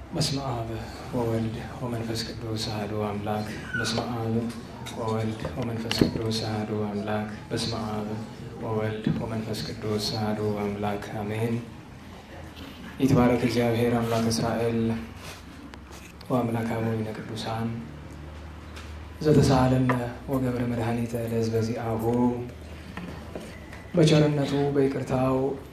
በስመ አብ ወወልድ ወመንፈስ ቅዱስ አሐዱ አምላክ። በስመ አብ ወወልድ ወመንፈስ ቅዱስ አሐዱ አምላክ። በስመ አብ ወወልድ ወመንፈስ ቅዱስ አሐዱ አምላክ አሜን። ይትባረክ እግዚአብሔር አምላክ እስራኤል ወአምላክ አበዊነ ቅዱሳን ዘተሳሃለነ ወገብረ መድኃኒተ ለሕዝበ ዚአሁ በቸርነቱ በይቅርታው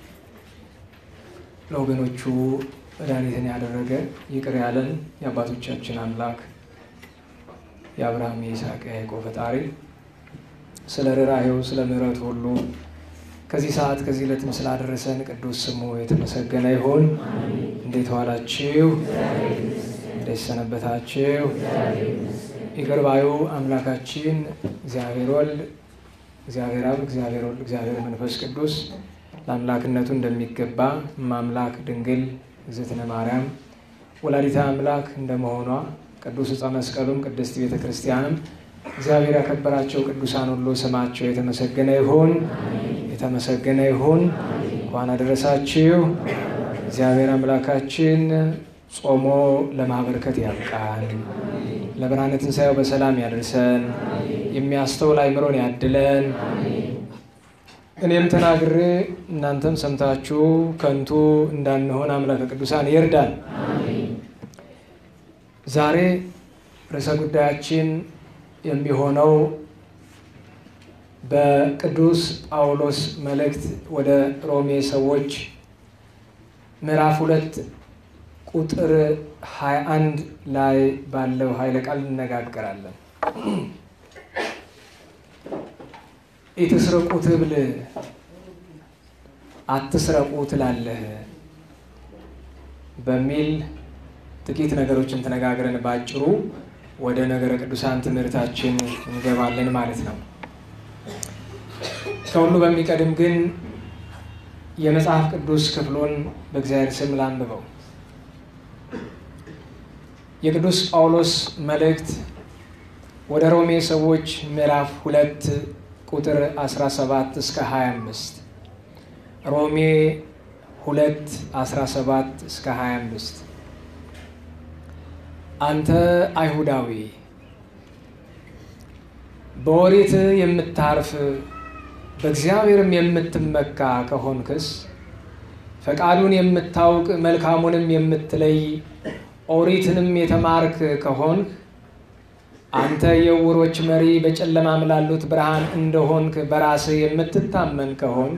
ለወገኖቹ መድኃኒትን ያደረገ ይቅር ያለን የአባቶቻችን አምላክ የአብርሃም የይስሐቅ የያዕቆብ ፈጣሪ ስለ ርኅራኄው ስለ ምሕረቱ ሁሉ ከዚህ ሰዓት ከዚህ ዕለትም ስላደረሰን ቅዱስ ስሙ የተመሰገነ ይሁን። እንዴት ዋላችሁ? እንዴት ሰነበታችሁ? ይቅር ባዩ አምላካችን እግዚአብሔር ወልድ፣ እግዚአብሔር አብ፣ እግዚአብሔር ወልድ፣ እግዚአብሔር መንፈስ ቅዱስ ለአምላክነቱ እንደሚገባ ማምላክ ድንግል እግዝእትነ ማርያም ወላዲተ አምላክ እንደመሆኗ ቅዱስ ዕፀ መስቀሉም ቅድስት ቤተ ክርስቲያንም እግዚአብሔር ያከበራቸው ቅዱሳን ሁሉ ስማቸው የተመሰገነ ይሁን የተመሰገነ ይሁን። እንኳን አደረሳችሁ። እግዚአብሔር አምላካችን ጾሞ ለማበርከት ያብቃን። ለብርሃነ ትንሣኤው በሰላም ያደርሰን። የሚያስተውል አእምሮን ያድለን። እኔም ተናግሬ እናንተም ሰምታችሁ ከንቱ እንዳንሆን አምላከ ቅዱሳን ይርዳን። ዛሬ ርዕሰ ጉዳያችን የሚሆነው በቅዱስ ጳውሎስ መልእክት ወደ ሮሜ ሰዎች ምዕራፍ ሁለት ቁጥር 21 ላይ ባለው ኃይለ ቃል እንነጋገራለን። ኢትስረቁ ትብል አትስረቁ ትላለህ በሚል ጥቂት ነገሮችን ተነጋግረን ባጭሩ ወደ ነገረ ቅዱሳን ትምህርታችን እንገባለን ማለት ነው። ከሁሉ በሚቀድም ግን የመጽሐፍ ቅዱስ ክፍሉን በእግዚአብሔር ስም ላንብበው። የቅዱስ ጳውሎስ መልእክት ወደ ሮሜ ሰዎች ምዕራፍ ሁለት ቁጥር 17 እስከ 25 ሮሜ 2 17 እስከ 25 አንተ አይሁዳዊ በኦሪት የምታርፍ በእግዚአብሔርም የምትመካ ከሆንክስ ፈቃዱን የምታውቅ መልካሙንም የምትለይ ኦሪትንም የተማርክ ከሆንክ አንተ የዕውሮች መሪ በጨለማም ላሉት ብርሃን እንደሆንክ በራስህ የምትታመን ከሆንክ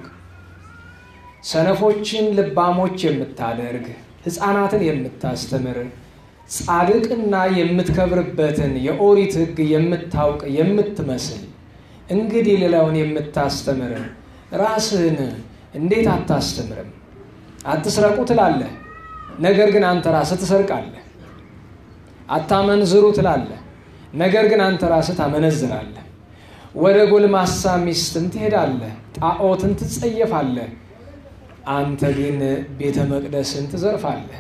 ሰነፎችን ልባሞች የምታደርግ ሕፃናትን የምታስተምር ጻድቅና የምትከብርበትን የኦሪት ሕግ የምታውቅ የምትመስል እንግዲህ ሌላውን የምታስተምር ራስህን እንዴት አታስተምርም? አትስረቁ ትላለህ፣ ነገር ግን አንተ ራስህ ትሰርቃለህ። አታመንዝሩ ትላለህ ነገር ግን አንተ ራስህ ታመነዝራለህ። ወደ ጎልማሳ ሚስትም ትሄዳለህ፣ ጣዖትን ትጸየፋለህ። አንተ ግን ቤተ መቅደስን ትዘርፋለህ።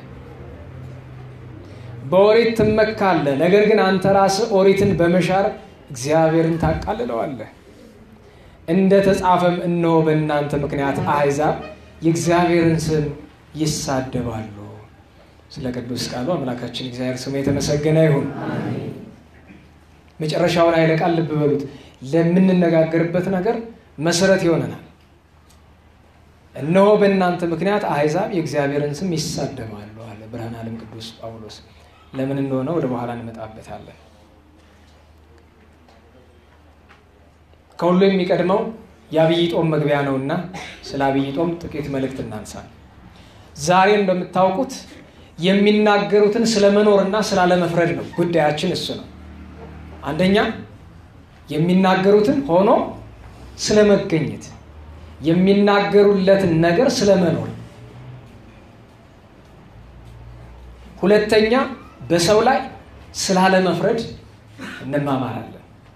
በኦሪት ትመካለህ፣ ነገር ግን አንተ ራስህ ኦሪትን በመሻር እግዚአብሔርን ታቃልለዋለህ። እንደ ተጻፈም እነሆ በእናንተ ምክንያት አሕዛብ የእግዚአብሔርን ስም ይሳደባሉ። ስለ ቅዱስ ቃሉ አምላካችን እግዚአብሔር ስሙ የተመሰገነ ይሁን። መጨረሻውን ኃይለ ቃል ልብ በሉት። ለምንነጋገርበት ነገር መሰረት ይሆነናል። እነሆ በእናንተ ምክንያት አሕዛብ የእግዚአብሔርን ስም ይሳደባሉ አለ ብርሃነ ዓለም ቅዱስ ጳውሎስ። ለምን እንደሆነ ወደ በኋላ እንመጣበታለን። ከሁሉ የሚቀድመው የአብይ ጦም መግቢያ ነውና ስለ አብይ ጦም ጥቂት መልእክት እናንሳል። ዛሬ እንደምታውቁት የሚናገሩትን ስለ መኖርና ስላለመፍረድ ነው። ጉዳያችን እሱ ነው። አንደኛ የሚናገሩትን ሆኖ ስለመገኘት የሚናገሩለትን ነገር ስለመኖር፣ ሁለተኛ በሰው ላይ ስላለመፍረድ እንማማራለን።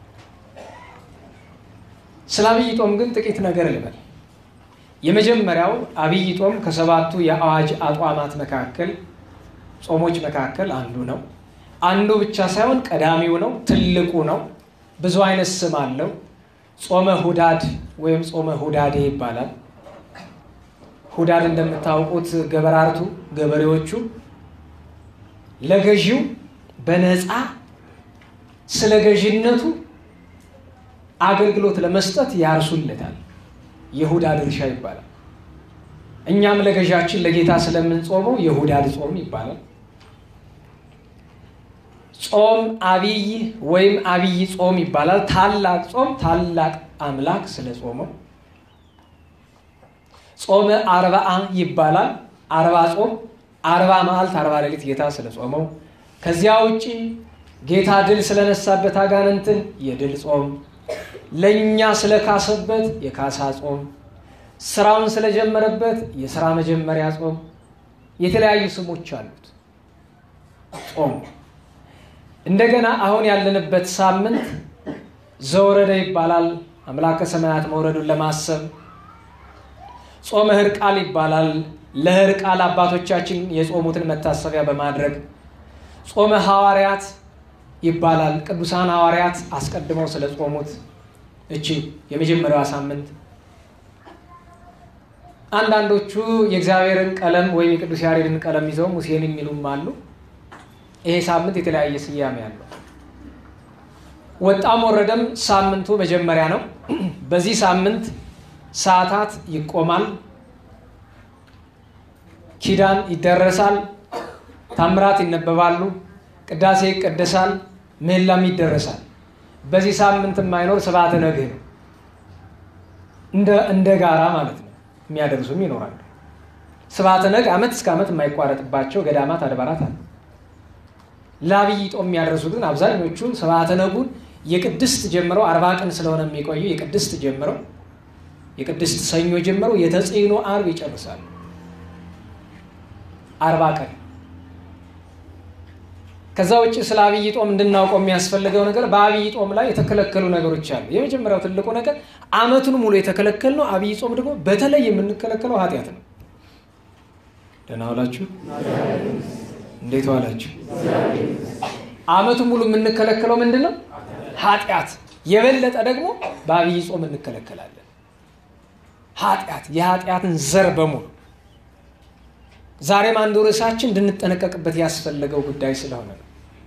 ስለ አብይ ጦም ግን ጥቂት ነገር ልበል። የመጀመሪያው አብይ ጦም ከሰባቱ የአዋጅ አቋማት መካከል ጾሞች መካከል አንዱ ነው። አንዱ ብቻ ሳይሆን ቀዳሚው ነው፣ ትልቁ ነው። ብዙ አይነት ስም አለው። ጾመ ሁዳድ ወይም ጾመ ሁዳዴ ይባላል። ሁዳድ እንደምታውቁት ገበራርቱ ገበሬዎቹ ለገዢው በነፃ ስለ ገዢነቱ አገልግሎት ለመስጠት ያርሱለታል። የሁዳ ድርሻ ይባላል። እኛም ለገዣችን ለጌታ ስለምንጾመው የሁዳድ ጾም ይባላል። ጾም አብይ ወይም አብይ ጾም ይባላል። ታላቅ ጾም ታላቅ አምላክ ስለ ጾመው ጾመ አርባአ ይባላል። አርባ ጾም አርባ መዓልት አርባ ሌሊት ጌታ ስለ ጾመው ከዚያ ውጭ ጌታ ድል ስለነሳበት አጋንንትን የድል ጾም ለእኛ ስለካሰበት የካሳ ጾም ስራውን ስለጀመረበት የስራ መጀመሪያ ጾም የተለያዩ ስሞች አሉት ጾም እንደገና አሁን ያለንበት ሳምንት ዘወረደ ይባላል አምላከ ሰማያት መውረዱን ለማሰብ ጾመ ህርቃል ይባላል ለህርቃል አባቶቻችን የጾሙትን መታሰቢያ በማድረግ ጾመ ሐዋርያት ይባላል ቅዱሳን ሐዋርያት አስቀድመው ስለ ጾሙት እቺ የመጀመሪያዋ ሳምንት አንዳንዶቹ የእግዚአብሔርን ቀለም ወይም የቅዱስ ያሬድን ቀለም ይዘው ሙሴን የሚሉም አሉ ይሄ ሳምንት የተለያየ ስያሜ ያለው ወጣም ወረደም ሳምንቱ መጀመሪያ ነው በዚህ ሳምንት ሰዓታት ይቆማል ኪዳን ይደረሳል ታምራት ይነበባሉ ቅዳሴ ይቀደሳል ምህላም ይደረሳል በዚህ ሳምንት የማይኖር ስብዓተ ነግህ ነው እንደ ጋራ ማለት ነው የሚያደርሱም ይኖራሉ ስብዓተ ነግ ዓመት እስከ ዓመት የማይቋረጥባቸው ገዳማት አድባራት አሉ ለአብይ ጦም የሚያደርሱት ግን አብዛኞቹ ስብዓተ ነጉን የቅድስት ጀምረው አርባ ቀን ስለሆነ የሚቆዩ የቅድስት ጀምረው የቅድስት ሰኞ ጀምረው የተጽዕኖ አርብ ይጨርሳሉ አርባ ቀን ከዛ ውጭ ስለ አብይ ጦም እንድናውቀው የሚያስፈልገው ነገር በአብይ ጦም ላይ የተከለከሉ ነገሮች አሉ የመጀመሪያው ትልቁ ነገር አመቱን ሙሉ የተከለከል ነው አብይ ጾም ደግሞ በተለይ የምንከለከለው ኃጢአት ነው ደህና ዋላችሁ እንዴት ዋላችሁ አመቱን ሙሉ የምንከለከለው ምንድን ነው ኃጢአት የበለጠ ደግሞ በአብይ ጾም እንከለከላለን ኃጢአት የኃጢአትን ዘር በሙሉ ዛሬም አንዱ ርዕሳችን እንድንጠነቀቅበት ያስፈለገው ጉዳይ ስለሆነ ነው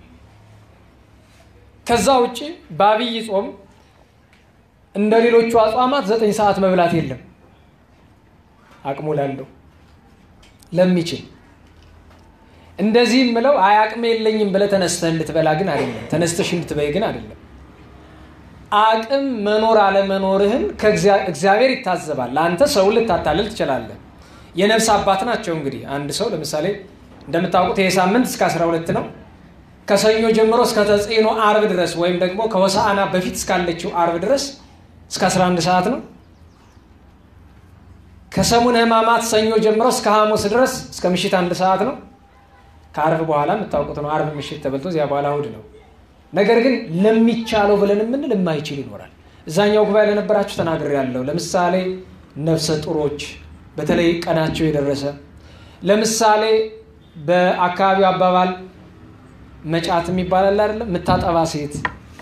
ከዛ ውጭ በአብይ ጾም እንደ ሌሎቹ አጽዋማት ዘጠኝ ሰዓት መብላት የለም አቅሙ ላለው ለሚችል እንደዚህ ምለው አይ አቅሜ የለኝም ብለ ተነስተህ እንድትበላ ግን አይደለም ተነስተሽ እንድትበይ ግን አይደለም አቅም መኖር አለመኖርህን እግዚአብሔር ይታዘባል ለአንተ ሰው ልታታልል ትችላለህ የነፍስ አባት ናቸው እንግዲህ አንድ ሰው ለምሳሌ እንደምታውቁት ይህ ሳምንት እስከ 12 ነው ከሰኞ ጀምሮ እስከ ተጽዕኖ አርብ ድረስ ወይም ደግሞ ከወሳአና በፊት እስካለችው አርብ ድረስ እስከ 11 ሰዓት ነው ከሰሙነ ህማማት ሰኞ ጀምሮ እስከ ሐሙስ ድረስ እስከ ምሽት አንድ ሰዓት ነው ከአርብ በኋላ የምታውቁት ነው አርብ ምሽት ተበልቶ እዚያ በኋላ እሑድ ነው ነገር ግን ለሚቻለው ብለን የምንል የማይችል ይኖራል እዛኛው ጉባኤ ለነበራችሁ ተናግር ያለው ለምሳሌ ነፍሰ ጡሮች በተለይ ቀናቸው የደረሰ ለምሳሌ በአካባቢው አባባል መጫት የሚባላል አይደለም የምታጠባ ሴት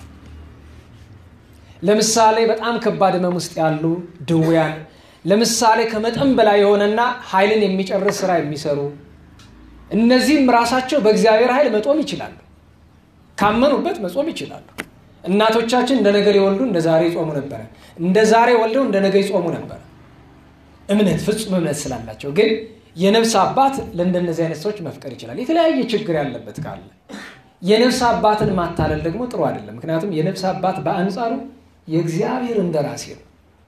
ለምሳሌ በጣም ከባድ ህመም ውስጥ ያሉ ድውያን ለምሳሌ ከመጠን በላይ የሆነና ኃይልን የሚጨርስ ስራ የሚሰሩ እነዚህም ራሳቸው በእግዚአብሔር ኃይል መጦም ይችላሉ ካመኑበት መጾም ይችላሉ እናቶቻችን እንደ ነገ ሊወልዱ እንደ ዛሬ ይጾሙ ነበረ እንደ ዛሬ ወልደው እንደ ነገ ይጾሙ ነበረ እምነት ፍጹም እምነት ስላላቸው ግን የነፍስ አባት ለእንደነዚህ አይነት ሰዎች መፍቀር ይችላል የተለያየ ችግር ያለበት ካለ የነፍስ አባትን ማታለል ደግሞ ጥሩ አይደለም ምክንያቱም የነፍስ አባት በአንጻሩ የእግዚአብሔር እንደራሴ ነው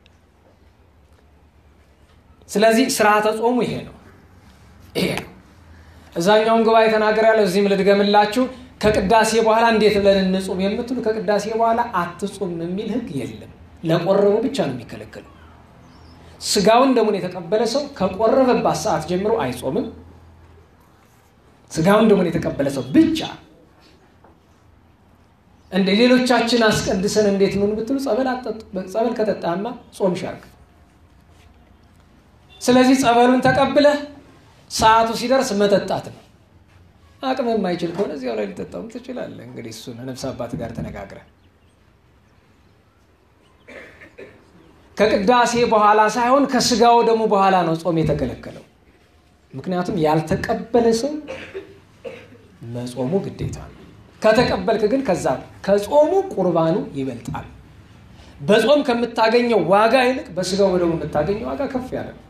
ስለዚህ ስርዓተ ጾሙ ይሄ ነው ይሄ ነው እዛኛውን ጉባኤ ተናገር ያለው እዚህም ልድገምላችሁ ከቅዳሴ በኋላ እንዴት ብለን እንጹም የምትሉ ከቅዳሴ በኋላ አትጹም የሚል ህግ የለም ለቆረቡ ብቻ ነው የሚከለከለው ስጋውን ደሙን የተቀበለ ሰው ከቆረበባት ሰዓት ጀምሮ አይጾምም ስጋውን ደሙን የተቀበለ ሰው ብቻ እንደ ሌሎቻችን አስቀድሰን እንዴት ምን ብትሉ ጸበል ከጠጣማ ጾም ሻርክ ስለዚህ ጸበሉን ተቀብለህ ሰዓቱ ሲደርስ መጠጣት ነው አቅም የማይችል ከሆነ እዚያው ላይ ሊጠጣውም ትችላለህ እንግዲህ እሱን ነፍስ አባት ጋር ተነጋግረ ከቅዳሴ በኋላ ሳይሆን ከስጋው ደግሞ በኋላ ነው ጾም የተከለከለው ምክንያቱም ያልተቀበለ ሰው መጾሙ ግዴታ ነው። ከተቀበልክ ግን ከዛ ከጾሙ ቁርባኑ ይበልጣል። በጾም ከምታገኘው ዋጋ ይልቅ በስጋው በደሙ የምታገኘው ዋጋ ከፍ ያለ ነው።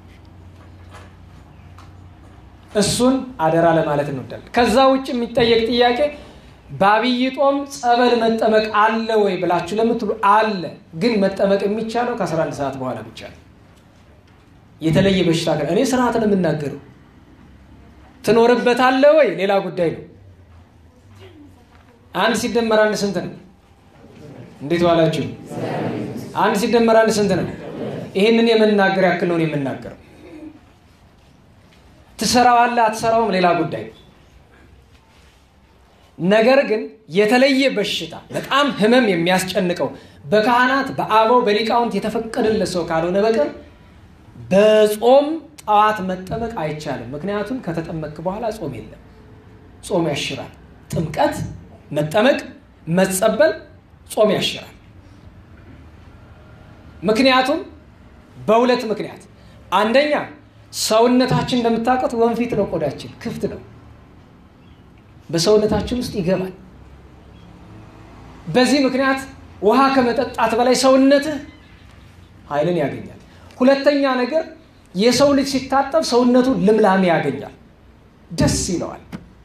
እሱን አደራ ለማለት እንወዳለን። ከዛ ውጭ የሚጠየቅ ጥያቄ በአብይ ጾም ጸበል መጠመቅ አለ ወይ ብላችሁ ለምትሉ አለ። ግን መጠመቅ የሚቻለው ከ11 ሰዓት በኋላ ብቻ ነው። የተለየ በሽታ እኔ ስርዓት ነው የምናገረው። ትኖርበታለህ ወይ ሌላ ጉዳይ ነው። አንድ ሲደመር አንድ ስንት ነው? እንዴት ዋላችሁ? አንድ ሲደመር አንድ ስንት ነው? ይህንን የመናገር ያክል ነው የምናገረው። ትሰራዋለህ አትሰራውም ሌላ ጉዳይ ነው። ነገር ግን የተለየ በሽታ በጣም ህመም የሚያስጨንቀው በካህናት በአበው በሊቃውንት የተፈቀደለት ሰው ካልሆነ በቀር በጾም ጠዋት መጠመቅ አይቻልም። ምክንያቱም ከተጠመቅክ በኋላ ጾም የለም። ጾም ያሽራል። ጥምቀት፣ መጠመቅ፣ መጸበል ጾም ያሽራል። ምክንያቱም በሁለት ምክንያት፣ አንደኛ ሰውነታችን እንደምታውቁት ወንፊት ነው፣ ቆዳችን ክፍት ነው። በሰውነታችን ውስጥ ይገባል። በዚህ ምክንያት ውሃ ከመጠጣት በላይ ሰውነትህ ኃይልን ያገኛል። ሁለተኛ ነገር የሰው ልጅ ሲታጠብ ሰውነቱ ልምላሜ ያገኛል፣ ደስ ይለዋል።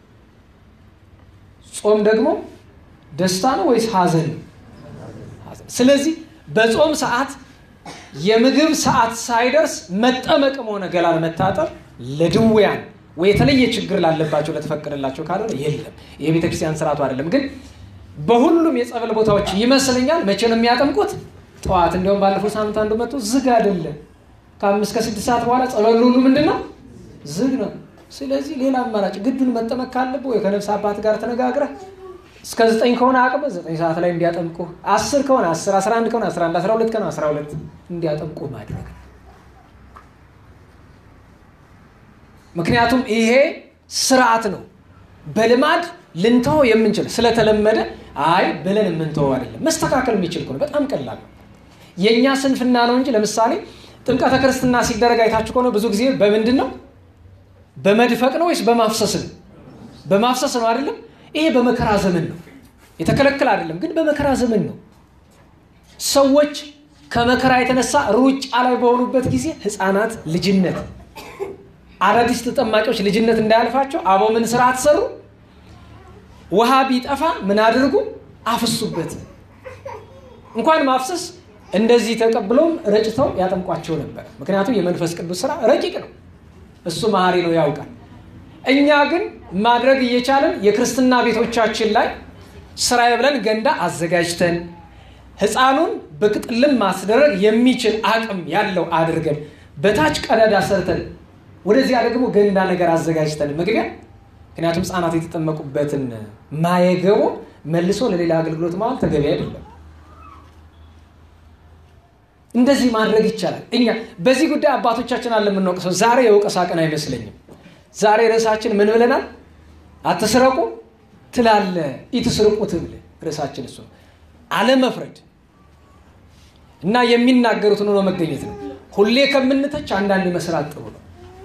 ጾም ደግሞ ደስታ ነው ወይስ ሐዘን ነው? ስለዚህ በጾም ሰዓት የምግብ ሰዓት ሳይደርስ መጠመቅም ሆነ ገላን መታጠብ ለድውያን ወይ የተለየ ችግር ላለባቸው ለተፈቀደላቸው ካልሆነ የለም። ይሄ ቤተክርስቲያን ስርዓቱ አይደለም። ግን በሁሉም የጸበል ቦታዎች ይመስለኛል መቼ ነው የሚያጠምቁት? ጠዋት። እንዲያውም ባለፈው ሳምንት አንዱ መጥቶ ዝግ አይደለም ከአምስት ከስድስት ሰዓት በኋላ ጸበሉ ሁሉ ምንድን ነው ዝግ ነው። ስለዚህ ሌላ አማራጭ ግዱን መጠመቅ ካለብህ ወይ ከነፍስ አባት ጋር ተነጋግረህ እስከ ዘጠኝ ከሆነ አቅም ዘጠኝ ሰዓት ላይ እንዲያጠምቁ፣ አስር ከሆነ አስር፣ አስራ አንድ ከሆነ አስራ አንድ፣ አስራ ሁለት ከሆነ አስራ ሁለት እንዲያጠምቁ ማድረግ ነው። ምክንያቱም ይሄ ስርዓት ነው። በልማድ ልንተወው የምንችል ስለተለመደ አይ ብለን የምንተወው አይደለም። መስተካከል የሚችል ከሆነ በጣም ቀላል ነው። የእኛ ስንፍና ነው እንጂ ለምሳሌ ጥምቀተ ክርስትና ሲደረግ አይታችሁ ከሆነ ብዙ ጊዜ በምንድን ነው? በመድፈቅ ነው ወይስ በማፍሰስ ነው? በማፍሰስ ነው አይደለም? ይሄ በመከራ ዘመን ነው። የተከለከለ አይደለም፣ ግን በመከራ ዘመን ነው። ሰዎች ከመከራ የተነሳ ሩጫ ላይ በሆኑበት ጊዜ ህፃናት ልጅነት አዳዲስ ተጠማቂዎች ልጅነት እንዳያልፋቸው አበው ምን ስርዓት ሰሩ? ውሃ ቢጠፋ ምን አድርጉ? አፍሱበት። እንኳን ማፍሰስ እንደዚህ ተቀብለውም ረጭተው ያጠምቋቸው ነበር። ምክንያቱም የመንፈስ ቅዱስ ስራ ረቂቅ ነው። እሱ መሐሪ ነው፣ ያውቃል። እኛ ግን ማድረግ እየቻለን የክርስትና ቤቶቻችን ላይ ስራዬ ብለን ገንዳ አዘጋጅተን ህፃኑን በቅጥልም ማስደረግ የሚችል አቅም ያለው አድርገን በታች ቀዳዳ ሰርተን ወደዚያ ደግሞ ገንዳ ነገር አዘጋጅተን መግቢያ ምክንያቱም ህፃናት የተጠመቁበትን ማየገቦ መልሶ ለሌላ አገልግሎት ማዋል ተገቢ አይደለም። እንደዚህ ማድረግ ይቻላል። እኛ በዚህ ጉዳይ አባቶቻችን አለ የምንወቅሰው። ዛሬ የወቀሳ ቀን አይመስለኝም። ዛሬ ርዕሳችን ምን ብለናል? አትስረቁ ትላለ ኢትስርቁ ትብል ርዕሳችን እሱ ነው። አለመፍረድ እና የሚናገሩትን ሆኖ መገኘት ነው። ሁሌ ከምንተች አንዳንድ መስራት ጥሩ ነው።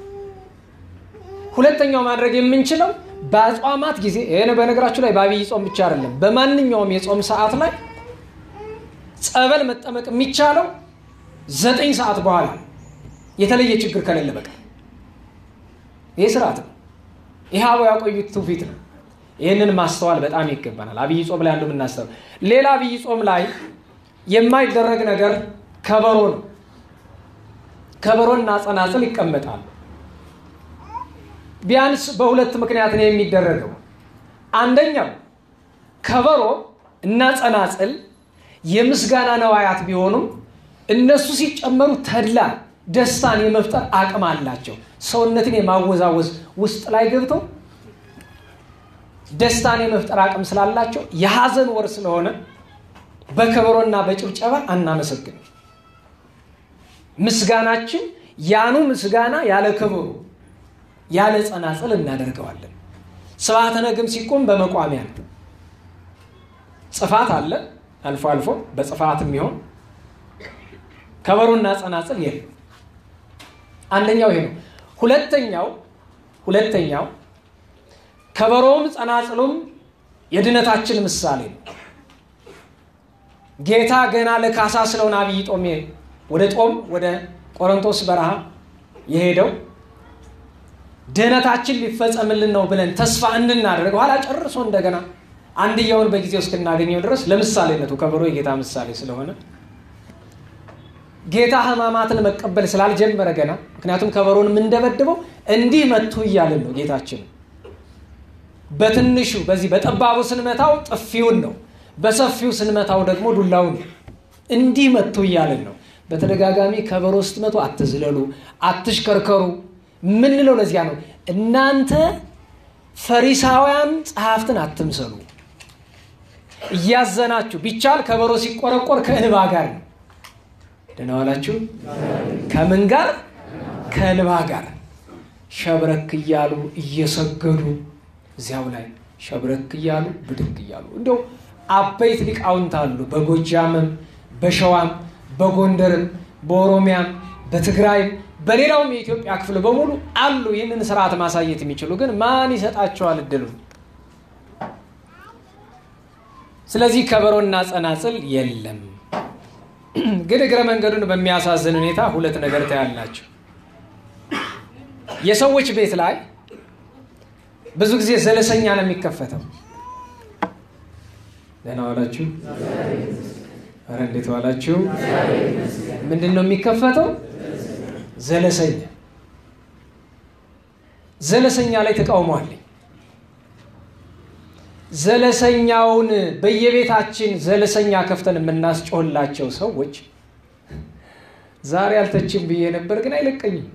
ሁለተኛው ማድረግ የምንችለው በአጽዋማት ጊዜ ይህን በነገራችሁ ላይ በአብይ ጾም ብቻ አይደለም፣ በማንኛውም የጾም ሰዓት ላይ ጸበል መጠመቅ የሚቻለው ዘጠኝ ሰዓት በኋላ የተለየ ችግር ከሌለ በቀር ይህ ስርዓት ነው። ይህ አበው ያቆዩት ትውፊት ነው። ይህንን ማስተዋል በጣም ይገባናል። አብይ ጾም ላይ አንዱ የምናስተው ሌላ አብይ ጾም ላይ የማይደረግ ነገር ከበሮ ነው። ከበሮና ጸናጽል ይቀመጣሉ። ቢያንስ በሁለት ምክንያት ነው የሚደረገው። አንደኛው ከበሮ እና ጸናጽል የምስጋና ነዋያት ቢሆኑም እነሱ ሲጨመሩ ተድላ ደስታን የመፍጠር አቅም አላቸው። ሰውነትን የማወዛወዝ ውስጥ ላይ ገብተው ደስታን የመፍጠር አቅም ስላላቸው የሐዘን ወር ስለሆነ በከበሮና በጭብጨባ አናመሰግንም። ምስጋናችን ያኑ ምስጋና ያለ ከበሮ ያለ ጸናጽል እናደርገዋለን። ስብሐተ ነግም ሲቆም በመቋሚያ ነው። ጽፋት አለ አልፎ አልፎ በጽፋት የሚሆን ከበሮና ጸናጽል የለም። አንደኛው ይሄ ነው። ሁለተኛው ሁለተኛው ከበሮም ጸናጽሉም የድነታችን ምሳሌ ነው። ጌታ ገና ለካሳ ስለሆነ አብይ ጦም ወደ ጦም ወደ ቆሮንቶስ በረሃ የሄደው ድህነታችን ሊፈጸምልን ነው ብለን ተስፋ እንድናደርግ ኋላ ጨርሶ እንደገና አንድያውን በጊዜው እስክናገኘው ድረስ ለምሳሌነቱ ከበሮ የጌታ ምሳሌ ስለሆነ ጌታ ሕማማትን መቀበል ስላልጀመረ ገና ምክንያቱም ከበሮን የምንደበድበው እንዲህ መቱ እያልን ነው። ጌታችን በትንሹ በዚህ በጠባቡ ስንመታው ጥፊውን ነው፣ በሰፊው ስንመታው ደግሞ ዱላውን ነው። እንዲህ መቱ እያልን ነው። በተደጋጋሚ ከበሮ ስትመቱ አትዝለሉ፣ አትሽከርከሩ ምንለው ለዚያ ነው። እናንተ ፈሪሳውያን ጸሐፍትን አትምሰሉ፣ እያዘናችሁ ቢቻል ከበሮ ሲቆረቆር ከእንባ ጋር ነው። ደህና ዋላችሁ። ከምን ጋር? ከእንባ ጋር ሸብረክ እያሉ እየሰገዱ እዚያው ላይ ሸብረክ እያሉ ብድግ እያሉ እንደው አበይት ሊቃውንት አሉ። በጎጃምም በሸዋም በጎንደርም በኦሮሚያም በትግራይም በሌላውም የኢትዮጵያ ክፍል በሙሉ አሉ ይህንን ስርዓት ማሳየት የሚችሉ ግን ማን ይሰጣቸዋል እድሉን? ስለዚህ ከበሮና ጸናጽል የለም። ግን እግረ መንገዱን በሚያሳዝን ሁኔታ ሁለት ነገር ታያላቸው። የሰዎች ቤት ላይ ብዙ ጊዜ ዘለሰኛ ነው የሚከፈተው። ደህና ዋላችሁ? ኧረ እንዴት ዋላችሁ? ምንድን ነው የሚከፈተው? ዘለሰኛ ዘለሰኛ ላይ ተቃውሟለኝ። ዘለሰኛውን በየቤታችን ዘለሰኛ ከፍተን የምናስጮህላቸው ሰዎች ዛሬ አልተችም ብዬ ነበር፣ ግን አይለቀኝም።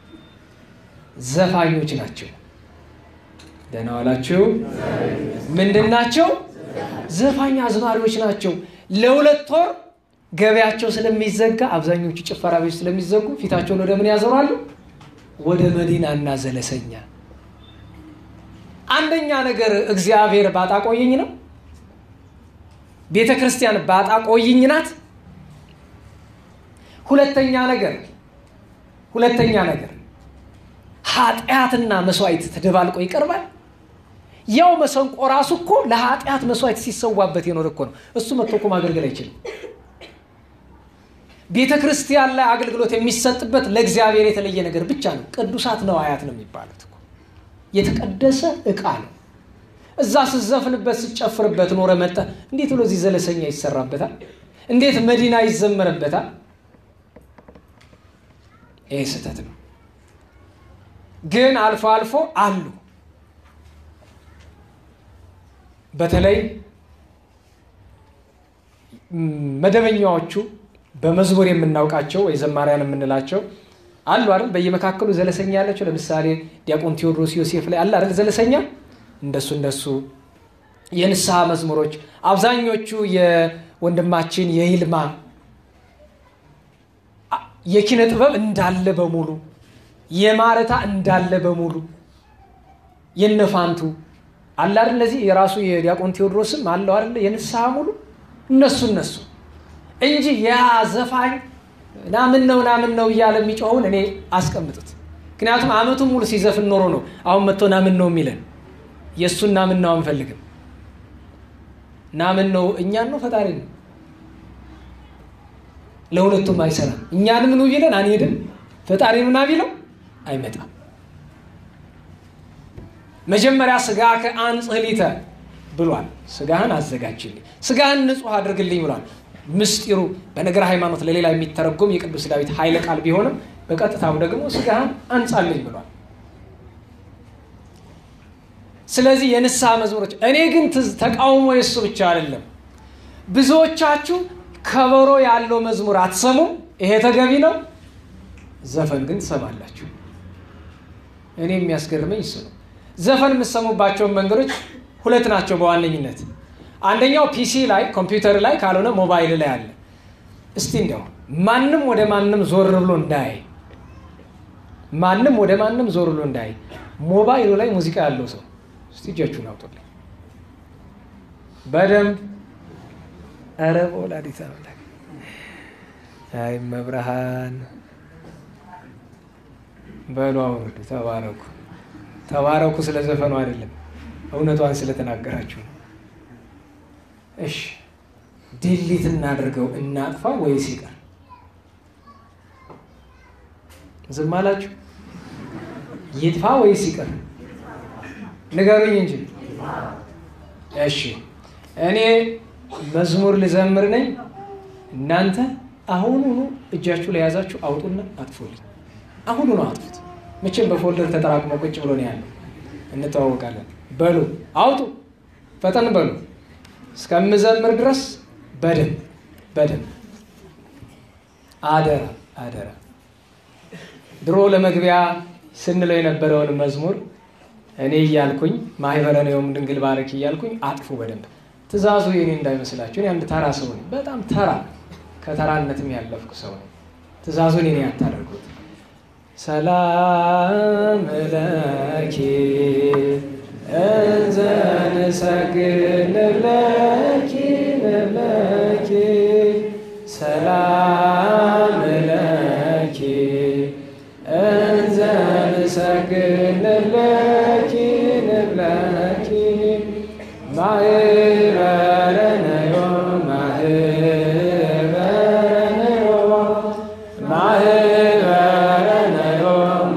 ዘፋኞች ናቸው። ደህና ዋላችሁ? ምንድን ናቸው? ዘፋኝ አዝማሪዎች ናቸው። ለሁለት ወር ገበያቸው ስለሚዘጋ አብዛኞቹ ጭፈራ ቤት ስለሚዘጉ ፊታቸውን ወደ ምን ያዞራሉ? ወደ መዲናና ዘለሰኛ። አንደኛ ነገር እግዚአብሔር ባጣ ቆየኝ ነው። ቤተ ክርስቲያን ባጣ ቆይኝ ናት። ሁለተኛ ነገር ሁለተኛ ነገር ኃጢአትና መስዋዕት ተደባልቆ ይቀርባል። ያው መሰንቆ ራሱ እኮ ለኃጢአት መስዋዕት ሲሰዋበት የኖረ እኮ ነው። እሱ መጥቶ እኮ ማገልገል አይችልም። ቤተ ክርስቲያን ላይ አገልግሎት የሚሰጥበት ለእግዚአብሔር የተለየ ነገር ብቻ ነው። ቅዱሳት ነዋያት ነው የሚባሉት እኮ የተቀደሰ ዕቃ ነው። እዛ ስዘፍንበት ስጨፍርበት ኖረ መጠ እንዴት ብሎ እዚህ ዘለሰኛ ይሰራበታል? እንዴት መዲና ይዘመርበታል? ይህ ስህተት ነው። ግን አልፎ አልፎ አሉ በተለይ መደበኛዎቹ በመዝሙር የምናውቃቸው ወይ ዘማሪያን የምንላቸው አሉ አይደል? በየመካከሉ ዘለሰኛ ያላቸው ለምሳሌ ዲያቆን ቴዎድሮስ ዮሴፍ ላይ አለ አይደል? ዘለሰኛ እንደሱ እንደሱ የንስሐ መዝሙሮች አብዛኞቹ የወንድማችን የይልማ የኪነ ጥበብ እንዳለ በሙሉ የማረታ እንዳለ በሙሉ የነፋንቱ አለ አይደል? እነዚህ የራሱ የዲያቆን ቴዎድሮስም አለው አይደል? የንስሐ ሙሉ እነሱ እነሱ እንጂ ያ ዘፋኝ ናምን ነው ናምን ነው እያለ የሚጮኸውን እኔ አስቀምጡት። ምክንያቱም ዓመቱን ሙሉ ሲዘፍን ኖሮ ነው አሁን መጥቶ ናምን ነው የሚለን። የእሱን ናምን ነው አንፈልግም። ናምን ነው እኛን ነው ፈጣሪ ነው። ለሁለቱም አይሰራም። እኛንም ኑ ቢለን አንሄድም። ፈጣሪ ኑና ቢለው አይመጣም። መጀመሪያ ስጋ ከአንጽህሊተ ብሏል። ስጋህን አዘጋጅልኝ፣ ስጋህን ንጹሕ አድርግልኝ ብሏል። ምስጢሩ በነገር ሃይማኖት ለሌላ የሚተረጎም የቅዱስ ዳዊት ኃይለ ቃል ቢሆንም በቀጥታው ደግሞ ስጋህን አንጻልኝ ብሏል። ስለዚህ የንስሐ መዝሙሮች እኔ ግን ተቃውሞ የሱ ብቻ አይደለም። ብዙዎቻችሁ ከበሮ ያለው መዝሙር አትሰሙም። ይሄ ተገቢ ነው። ዘፈን ግን ትሰማላችሁ። እኔ የሚያስገርመኝ እሱ ነው። ዘፈን የምትሰሙባቸውን መንገዶች ሁለት ናቸው በዋነኝነት አንደኛው ፒሲ ላይ ኮምፒውተር ላይ ካልሆነ ሞባይል ላይ አለ። እስቲ እንዲያው ማንም ወደ ማንም ዞር ብሎ እንዳይ ማንም ወደ ማንም ዞር ብሎ እንዳይ ሞባይሉ ላይ ሙዚቃ ያለው ሰው እስቲ እጃችሁን አውጡልኝ በደንብ ኧረ በወላዲተ አምላክ አይ መብርሃን በሉ አውርዱ። ተባረኩ ተባረኩ። ስለ ዘፈኑ አይደለም እውነቷን ስለተናገራችሁ ነው። እሺ ዲሊት እናድርገው እናጥፋ ወይስ ይቀር? ዝም አላችሁ? ይጥፋ ወይስ ይቀር? ንገሩኝ እንጂ። እሺ እኔ መዝሙር ልዘምር ነኝ። እናንተ አሁኑኑ እጃችሁ ላይ ያዛችሁ አውጡና አጥፉልኝ። አሁኑኑ አጥፉት። መቼም በፎልደር ተጠራቅሞ ቁጭ ብሎ ነው ያለው። እንተዋወቃለን። በሉ አውጡ፣ ፈጠን በሉ። እስከምዘምር ድረስ በደንብ በደንብ አደራ አደራ። ድሮ ለመግቢያ ስንለው የነበረውን መዝሙር እኔ እያልኩኝ ማህበረ ነዮም ድንግል ባረኪ እያልኩኝ አጥፉ በደንብ። ትእዛዙ የኔ እንዳይመስላችሁ። እኔ አንድ ተራ ሰው ነኝ፣ በጣም ተራ ከተራነትም ያለፍኩ ሰው ነኝ። ትእዛዙን እኔ አታደርጉት። ሰላም ለኪ እንዘ ንሰግድ ንብለኪ ንብለኪ ሰላም ለኪ እንዘ ንሰግድ ንብለኪ ንብለኪ ማህበረ ነዮ ማህበረ ነዮ ማህበረ ነዮ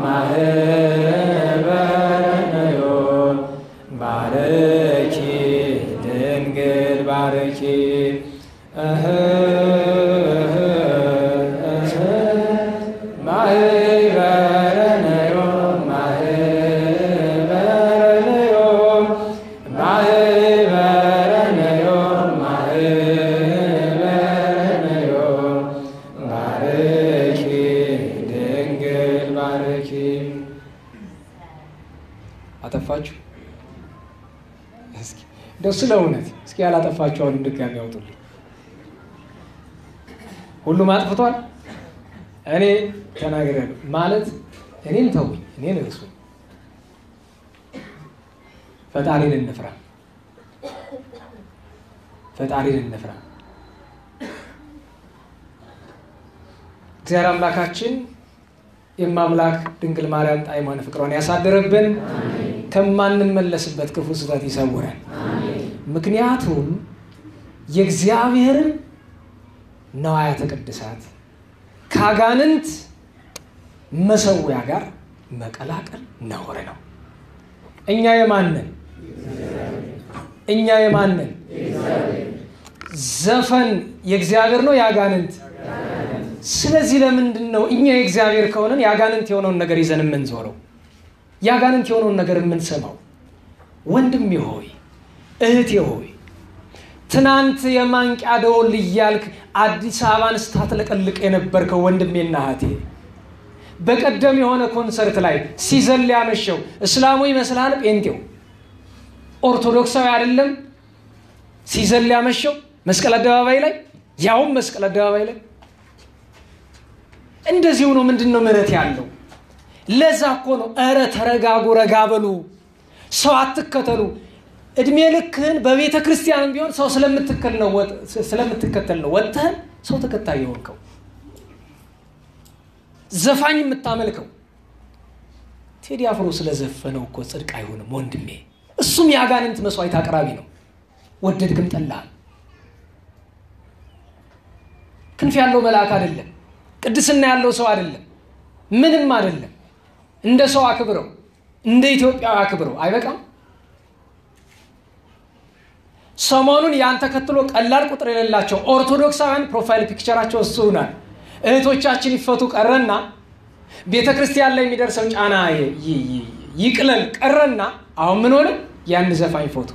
ማህበረ ነዮ ባረኪ ድንግል ባረኪ እህ እህ ማህበረ ነዮ ማህበረ ነዮ ማህበረ ነዮ ማህበረ ነዮ ባረኪ ድንግል ባረኪ። አጠፋችሁ? እስኪ እንደው ስለ እውነት እስኪ ያላጠፋችሁ አሁንም ድጋሚ ያውጡልኝ። ሁሉም አጥፍቷል። እኔ ተናግሬያለሁ ማለት እኔን ተውኝ፣ እኔን እርሱኝ። ፈጣሪን እንፍራ፣ ፈጣሪን እንፍራ። እግዚአብሔር አምላካችን የማምላክ ድንግል ማርያም ጣዕሟን ፍቅሯን ያሳድርብን፣ ከማንመለስበት ክፉ ስህተት ይሰውረን። ምክንያቱም የእግዚአብሔርን ነዋያተ ቅድሳት ከአጋንንት መሰዊያ ጋር መቀላቀል ነውር ነው። እኛ የማንን እኛ የማንን ዘፈን የእግዚአብሔር ነው የአጋንንት? ስለዚህ ለምንድን ነው እኛ የእግዚአብሔር ከሆነን የአጋንንት የሆነውን ነገር ይዘን የምንዞረው? የአጋንንት የሆነውን ነገር የምንሰማው? ወንድሜ ሆይ እህቴ ሆይ ትናንት የማንቂያ ደወል እያልክ አዲስ አበባን ስታጥለቀልቅ የነበርከው ወንድሜና እህቴ በቀደም የሆነ ኮንሰርት ላይ ሲዘል ያመሸው እስላሙ ይመስልሃል? ጴንጤው ኦርቶዶክሳዊ አይደለም? ሲዘል ያመሸው መስቀል አደባባይ ላይ ያውም መስቀል አደባባይ ላይ እንደዚሁ ነው። ምንድን ነው ምህረት ያለው? ለዛ እኮ ነው እረ ተረጋጉ፣ ረጋ በሉ፣ ሰው አትከተሉ። እድሜ ልክህን በቤተ ክርስቲያንም ቢሆን ሰው ስለምትከተል ነው ወጥተህን ሰው ተከታይ የሆንከው ዘፋኝ የምታመልከው። ቴዲ አፍሮ ስለዘፈነው እኮ ጽድቅ አይሆንም ወንድሜ። እሱም የአጋንንት መስዋዕት አቅራቢ ነው። ወደድክም ጠላህም። ክንፍ ያለው መልአክ አይደለም። ቅድስና ያለው ሰው አይደለም። ምንም አይደለም። እንደ ሰው አክብረው፣ እንደ ኢትዮጵያዊ አክብረው። አይበቃም? ሰሞኑን ያን ተከትሎ ቀላል ቁጥር የሌላቸው ኦርቶዶክሳውያን ፕሮፋይል ፒክቸራቸው እሱ ሆናል። እህቶቻችን ይፈቱ ቀረና ቤተ ክርስቲያን ላይ የሚደርሰው ጫና ይቅለል ቀረና አሁን ምን ሆነ? ያን ዘፋኝ ፎቶ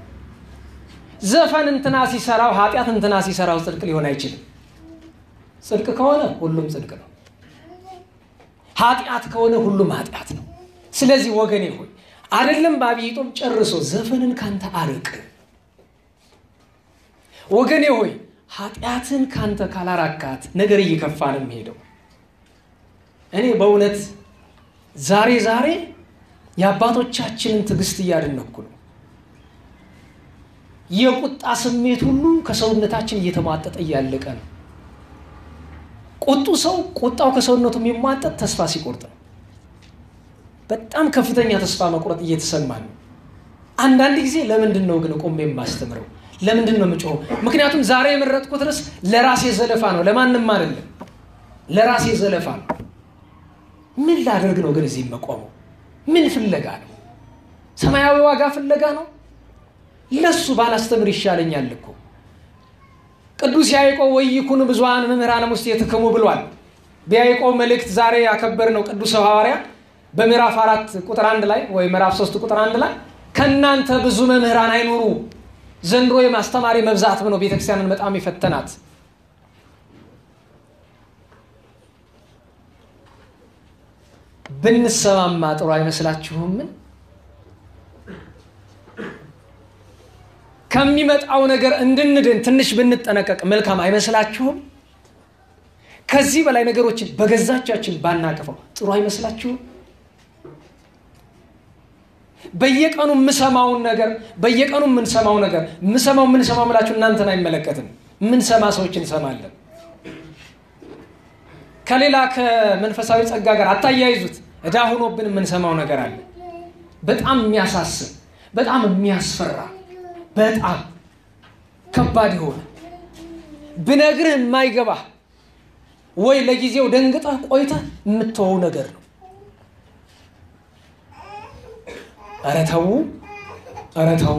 ዘፈን እንትና ሲሰራው ኃጢአት እንትና ሲሰራው ጽድቅ ሊሆን አይችልም። ጽድቅ ከሆነ ሁሉም ጽድቅ ነው። ኃጢአት ከሆነ ሁሉም ኃጢአት ነው። ስለዚህ ወገኔ ሆይ አይደለም በአብይ ጾም ጨርሶ ዘፈንን ካንተ አርቅ። ወገኔ ሆይ ኃጢአትን ካንተ ካላራካት ነገር እየከፋ ነው የሚሄደው። እኔ በእውነት ዛሬ ዛሬ የአባቶቻችንን ትዕግስት እያደነኩ ነው። የቁጣ ስሜት ሁሉ ከሰውነታችን እየተሟጠጠ እያለቀ ነው። ቁጡ ሰው ቁጣው ከሰውነቱ የሚሟጠጥ ተስፋ ሲቆርጥ ነው። በጣም ከፍተኛ ተስፋ መቁረጥ እየተሰማ ነው። አንዳንድ ጊዜ ለምንድን ነው ግን ቆሜ የማስተምረው? ለምንድን ነው የምጮኸው? ምክንያቱም ዛሬ የመረጥኩት ርዕስ ለራሴ ዘለፋ ነው፣ ለማንም አይደለም። ለራሴ ዘለፋ ነው። ምን ላደርግ ነው ግን እዚህ መቆመው? ምን ፍለጋ ነው? ሰማያዊ ዋጋ ፍለጋ ነው? ለሱ ባላስተምር ይሻለኛል እኮ። ቅዱስ ያዕቆብ ወይኩን ብዙኃን መምህራነ ውስጥ የትክሙ ብሏል። በያዕቆብ መልእክት ዛሬ ያከበርነው ቅዱስ ሐዋርያ በምዕራፍ አራት ቁጥር አንድ ላይ ወይ ምዕራፍ ሶስት ቁጥር አንድ ላይ ከእናንተ ብዙ መምህራን አይኑሩ ዘንድሮ የማስተማሪ መብዛት ነው ቤተክርስቲያንን በጣም የፈተናት። ብንሰማማ ጥሩ አይመስላችሁምን? ከሚመጣው ነገር እንድንድን ትንሽ ብንጠነቀቅ መልካም አይመስላችሁም? ከዚህ በላይ ነገሮችን በገዛቻችን ባናቅፈው ጥሩ አይመስላችሁም? በየቀኑ የምሰማውን ነገር በየቀኑ የምንሰማው ነገር የምሰማው የምንሰማው ምላችሁ እናንተን አይመለከትም። የምንሰማ ሰዎች እንሰማለን። ከሌላ ከመንፈሳዊ ጸጋ ጋር አታያይዙት። ዕዳ ሆኖብን የምንሰማው ነገር አለ። በጣም የሚያሳስብ፣ በጣም የሚያስፈራ፣ በጣም ከባድ የሆነ ብነግርህ የማይገባህ ወይ ለጊዜው ደንግጠህ ቆይተህ የምትወው ነገር ነው። ኧረ ተው፣ ኧረ ተው።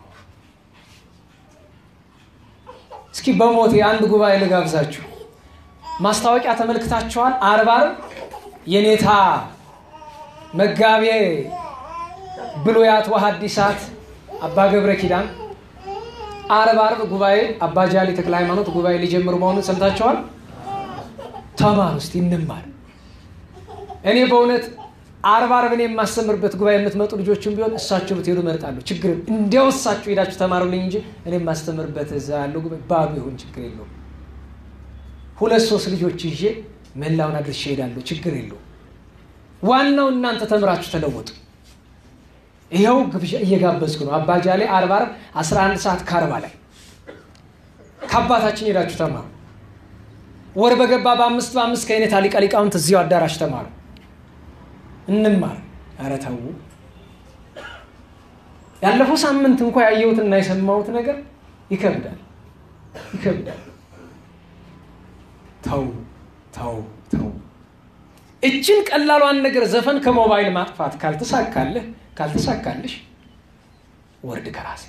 እስኪ በሞቴ አንድ ጉባኤ ልጋብዛችሁ። ማስታወቂያ ተመልክታችኋል? አርብ ዓርብ የኔታ መጋቤ ብሉያት ወሐዲሳት አባ ገብረ ኪዳን አርብ ዓርብ ጉባኤ አባ ጃሊ ተክለ ሃይማኖት ጉባኤ ሊጀምሩ መሆኑን ሰምታችኋል? ተማር ውስጥ እንማር። እኔ በእውነት አርብ ዓርብ እኔ የማስተምርበት ጉባኤ የምትመጡ ልጆችም ቢሆን እሳቸው ብትሄዱ እመርጣለሁ። ችግር እንዲያው እሳቸው ሄዳችሁ ተማሩልኝ እንጂ እኔ የማስተምርበት እዛ ያለው ጉባኤ ባዶ ይሁን ችግር የለውም። ሁለት ሶስት ልጆች ይዤ መላውን አድርሼ እሄዳለሁ። ችግር የለውም። ዋናው እናንተ ተምራችሁ ተለወጡ። ይኸው ግብዣ እየጋበዝኩ ነው። አባጃሌ አርብ ዓርብ 11 ሰዓት ከአርባ ላይ ከአባታችን ሄዳችሁ ተማሩ። ወር በገባ በአምስት በአምስት ከአይነት ሊቀ ሊቃውንት እዚያው አዳራሽ ተማሩ። እንማር። ኧረ ተው። ያለፈው ሳምንት እንኳ ያየሁትና የሰማሁት ነገር ይከብዳል፣ ይከብዳል። ተው ተው ተው። እችን ቀላሏን ነገር ዘፈን ከሞባይል ማጥፋት ካልተሳካልህ ካልተሳካልሽ ወርድ ከራሴ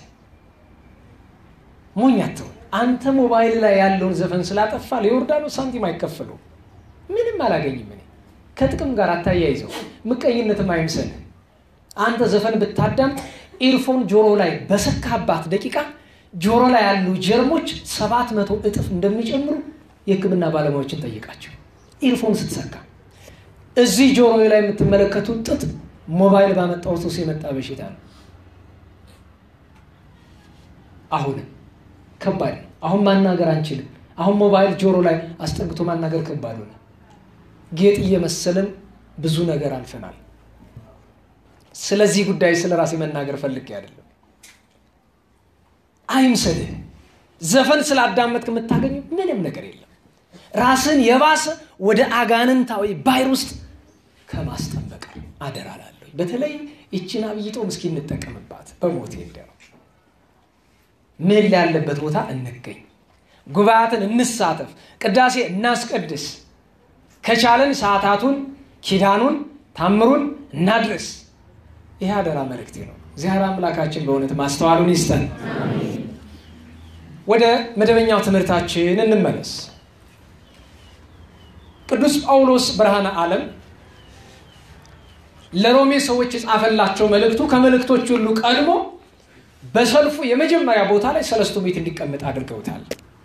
ሞኝ አትሁን። አንተ ሞባይል ላይ ያለውን ዘፈን ስላጠፋ ለዮርዳኖስ ሳንቲም አይከፍሉ ምንም አላገኝም። እኔ ከጥቅም ጋር አታያይዘው፣ ምቀኝነትም አይምሰልህ። አንተ ዘፈን ብታዳምጥ ኢርፎን ጆሮ ላይ በሰካባት ደቂቃ ጆሮ ላይ ያሉ ጀርሞች ሰባት መቶ እጥፍ እንደሚጨምሩ የሕክምና ባለሙያዎችን ጠይቃቸው። ኢርፎን ስትሰካ እዚህ ጆሮ ላይ የምትመለከቱት ጥጥ ሞባይል ባመጣው ሱስ የመጣ በሽታ ነው። አሁንም ከባድ ነው። አሁን ማናገር አንችልም። አሁን ሞባይል ጆሮ ላይ አስጠግቶ ማናገር ከባድ ሆነ። ጌጥ እየመሰልን ብዙ ነገር አልፈናል። ስለዚህ ጉዳይ ስለ ራሴ መናገር ፈልጌ አይደለም። አይምሰልህ። ዘፈን ስላዳመጥክ የምታገኘው ምንም ነገር የለም። ራስን የባሰ ወደ አጋንንታዊ ባሕር ውስጥ ከማስጠበቅ አደራ እላለሁ። በተለይ ይችን አብይ ጾም እስኪ እንጠቀምባት። በሞቴ እንደው ምን ያለበት ቦታ እንገኝ፣ ጉባኤያትን እንሳተፍ፣ ቅዳሴ እናስቀድስ፣ ከቻለን ሰዓታቱን፣ ኪዳኑን፣ ታምሩን እናድርስ። ይህ አደራ መልእክቴ ነው። እግዚአብሔር አምላካችን በእውነት ማስተዋሉን ይስጠን። ወደ መደበኛው ትምህርታችን እንመለስ። ቅዱስ ጳውሎስ ብርሃነ ዓለም ለሮሜ ሰዎች የጻፈላቸው መልእክቱ ከመልእክቶች ሁሉ ቀድሞ በሰልፉ የመጀመሪያ ቦታ ላይ ሰለስቱ ምዕት እንዲቀመጥ አድርገውታል።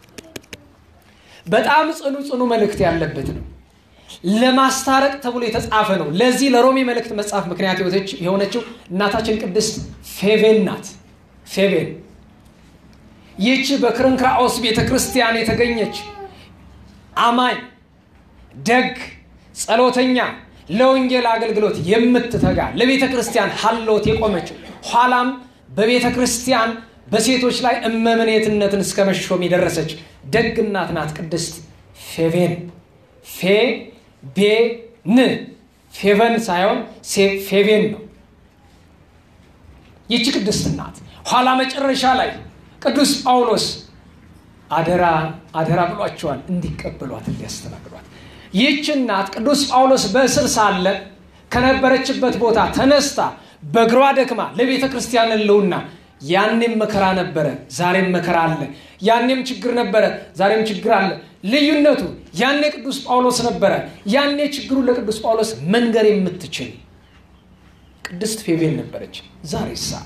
በጣም ጽኑ ጽኑ መልእክት ያለበት ነው። ለማስታረቅ ተብሎ የተጻፈ ነው። ለዚህ ለሮሜ መልእክት መጽሐፍ ምክንያት የሆነችው እናታችን ቅድስት ፌቬን ናት። ፌቬን ይህች በክርንክራኦስ ቤተ ክርስቲያን የተገኘች አማኝ፣ ደግ፣ ጸሎተኛ፣ ለወንጌል አገልግሎት የምትተጋ ለቤተ ክርስቲያን ሀሎት የቆመችው ኋላም በቤተ ክርስቲያን በሴቶች ላይ እመምኔትነትን እስከ መሾም የደረሰች ደግ እናት ናት ቅድስት ፌቬን። ፌ ቤ ን ፌቨን ሳይሆን ፌቬን ነው። ይቺ ቅድስት ናት። ኋላ መጨረሻ ላይ ቅዱስ ጳውሎስ አደራ አደራ ብሏቸዋል እንዲቀበሏት እንዲያስተናግዷት። ይህች እናት ቅዱስ ጳውሎስ በእስር ሳለ ከነበረችበት ቦታ ተነስታ በእግሯ ደክማ ለቤተ ክርስቲያን ሕልውና ያኔም መከራ ነበረ፣ ዛሬም መከራ አለ። ያኔም ችግር ነበረ፣ ዛሬም ችግር አለ። ልዩነቱ ያኔ ቅዱስ ጳውሎስ ነበረ። ያኔ ችግሩን ለቅዱስ ጳውሎስ መንገር የምትችል ቅድስት ፌቤል ነበረች። ዛሬ ሳ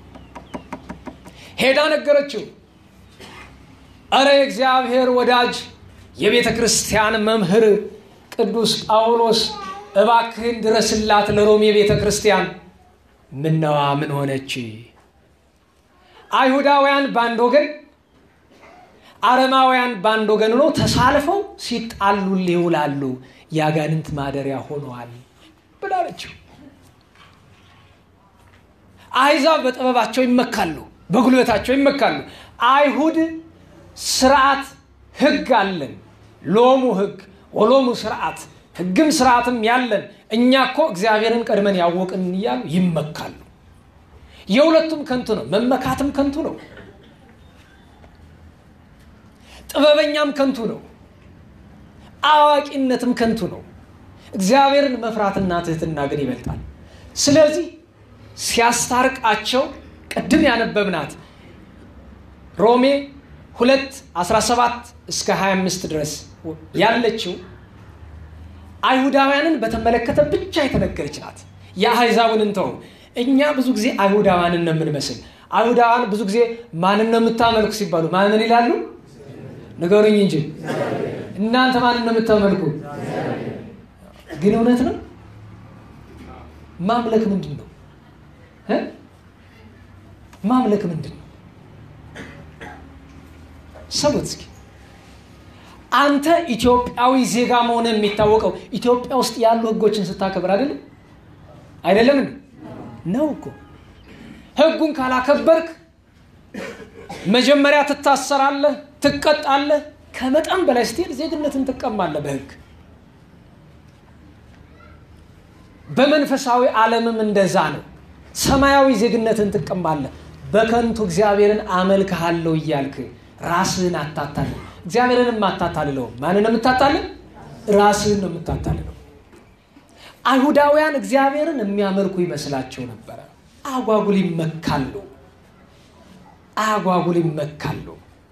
ሄዳ ነገረችው። እረ የእግዚአብሔር ወዳጅ የቤተ ክርስቲያን መምህር ቅዱስ ጳውሎስ እባክህን ድረስላት ለሮሜ ቤተ ክርስቲያን። ምነዋ ምን ሆነች? አይሁዳውያን በአንድ ወገን፣ አረማውያን በአንድ ወገን ሆነው ተሳልፈው ሲጣሉ ይውላሉ። የአጋንንት ማደሪያ ሆነዋል ብላለችው። አሕዛብ በጥበባቸው ይመካሉ፣ በጉልበታቸው ይመካሉ። አይሁድ ስርዓት ህግ አለን። ሎሙ ህግ ወሎሙ ስርዓት፣ ህግም ስርዓትም ያለን እኛ እኮ እግዚአብሔርን ቀድመን ያወቅን እያሉ ይመካሉ። የሁለቱም ከንቱ ነው። መመካትም ከንቱ ነው። ጥበበኛም ከንቱ ነው። አዋቂነትም ከንቱ ነው። እግዚአብሔርን መፍራትና ትህትና ግን ይበልጣል። ስለዚህ ሲያስታርቃቸው ቅድም ያነበብናት ሮሜ ሁለት 17 እስከ 25 ድረስ ያለችው አይሁዳውያንን በተመለከተ ብቻ የተነገረች ናት። የአሕዛብን እንተው። እኛ ብዙ ጊዜ አይሁዳውያንን ነው የምንመስል። አይሁዳውያን ብዙ ጊዜ ማንን ነው የምታመልኩ ሲባሉ ማንን ይላሉ? ንገሩኝ እንጂ እናንተ ማንን ነው የምታመልኩ? ግን እውነት ነው። ማምለክ ምንድን ነው? ማምለክ ምንድን ነው? ሰቡት እስኪ። አንተ ኢትዮጵያዊ ዜጋ መሆን የሚታወቀው ኢትዮጵያ ውስጥ ያሉ ሕጎችን ስታከብር አይደለም? አይደለም እንዴ? ነው እኮ። ሕጉን ካላከበርክ መጀመሪያ ትታሰራለህ፣ ትቀጣለህ። ከመጠን በላይ ስትሄድ ዜግነትን ትቀማለህ በሕግ። በመንፈሳዊ ዓለምም እንደዛ ነው። ሰማያዊ ዜግነትን ትቀማለህ። በከንቱ እግዚአብሔርን አመልክሃለሁ እያልክ ራስህን አታታልል። እግዚአብሔርን የማታታልለው ማንን የምታታልል? ራስህን ነው የምታታልለው። አይሁዳውያን እግዚአብሔርን የሚያመልኩ ይመስላቸው ነበረ። አጓጉል ይመካሉ፣ አጓጉል ይመካሉ።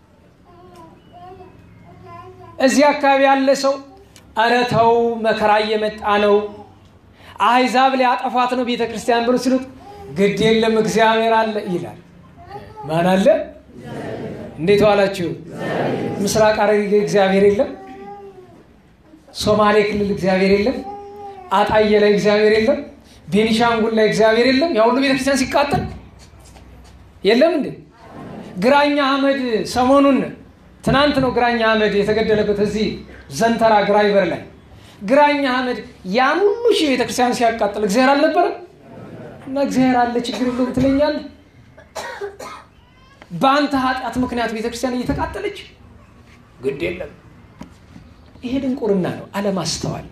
እዚህ አካባቢ ያለ ሰው ኧረ ተው መከራ እየመጣ ነው፣ አሕዛብ ሊያጠፏት ነው ቤተ ክርስቲያን ብሎ ሲሉት ግድ የለም እግዚአብሔር አለ ይላል። ማን አለ? እንዴት ዋላችሁ? ምስራቅ ሐረርጌ እግዚአብሔር የለም? ሶማሌ ክልል እግዚአብሔር የለም? አጣዬ ላይ እግዚአብሔር የለም? ቤኒሻንጉል ላይ እግዚአብሔር የለም? ያ ሁሉ ቤተክርስቲያን ሲቃጠል የለም እንዴ? ግራኛ አህመድ ሰሞኑን ትናንት ነው ግራኛ አህመድ የተገደለበት እዚህ ዘንተራ ግራይበር ላይ ግራኛ አህመድ ያን ሁሉ ሺህ ቤተክርስቲያን ሲያቃጥል እግዚአብሔር አልነበረም? እና እግዚአብሔር አለ ችግር የለውም ትለኛለህ? በአንተ ኃጢአት ምክንያት ቤተክርስቲያን እየተቃጠለች ግድ የለም። ይሄ ድንቁርና ነው፣ አለማስተዋል።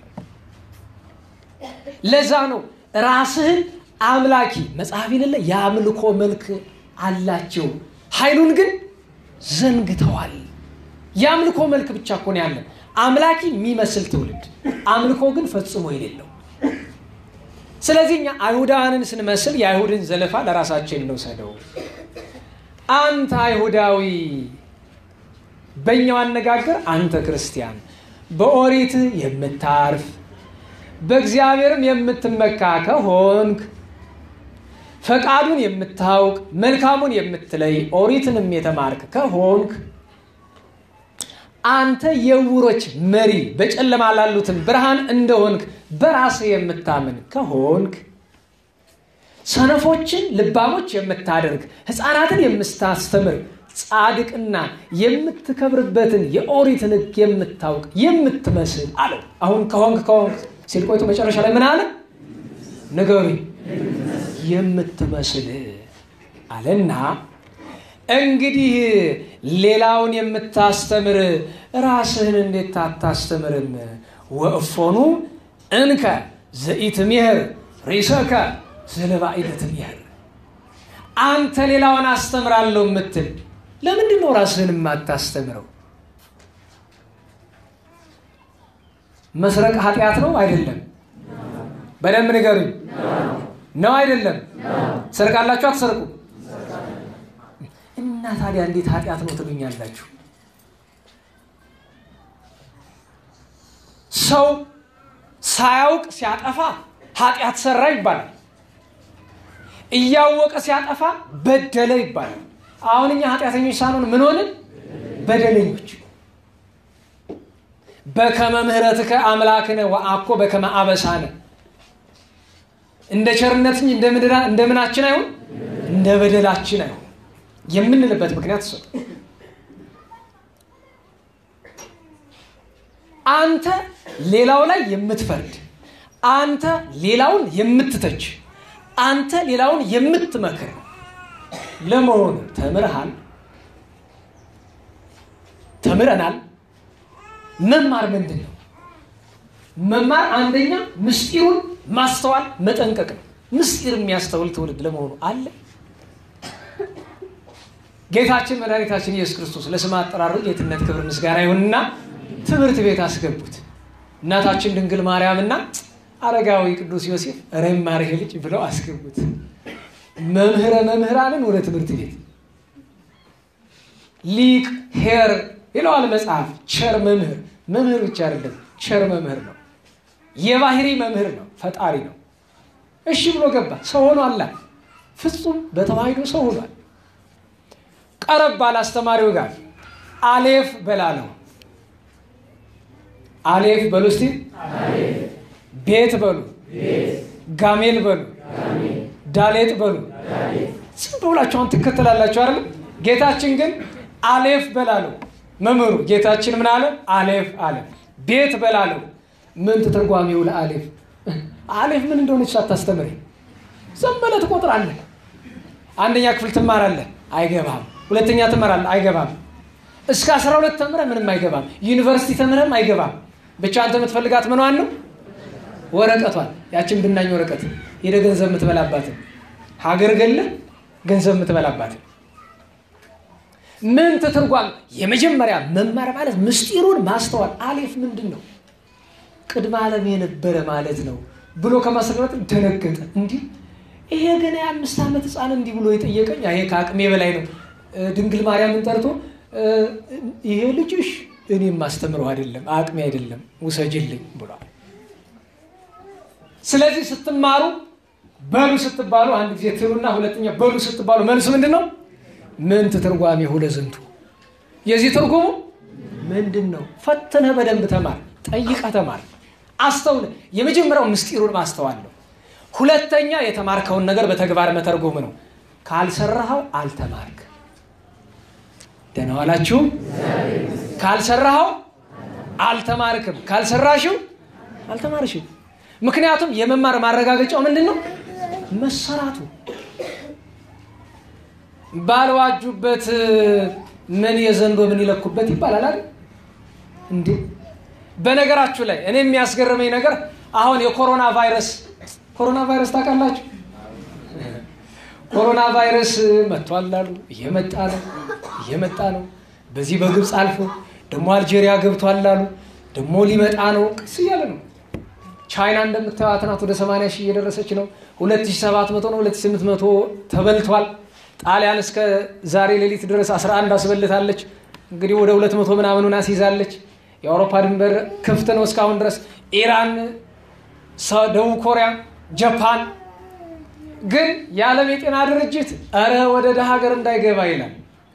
ለዛ ነው ራስህን አምላኪ መጽሐፍ የሌለ የአምልኮ መልክ አላቸው፣ ኃይሉን ግን ዘንግተዋል። የአምልኮ መልክ ብቻ እኮ ነው ያለን፣ አምላኪ የሚመስል ትውልድ፣ አምልኮ ግን ፈጽሞ የሌለው። ስለዚህ እኛ አይሁዳውያንን ስንመስል የአይሁድን ዘለፋ ለራሳችን እንውሰደው። አንተ አይሁዳዊ፣ በእኛው አነጋገር አንተ ክርስቲያን፣ በኦሪት የምታርፍ በእግዚአብሔርም የምትመካ ከሆንክ ፈቃዱን የምታውቅ መልካሙን የምትለይ ኦሪትንም የተማርክ ከሆንክ አንተ የዕውሮች መሪ በጨለማ ላሉትን ብርሃን እንደሆንክ በራስህ የምታምን ከሆንክ ሰነፎችን ልባሞች የምታደርግ ሕፃናትን የምታስተምር ጻድቅና የምትከብርበትን የኦሪትን ሕግ የምታውቅ የምትመስል አለው። አሁን ከሆንክ ከሆንክ ሲል ቆይቶ መጨረሻ ላይ ምን አለ? ንገሩኝ። የምትመስል አለና እንግዲህ ሌላውን የምታስተምር ራስህን እንዴት አታስተምርም? ወእፎኑ እንከ ዘኢትሜህር ሪሰከ ዘለባኢደ ትሜህር። አንተ ሌላውን አስተምራለሁ የምትል ለምንድን ነው ራስህን የማታስተምረው? መስረቅ ኃጢአት ነው አይደለም? በደንብ ንገሩኝ። ነው አይደለም? ትሰርቃላችሁ አትሰርቁ? እና ታዲያ እንዴት ኃጢአት ነው ትሉኛላችሁ? ሰው ሳያውቅ ሲያጠፋ ኃጢአት ሰራ ይባላል። እያወቀ ሲያጠፋ በደለ ይባላል። አሁን እኛ ኃጢአተኞች ሳንሆን ምን ሆንን? በደለኞች። በከመ ምሕረትከ አምላክነ ወአኮ በከመ አበሳነ እንደ ቸርነት እንጂ እንደ ምናችን አይሆን እንደ በደላችን አይሆን የምንልበት ምክንያት እሱ አንተ ሌላው ላይ የምትፈርድ አንተ ሌላውን የምትተች አንተ ሌላውን የምትመክር ለመሆኑ ተምርሃል? ተምረናል? መማር ምንድን ነው? መማር አንደኛ ምስጢሩን ማስተዋል መጠንቀቅ ነው። ምስጢር የሚያስተውል ትውልድ ለመሆኑ አለ? ጌታችን መድኃኒታችን ኢየሱስ ክርስቶስ ለስም አጠራሩ ጌትነት ክብር ምስጋና ይሁንና ትምህርት ቤት አስገቡት። እናታችን ድንግል ማርያምና አረጋዊ ቅዱስ ዮሴፍ ረማር ይሄ ልጅ ብለው አስገቡት። መምህረ መምህራንን ወደ ትምህርት ቤት ሊቅ ሄር ይለዋል መጽሐፍ። ቸር መምህር መምህር ብቻ አይደለም፣ ቸር መምህር ነው። የባህሪ መምህር ነው፣ ፈጣሪ ነው። እሺ ብሎ ገባ። ሰው ሆኖ አላ ፍጹም በተዋሂዶ ሰው ሆኗል። ቀረብ ባለ አስተማሪው ጋር አሌፍ በላለው አሌፍ በሉ እስቲ ቤት በሉ ጋሜል በሉ ዳሌጥ በሉ ዝም ብላችሁ አሁን ትከተላላችሁ አይደለም ጌታችን ግን አሌፍ በላለው መምህሩ ጌታችን ምን አለ አሌፍ አለ ቤት በላለው ምን ትርጓሜው ለአሌፍ አሌፍ ምን እንደሆነች ሳታስተምር ዝም ብለህ ትቆጥራለህ አንደኛ ክፍል ትማራለህ አይገባም ሁለተኛ ትመራለህ አይገባም እስከ አስራ ሁለት ተምረህ ምንም አይገባም ዩኒቨርሲቲ ተምረህም አይገባም ብቻ አንተ የምትፈልጋት ምኗን ነው ወረቀቷን ያችን ብናኝ ወረቀት ሄደ ገንዘብ የምትበላባትን ሀገር ገለ ገንዘብ የምትበላባትን ምን ትትርጓም የመጀመሪያ መማር ማለት ምስጢሩን ማስተዋል አሌፍ ምንድን ነው ቅድመ ዓለም የነበረ ማለት ነው ብሎ ከማስረዳት ደነገጠ እንዲህ ይሄ ገና የአምስት ዓመት ህፃን እንዲህ ብሎ የጠየቀኝ ይሄ ከአቅሜ በላይ ነው ድንግል ማርያምን ጠርቶ ይሄ ልጅሽ እኔ የማስተምረው አይደለም አቅሜ አይደለም ውሰጅልኝ ብሏል ስለዚህ ስትማሩ በሉ ስትባሉ አንድ ጊዜ ትሉና ሁለተኛ በሉ ስትባሉ መልሱ ምንድን ነው ምን ትርጓሜ ሁለዝንቱ የዚህ ትርጉሙ ምንድን ነው ፈትነህ በደንብ ተማር ጠይቀህ ተማር አስተውለ የመጀመሪያው ምስጢሩን ማስተዋል ነው ሁለተኛ የተማርከውን ነገር በተግባር መተርጎም ነው ካልሰራኸው አልተማርክ ደህና ዋላችሁ ካልሰራኸው አልተማርክም ካልሰራሽው አልተማርሽም ምክንያቱም የመማር ማረጋገጫው ምንድን ነው መሰራቱ ባልዋጁበት ምን የዘንዶ ምን ይለኩበት ይባላል አይደል እንዴ በነገራችሁ ላይ እኔ የሚያስገርመኝ ነገር አሁን የኮሮና ቫይረስ ኮሮና ቫይረስ ታውቃላችሁ ኮሮና ቫይረስ መጥቷል አሉ እየመጣ ነው እየመጣ ነው በዚህ በግብፅ አልፎ ደግሞ አልጄሪያ ገብቷል አሉ ደግሞ ሊመጣ ነው ቅስ እያለ ነው ቻይና እንደምታዩት ናት ወደ 80 ሺህ እየደረሰች ነው 2700 ነው 2800 ተበልቷል ጣሊያን እስከ ዛሬ ሌሊት ድረስ 11 አስበልታለች እንግዲህ ወደ 200 ምናምኑን አስይዛለች የአውሮፓ ድንበር ክፍት ነው እስካሁን ድረስ ኢራን ደቡብ ኮሪያ ጃፓን ግን የዓለም የጤና ድርጅት እረ ወደ ደሃ ሀገር እንዳይገባ ይላል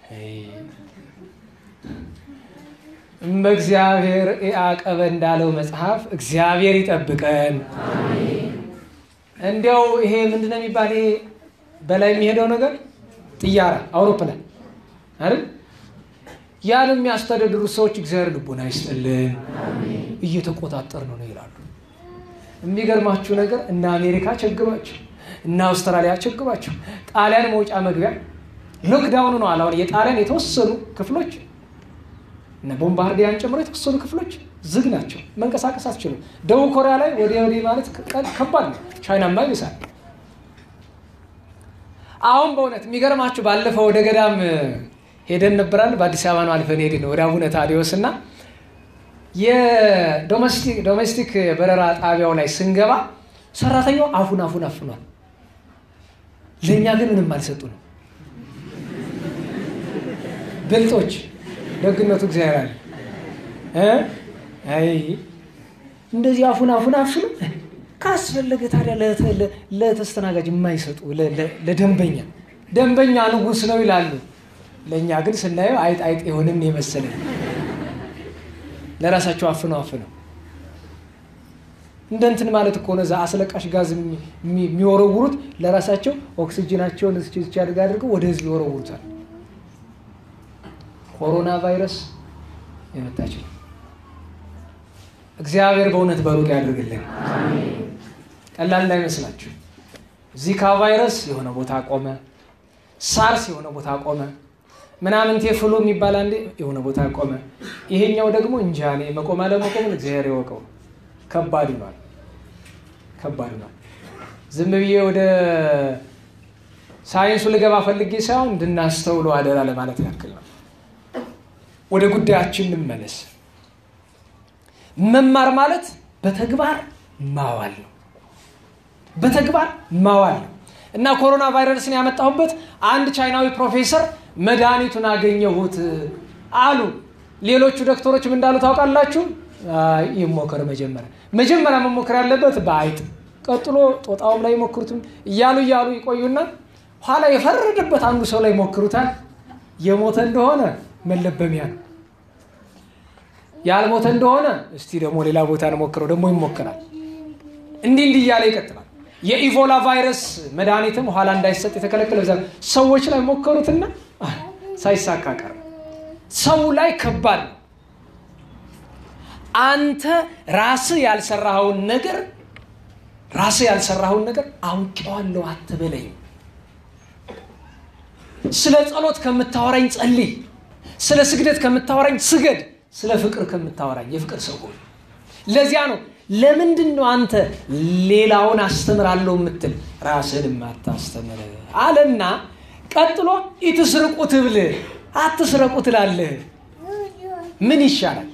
በእግዚአብሔር ያዕቀበ እንዳለው መጽሐፍ እግዚአብሔር ይጠብቀን እንዲያው ይሄ ምንድነው የሚባል ይሄ በላይ የሚሄደው ነገር ጥያራ አውሮፕላን አይደል ያን የሚያስተዳድሩት ሰዎች እግዚአብሔር ልቦና ይስጥልን እየተቆጣጠር ነው ነው ይላሉ የሚገርማችሁ ነገር እነ አሜሪካ ቸግሯቸው እነ አውስትራሊያ ቸግሯቸው ጣሊያን መውጫ መግቢያ ሎክዳውኑ ነው አላሁን የጣሊያን የተወሰኑ ክፍሎች እነ ቦምባርዲያን ጨምሮ የተወሰኑ ክፍሎች ዝግ ናቸው መንቀሳቀስ አትችሉም ደቡብ ኮሪያ ላይ ወዲያ ወዲህ ማለት ከባድ ነው ቻይናማ ይብሳል አሁን በእውነት የሚገርማችሁ ባለፈው ወደ ገዳም ሄደን ነበራል። በአዲስ አበባ ነው አልፈን ሄድን ወደ አቡነ ታዲዎስ እና የዶሜስቲክ በረራ ጣቢያው ላይ ስንገባ ሰራተኛው አፉን አፉን አፍኗል። ለእኛ ግን ምንም አልሰጡ ነው። ብልጦች ደግነቱ እግዚአብሔር አለ። አይ እንደዚህ አፉን አፉን አፍኑ ካስፈለገ ታዲያ ለተስተናጋጅ የማይሰጡ ለደንበኛ ደንበኛ ንጉሥ ነው ይላሉ። ለእኛ ግን ስናየው አይጥ አይጥ የሆንን የመሰለን ለራሳቸው አፍነው አፍነው እንደ እንትን ማለት እኮ ነው። እዛ አስለቃሽ ጋዝ የሚወረውሩት ለራሳቸው ኦክሲጅናቸውን እስኪ አድርግ አድርገው ወደ ህዝብ ይወረውሩታል። ኮሮና ቫይረስ የመጣች ነው። እግዚአብሔር በእውነት በሩቅ ያድርግልን። ቀላል እንዳይመስላችሁ። ዚካ ቫይረስ የሆነ ቦታ ቆመ፣ ሳርስ የሆነ ቦታ ቆመ፣ ምናምን ቴፍሉ የሚባል አንዴ የሆነ ቦታ ቆመ። ይሄኛው ደግሞ እንጃ እኔ መቆም አለመቆምን እግዚአብሔር ይወቀው። ከባድ ሆኗል፣ ከባድ ሆኗል። ዝም ብዬ ወደ ሳይንሱ ልገባ ፈልጌ ሳይሆን እንድናስተውሎ አደራ ለማለት ያክል ነው። ወደ ጉዳያችን እንመለስ። መማር ማለት በተግባር ማዋል ነው። በተግባር ማዋል ነው እና ኮሮና ቫይረስን ያመጣሁበት አንድ ቻይናዊ ፕሮፌሰር መድኃኒቱን አገኘሁት አሉ። ሌሎቹ ዶክተሮችም እንዳሉ ታውቃላችሁ። ይሞከር መጀመሪያ መጀመሪያ መሞከር ያለበት በአይጥ ቀጥሎ ጦጣውም ላይ ይሞክሩትም እያሉ እያሉ ይቆዩና ኋላ የፈረደበት አንዱ ሰው ላይ ይሞክሩታል። የሞተ እንደሆነ መለበሚያ ነው። ያልሞተ እንደሆነ እስቲ ደግሞ ሌላ ቦታ እንሞክረው፣ ደግሞ ይሞከራል። እንዲህ እንዲህ እያለ ይቀጥላል። የኢቮላ ቫይረስ መድኃኒትም ኋላ እንዳይሰጥ የተከለከለ ሰዎች ላይ ሞከሩትና ሳይሳካ ቀረ። ሰው ላይ ከባድ ነው። አንተ ራስህ ያልሰራኸውን ነገር ራስህ ያልሰራኸውን ነገር አውቄዋለሁ አትበለኝ። ስለ ጸሎት ከምታወራኝ ጸልይ፣ ስለ ስግደት ከምታወራኝ ስገድ፣ ስለ ፍቅር ከምታወራኝ የፍቅር ሰው ሆን። ለዚያ ነው ለምንድን ነው አንተ ሌላውን አስተምራለሁ የምትል ራስህን የማታስተምር አለና ቀጥሎ ኢትስርቁ ትብል አትስረቁ ትላለህ። ምን ይሻላል?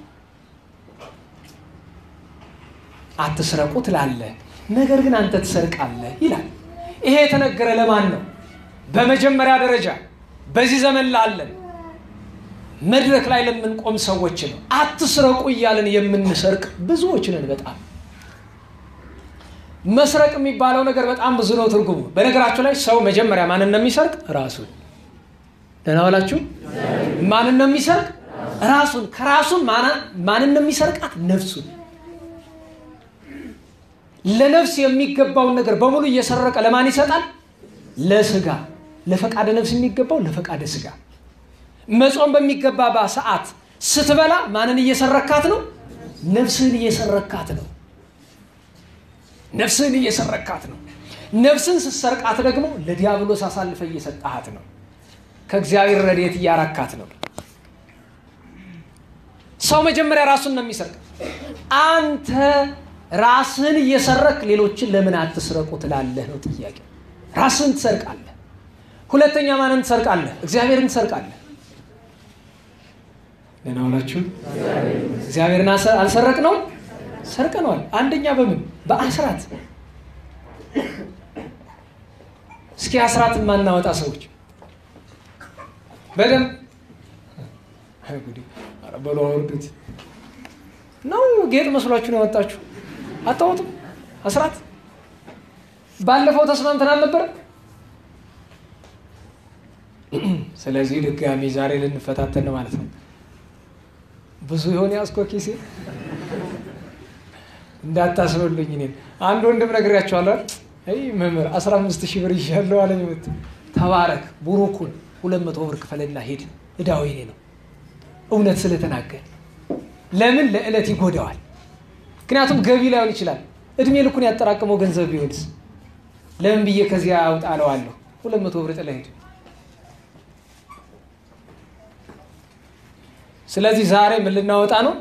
አትስረቁ ትላለህ፣ ነገር ግን አንተ ትሰርቃለህ ይላል። ይሄ የተነገረ ለማን ነው? በመጀመሪያ ደረጃ በዚህ ዘመን ላለን መድረክ ላይ ለምንቆም ሰዎች ነው። አትስረቁ እያለን የምንሰርቅ ብዙዎች ነን። በጣም መስረቅ የሚባለው ነገር በጣም ብዙ ነው ትርጉሙ። በነገራችሁ ላይ ሰው መጀመሪያ ማንን ነው የሚሰርቅ? ራሱን። ደህና ዋላችሁ። ማንን ነው የሚሰርቅ? ራሱን። ከራሱን ማንን ነው የሚሰርቃት? ነፍሱን። ለነፍስ የሚገባውን ነገር በሙሉ እየሰረቀ ለማን ይሰጣል? ለስጋ። ለፈቃደ ነፍስ የሚገባው ለፈቃደ ስጋ መጾም በሚገባ ሰዓት ስትበላ ማንን እየሰረካት ነው? ነፍስህን እየሰረካት ነው። ነፍስህን እየሰረካት ነው። ነፍስን ስትሰርቃት ደግሞ ለዲያብሎስ አሳልፈ እየሰጣሃት ነው። ከእግዚአብሔር ረድኤት እያራካት ነው። ሰው መጀመሪያ ራሱን ነው የሚሰርቅ። አንተ ራስህን እየሰረክ ሌሎችን ለምን አትስረቁ ትላለህ ነው ጥያቄ። ራስህን ትሰርቃለህ። ሁለተኛ ማንን ትሰርቃለህ? እግዚአብሔርን ትሰርቃለህ። ደህና ዋላችሁ። እግዚአብሔርን አልሰረቅ ነው ሰርቀነዋል። አንደኛ በምን በአስራት እስኪ አስራት የማናወጣ ሰዎች በደንብ በሎ አውርዱት ነው። ጌጥ መስሏችሁ ነው ያወጣችሁ። አታወጡም አስራት። ባለፈው ተስማምተን አልነበረ? ስለዚህ ድጋሚ ዛሬ ልንፈታተን ነው ማለት ነው። ብዙ የሆነ ያስኮ ኪሴ እንዳታስበሉኝ። እኔን አንድ ወንድም ነግሬያቸዋለሁ። አይ መምህር አስራ አምስት ሺህ ብር ይዣለሁ አለኝ። መት ተባረክ ቡሩኩን ሁለት መቶ ብር ክፈልና ሄድ እዳው የኔ ነው። እውነት ስለተናገር ለምን ለዕለት ይጎዳዋል። ምክንያቱም ገቢ ላይሆን ይችላል። እድሜ ልኩን ያጠራቀመው ገንዘብ ቢሆንስ ለምን ብዬ ከዚያ አውጣለዋለሁ። ሁለት መቶ ብር ጥለህ ሄድ። ስለዚህ ዛሬ ምን ልናወጣ ነው?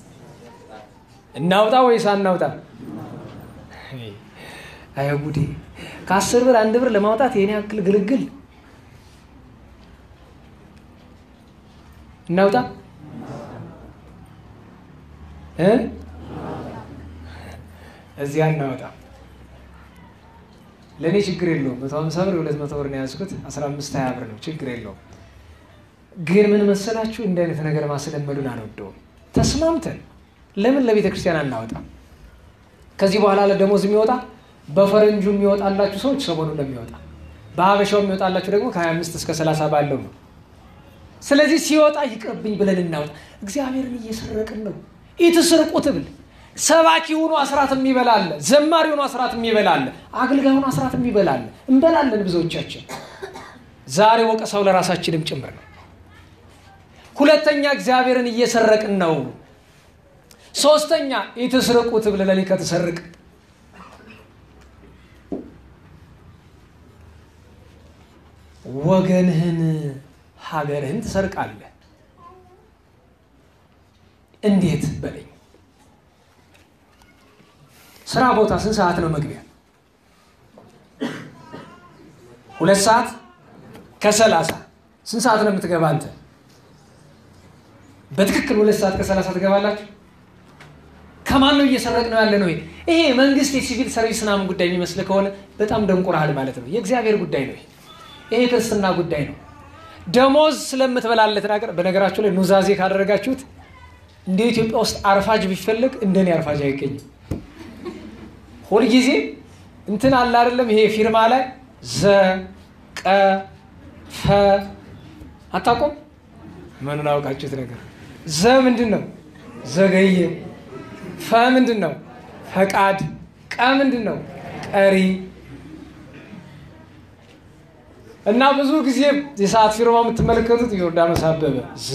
እናውጣ ወይስ አናውጣ? አይ ጉዴ! ከአስር ብር አንድ ብር ለማውጣት የኔ ያክል ግልግል እናውጣ እ እዚያ እናወጣ። ለእኔ ችግር የለውም። መቶ ሀምሳ ብር የሁለት መቶ ብር ነው የያዝኩት። አስራ አምስት ሀያ ብር ነው ችግር የለውም። ግን ምን መሰላችሁ እንዲህ አይነት ነገር ማስለመዱን አልወደውም። ተስማምተን ለምን ለቤተ ክርስቲያን አናወጣም? ከዚህ በኋላ ለደሞዝ የሚወጣ በፈረንጁ የሚወጣላችሁ ሰዎች ሰሞኑን ነው የሚወጣ። በሀበሻው የሚወጣላችሁ ደግሞ ከ25 እስከ 30 ባለው ነው። ስለዚህ ሲወጣ ይቅርብኝ ብለን እናወጣ። እግዚአብሔርን እየሰረቅን ነው። ኢትስርቁት ብል ሰባኪ ሆኖ አስራት የሚበላለ፣ ዘማሪ ሆኖ አስራት የሚበላለ፣ አገልጋይ ሆኖ አስራት የሚበላለ እንበላለን ብዙዎቻችን። ዛሬ ወቀሳው ለራሳችንም ጭምር ነው። ሁለተኛ እግዚአብሔርን እየሰረቅን ነው። ሶስተኛ ኢትስርቁት ብል ለሊ ከተሰርቅ ወገንህን ሀገርህን ትሰርቃለህ። እንዴት በለኝ። ስራ ቦታ ስንት ሰዓት ነው መግቢያ? ሁለት ሰዓት ከሰላሳ ስንት ሰዓት ነው የምትገባ አንተ? በትክክል ሁለት ሰዓት ከሰላሳ ትገባላችሁ። ከማን ነው እየሰረቅ ነው ያለ ነው? ይሄ መንግስት የሲቪል ሰርቪስ ምናምን ጉዳይ የሚመስል ከሆነ በጣም ደንቁረሃል ማለት ነው። የእግዚአብሔር ጉዳይ ነው። ይሄ ክርስትና ጉዳይ ነው። ደሞዝ ስለምትበላለት ነገር በነገራችሁ ላይ ኑዛዜ ካደረጋችሁት እንደ ኢትዮጵያ ውስጥ አርፋጅ ቢፈልግ እንደኔ አርፋጅ አይገኝም። ሁልጊዜ እንትን አለ አይደለም፣ ይሄ ፊርማ ላይ ዘ ቀ ፈ አታውቁም? ምኑን አውቃችሁት ነገር ዘ ምንድን ነው? ዘገየ። ፈ ምንድን ነው? ፈቃድ። ቀ ምንድን ነው? ቀሪ እና ብዙ ጊዜ የሰዓት ፊርማ የምትመለከቱት ዮርዳኖስ አበበ ዘ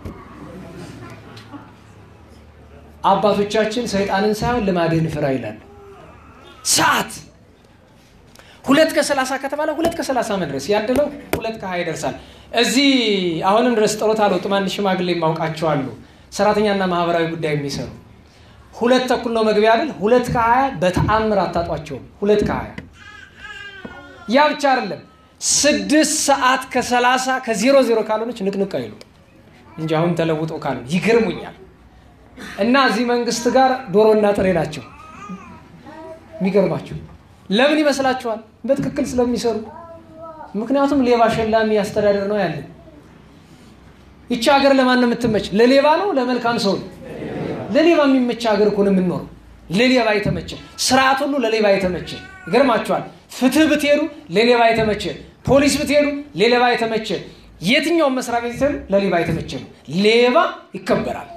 አባቶቻችን ሰይጣንን ሳይሆን ልማድህን ፍራ ይላሉ። ሰዓት ሁለት ከሰላሳ ከተባለ ሁለት ከሰላሳ መድረስ ያደለው ሁለት ከሀያ ይደርሳል። እዚህ አሁንም ድረስ ጥሮት አልወጡም። አንድ ሽማግሌ የማውቃቸው አሉ፣ ሰራተኛና ማህበራዊ ጉዳይ የሚሰሩ ሁለት ተኩል ነው መግቢያ አይደል? ሁለት ከሀያ በተአምር አታጧቸውም። ሁለት ከሀያ ያ ብቻ አይደለም ስድስት ሰዓት ከሰላሳ ከዜሮ ዜሮ ካልሆነች ንቅንቅ አይሉ እንጂ አሁን ተለውጦ ካልሆነ ይገርሙኛል። እና እዚህ መንግስት ጋር ዶሮና ጥሬ ናቸው። የሚገርማቸው ለምን ይመስላችኋል? በትክክል ስለሚሰሩ። ምክንያቱም ሌባ ሸላሚ አስተዳደር ነው ያለን። ይቺ ሀገር ለማን ነው የምትመች? ለሌባ ነው ለመልካም ሰው ነው? ለሌባ የሚመች ሀገር እኮ ነው የምንኖረው። ለሌባ የተመቸ ስርዓት ሁሉ ለሌባ የተመቸ ይገርማቸዋል። ፍትህ ብትሄዱ ለሌባ የተመቸ፣ ፖሊስ ብትሄዱ ለሌባ የተመቸ፣ የትኛውን መስሪያ ቤት ብትሄዱ ለሌባ የተመቸ ነው። ሌባ ይከበራል።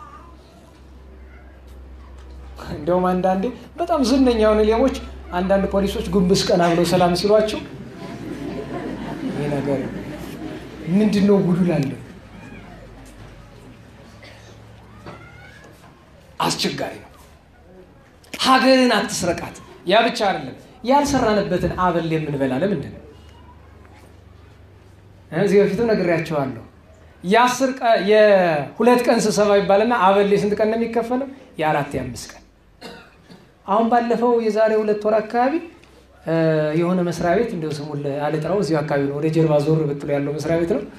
እንደውም አንዳንዴ በጣም ዝነኛ የሆኑ ሌቦች አንዳንድ ፖሊሶች ጉንብስ ቀና ብለው ሰላም ሲሏቸው ይህ ነገር ምንድን ነው ጉዱ ላለ አስቸጋሪ ነው። ሀገርን አትስረቃት። ያ ብቻ አይደለም፣ ያልሰራንበትን አበል የምንበላ ለምንድን ነው? እዚህ በፊትም ነግሬያቸዋለሁ። የአስር የሁለት ቀን ስብሰባ ይባልና አበል የስንት ቀን ነው የሚከፈለው? የአራት የአምስት ቀን አሁን ባለፈው የዛሬ ሁለት ወር አካባቢ የሆነ መስሪያ ቤት እንዲሁ ስሙን አልጥራው እዚሁ አካባቢ ነው፣ ወደ ጀርባ ዞር ብትሎ ያለው መስሪያ ቤት ነው።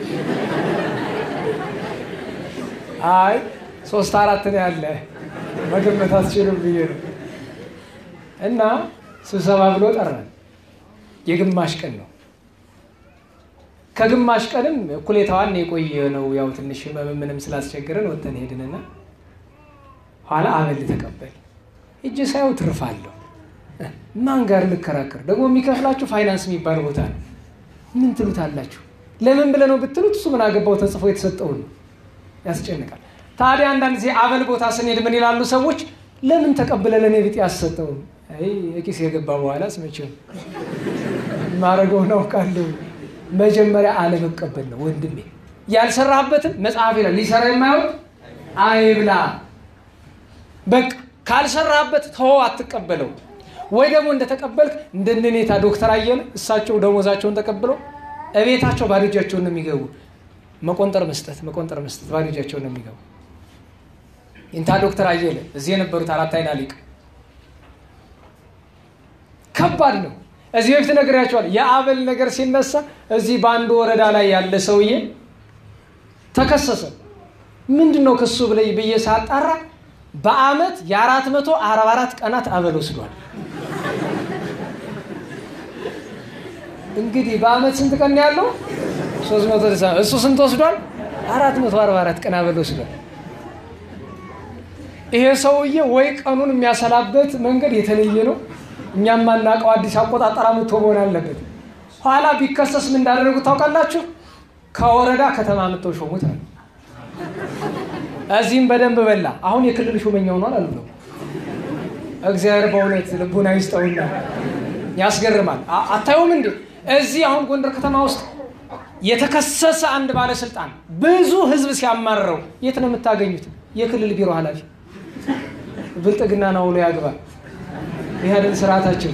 አይ ሶስት አራት ነው ያለ መገመት አትችሉም ብዬ ነው። እና ስብሰባ ብሎ ጠራን። የግማሽ ቀን ነው። ከግማሽ ቀንም እኩሌታዋን የቆየ ነው። ያው ትንሽ ምንም ስላስቸገረን ወተን ሄድንና ኋላ አበል ተቀበል እጅ ሳየው ትርፋለሁ። ማን ጋር ልከራከር? ደግሞ የሚከፍላችሁ ፋይናንስ የሚባል ቦታ ነው። ምን ትሉታላችሁ? ለምን ብለህ ነው ብትሉት እሱ ምን አገባው ተጽፎ የተሰጠውን ነው። ያስጨንቃል። ታዲያ አንዳንድ ጊዜ አበል ቦታ ስንሄድ ምን ይላሉ ሰዎች? ለምን ተቀብለ ለእኔ ቢጤ ያሰጠውን? አይ የኪስ የገባ በኋላ ስመቼም ማድረገውን አውቃለሁ። መጀመሪያ አለመቀበል ነው ወንድሜ። ያልሰራህበትን መጽሐፍ ይላል ሊሰራ የማያውቅ አይብላ። በቃ ካልሰራህበት ተወው፣ አትቀበለው። ወይ ደግሞ እንደተቀበልክ እንደነኔታ ዶክተር አየለ እሳቸው ደሞዛቸውን ተቀብለው እቤታቸው ባዶ እጃቸውን ነው የሚገቡ። መቆንጠር መስጠት መቆንጠር መስጠት ባዶ እጃቸውን ነው የሚገቡ። ኢንታ ዶክተር አየለ እዚህ የነበሩት አራት አይና ሊቅ ከባድ ነው። እዚህ በፊት ነግሬያቸዋል። የአበል ነገር ሲነሳ እዚህ በአንዱ ወረዳ ላይ ያለ ሰውዬ ተከሰሰ። ምንድን ነው ክሱ ብለይ ብዬ ሳጣራ በአመት የአራት መቶ አርባ አራት ቀናት አበል ወስዷል። እንግዲህ በአመት ስንት ቀን ነው ያለው? ሶስት መቶ እሱ ስንት ወስዷል? አራት መቶ አርባ አራት ቀን አበል ወስዷል። ይሄ ሰውዬ ወይ ቀኑን የሚያሰላበት መንገድ የተለየ ነው። እኛም ማናውቀው አዲስ አቆጣጠር አምጥቶ መሆን አለበት። ኋላ ቢከሰስ ምን እንዳደረጉት ታውቃላችሁ? ከወረዳ ከተማ አምጥተው ሾሙት አሉ። እዚህም በደንብ በላ። አሁን የክልል ሹመኛ ሆኗል አሉ ነው። እግዚአብሔር በእውነት ልቡና ይስጠውና ያስገርማል። አታዩም እንዴ? እዚህ አሁን ጎንደር ከተማ ውስጥ የተከሰሰ አንድ ባለስልጣን ብዙ ህዝብ ሲያማርረው የት ነው የምታገኙት? የክልል ቢሮ ኃላፊ ብልጥግና ነው ውሎ ያግባል። ይህ አይደል ስርዓታችን?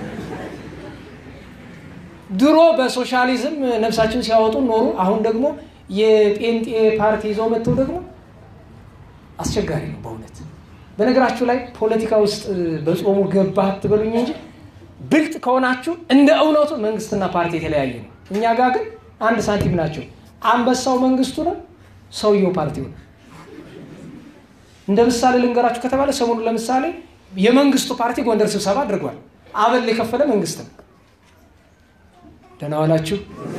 ድሮ በሶሻሊዝም ነፍሳችን ሲያወጡ ኖሩ። አሁን ደግሞ የጴንጤ ፓርቲ ይዘው መጥተው ደግሞ አስቸጋሪ ነው በእውነት። በነገራችሁ ላይ ፖለቲካ ውስጥ በጾሙ ገባ አትበሉኝ እንጂ ብልጥ ከሆናችሁ እንደ እውነቱ መንግስትና ፓርቲ የተለያየ ነው። እኛ ጋር ግን አንድ ሳንቲም ናቸው። አንበሳው መንግስቱ ነው፣ ሰውየው ፓርቲው ነው። እንደ ምሳሌ ልንገራችሁ ከተባለ ሰሞኑን ለምሳሌ የመንግስቱ ፓርቲ ጎንደር ስብሰባ አድርጓል። አበል የከፈለ መንግስት ነው። ደህና ዋላችሁ።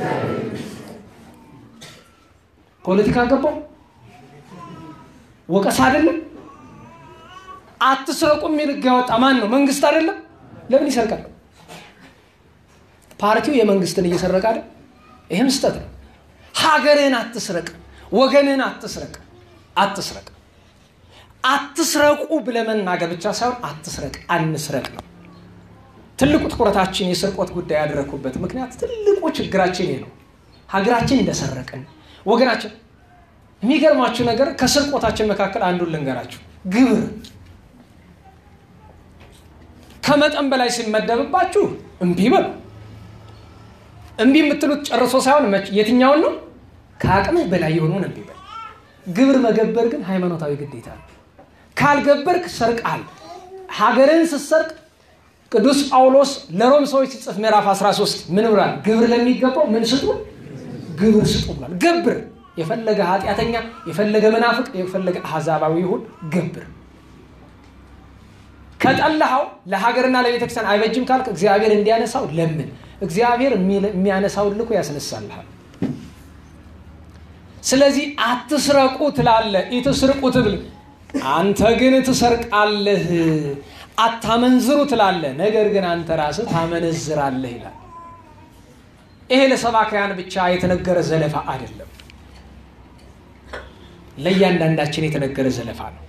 ፖለቲካ ገባው ወቀሳ አይደለም። አትስረቁ የሚል ህግ ያወጣ ማን ነው? መንግስት አይደለም። ለምን ይሰርቃል? ፓርቲው የመንግስትን እየሰረቀ አይደል? ይህም ስህተት ነው። ሀገርህን አትስረቅ፣ ወገንህን አትስረቅ፣ አትስረቅ አትስረቁ ብለህ መናገር ብቻ ሳይሆን አትስረቅ፣ አንስረቅ ነው ትልቁ ትኩረታችን የስርቆት ጉዳይ ያደረግኩበት ምክንያት ትልቁ ችግራችን ይሄ ነው። ሀገራችን እንደሰረቅን ወገናችን። የሚገርማችሁ ነገር ከስርቆታችን መካከል አንዱን ልንገራችሁ፣ ግብር ከመጠን በላይ ሲመደብባችሁ እምቢ በሉ። እምቢ የምትሉት ጨርሶ ሳይሆን የትኛውን ነው? ከአቅምህ በላይ የሆነውን እምቢ በል። ግብር መገበር ግን ሃይማኖታዊ ግዴታ ነው። ካልገበርክ ሰርቃል። ሀገርን ስትሰርቅ ቅዱስ ጳውሎስ ለሮም ሰዎች ሲጽፍ ምዕራፍ 13 ምን ብሏል? ግብር ለሚገባው ምን ስጡ? ግብር ስጡ ብሏል። ገብር። የፈለገ ኃጢአተኛ፣ የፈለገ መናፍቅ፣ የፈለገ አሕዛባዊ ይሁን ገብር። ከጠላኸው ለሀገርና ለቤተክርስቲያን አይበጅም ካልክ እግዚአብሔር እንዲያነሳው ለምን። እግዚአብሔር የሚያነሳውን ልኮ ያስነሳልሃል። ስለዚህ አትስረቁ ትላለህ፣ ኢትስርቁ ትብል አንተ ግን ትሰርቃለህ። አታመንዝሩ ትላለህ፣ ነገር ግን አንተ ራስህ ታመነዝራለህ ይላል። ይሄ ለሰባክያን ብቻ የተነገረ ዘለፋ አይደለም፣ ለእያንዳንዳችን የተነገረ ዘለፋ ነው።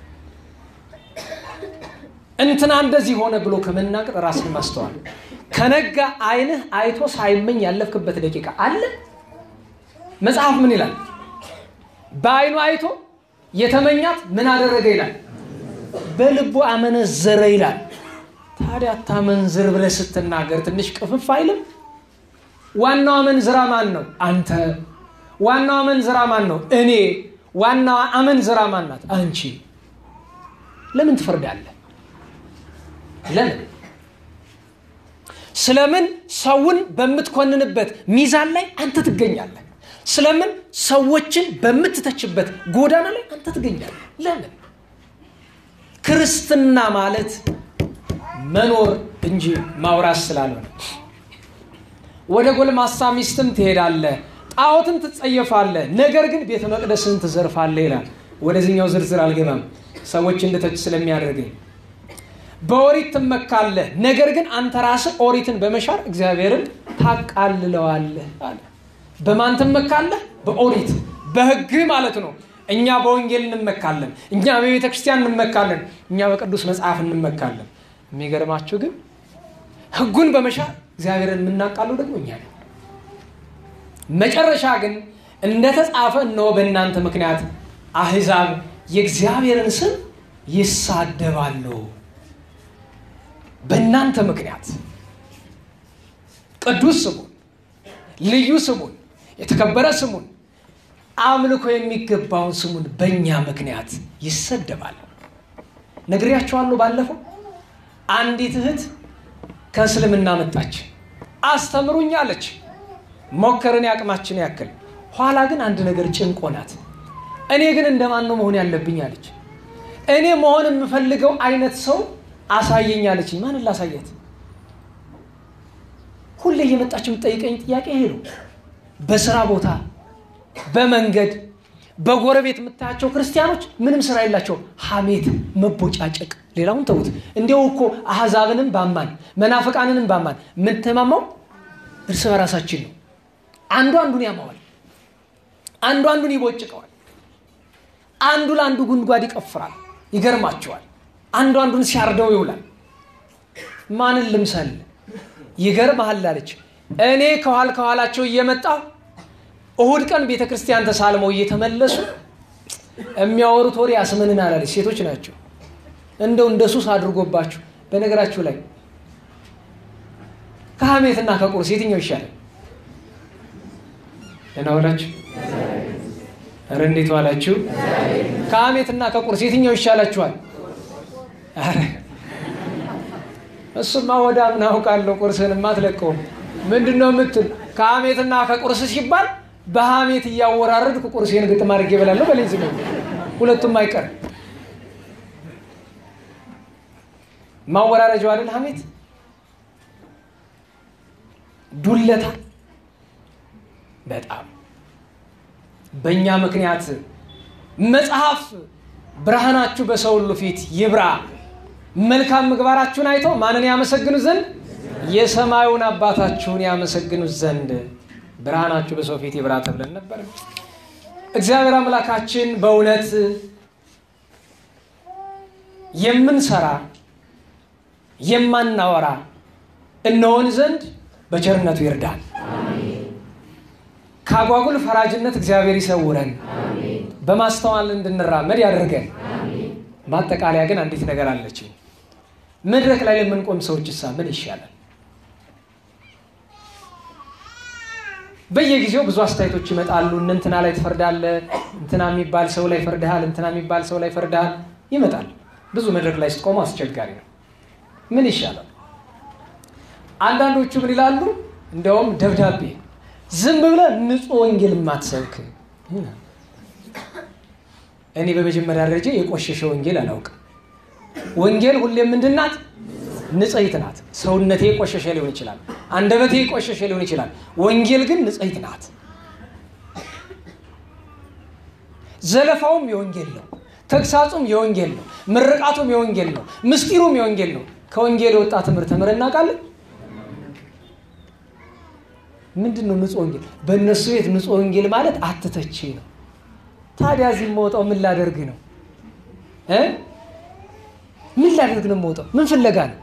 እንትና እንደዚህ ሆነ ብሎ ከመናገር ራስን ማስተዋል። ከነጋ ዓይንህ አይቶ ሳይመኝ ያለፍክበት ደቂቃ አለ። መጽሐፍ ምን ይላል? በዓይኑ አይቶ የተመኛት ምን አደረገ ይላል? በልቡ አመነዘረ ይላል። ታዲያ አታመንዝር ብለህ ስትናገር ትንሽ ቅፍፍ አይልም? ዋናው አመንዝራ ማን ነው? አንተ። ዋናው አመንዝራ ማን ነው? እኔ። ዋናዋ አመንዝራ ማን ናት? አንቺ። ለምን ትፈርዳለህ? ለምን ስለምን ሰውን በምትኮንንበት ሚዛን ላይ አንተ ትገኛለህ? ስለምን ሰዎችን በምትተችበት ጎዳና ላይ አንተ ትገኛለህ? ለምን? ክርስትና ማለት መኖር እንጂ ማውራት ስላልሆነ ወደ ጎልማሳ ሚስትም ትሄዳለህ፣ ጣዖትን ትጸየፋለህ፣ ነገር ግን ቤተ መቅደስን ትዘርፋለህ ይላል። ወደዚህኛው ዝርዝር አልገባም፣ ሰዎች እንድተች ስለሚያደርገኝ በኦሪት ትመካለህ፣ ነገር ግን አንተ ራስህ ኦሪትን በመሻር እግዚአብሔርን ታቃልለዋለህ አለ። በማን ትመካለህ? በኦሪት በሕግ ማለት ነው። እኛ በወንጌል እንመካለን፣ እኛ በቤተ ክርስቲያን እንመካለን፣ እኛ በቅዱስ መጽሐፍ እንመካለን። የሚገርማችሁ ግን ሕጉን በመሻር እግዚአብሔርን የምናቃለው ደግሞ እኛ ነው። መጨረሻ ግን እንደተጻፈ እነሆ በእናንተ ምክንያት አሕዛብ የእግዚአብሔርን ስም ይሳደባሉ። በእናንተ ምክንያት ቅዱስ ስሙን፣ ልዩ ስሙን፣ የተከበረ ስሙን፣ አምልኮ የሚገባውን ስሙን በእኛ ምክንያት ይሰደባል። ነግሬያቸዋለሁ። ባለፈው አንዲት እህት ከእስልምና መጣች። አስተምሩኝ አለች። ሞከርን ያቅማችን ያክል ኋላ ግን አንድ ነገር ጭንቆ ናት። እኔ ግን እንደማን ነው መሆን ያለብኝ አለች። እኔ መሆን የምፈልገው አይነት ሰው አሳየኝ አለችኝ። ማንን ላሳያት? ሁሌ እየመጣች የምጠይቀኝ ጥያቄ ይሄ ነው። በስራ ቦታ፣ በመንገድ፣ በጎረቤት የምታያቸው ክርስቲያኖች ምንም ስራ የላቸውም። ሐሜት፣ መቦጫጨቅ፣ ሌላውን ተዉት። እንዲያው እኮ አሕዛብንም ባማን መናፍቃንንም ባማን የምንተማማው እርስ በራሳችን ነው። አንዱ አንዱን ያማዋል፣ አንዱ አንዱን ይቦጭቀዋል፣ አንዱ ለአንዱ ጉድጓድ ይቀፍራል። ይገርማቸዋል። አንዱ አንዱን ሲያርደው ይውላል። ማንን ልምሰል? ይገርምሃል አለች። እኔ ከኋል ከኋላቸው እየመጣሁ እሁድ ቀን ቤተ ክርስቲያን ተሳልመው እየተመለሱ የሚያወሩት ወሬ ያስመንን አላለች። ሴቶች ናቸው። እንደው እንደ ሱስ አድርጎባችሁ። በነገራችሁ ላይ ከሐሜትና ከቁርስ የትኛው ይሻላል? ደህና ዋላችሁ? ኧረ እንዴት ዋላችሁ? ከሐሜትና ከቁርስ የትኛው ይሻላችኋል? ኧረ እሱማ ወዳ ምን አውቃለሁ። ቁርስህንማ አትለቀውም። ምንድን ነው የምትል? ከሐሜትና ከቁርስ ሲባል በሐሜት እያወራረድኩ ቁርሴን ግጥም አድርጌ እበላለሁ በለኝ። ዝም ሁለቱም አይቀርም። ማወራረጃው አይደል ሐሜት፣ ዱለታ በጣም በእኛ ምክንያት መጽሐፍ ብርሃናችሁ በሰው ሁሉ ፊት ይብራ መልካም ምግባራችሁን አይተው ማንን ያመሰግኑ ዘንድ የሰማዩን አባታችሁን ያመሰግኑ ዘንድ ብርሃናችሁ በሰው ፊት ይብራ ተብለን ነበር። እግዚአብሔር አምላካችን በእውነት የምንሰራ የማናወራ እንሆን ዘንድ በቸርነቱ ይርዳል። ከአጓጉል ፈራጅነት እግዚአብሔር ይሰውረን፣ በማስተዋል እንድንራመድ ያደርገን። ማጠቃለያ ግን አንዲት ነገር አለችኝ። መድረክ ላይ ለምንቆም ሰዎች እሳ ምን ይሻላል? በየጊዜው ብዙ አስተያየቶች ይመጣሉ። እንትና ላይ ትፈርዳለህ፣ እንትና የሚባል ሰው ላይ ፈርድሃል፣ እንትና የሚባል ሰው ላይ ፈርድሃል ይመጣል። ብዙ መድረክ ላይ ስትቆሙ አስቸጋሪ ነው። ምን ይሻላል? አንዳንዶቹ ምን ይላሉ? እንደውም ደብዳቤ ዝም ብለህ ንጹሕ ወንጌል የማትሰብክ እኔ በመጀመሪያ ደረጃ የቆሸሸ ወንጌል አላውቅም። ወንጌል ሁሌም ምንድን ናት? ንጽሕት ናት። ሰውነቴ የቆሸሸ ሊሆን ይችላል፣ አንደበቴ የቆሸሸ ሊሆን ይችላል። ወንጌል ግን ንጽሕት ናት። ዘለፋውም የወንጌል ነው፣ ተግሳጹም የወንጌል ነው፣ ምርቃቱም የወንጌል ነው፣ ምስጢሩም የወንጌል ነው። ከወንጌል የወጣ ትምህርት ተምረን እናውቃለን? ምንድን ነው ንጹሕ ወንጌል? በእነሱ ቤት ንጹሕ ወንጌል ማለት አትተቼ ነው። ታዲያ እዚህ የምወጣው ምን ላደርግ ነው? ምን ላደርግ ነው የምወጣው? ምን ፍለጋ ነው?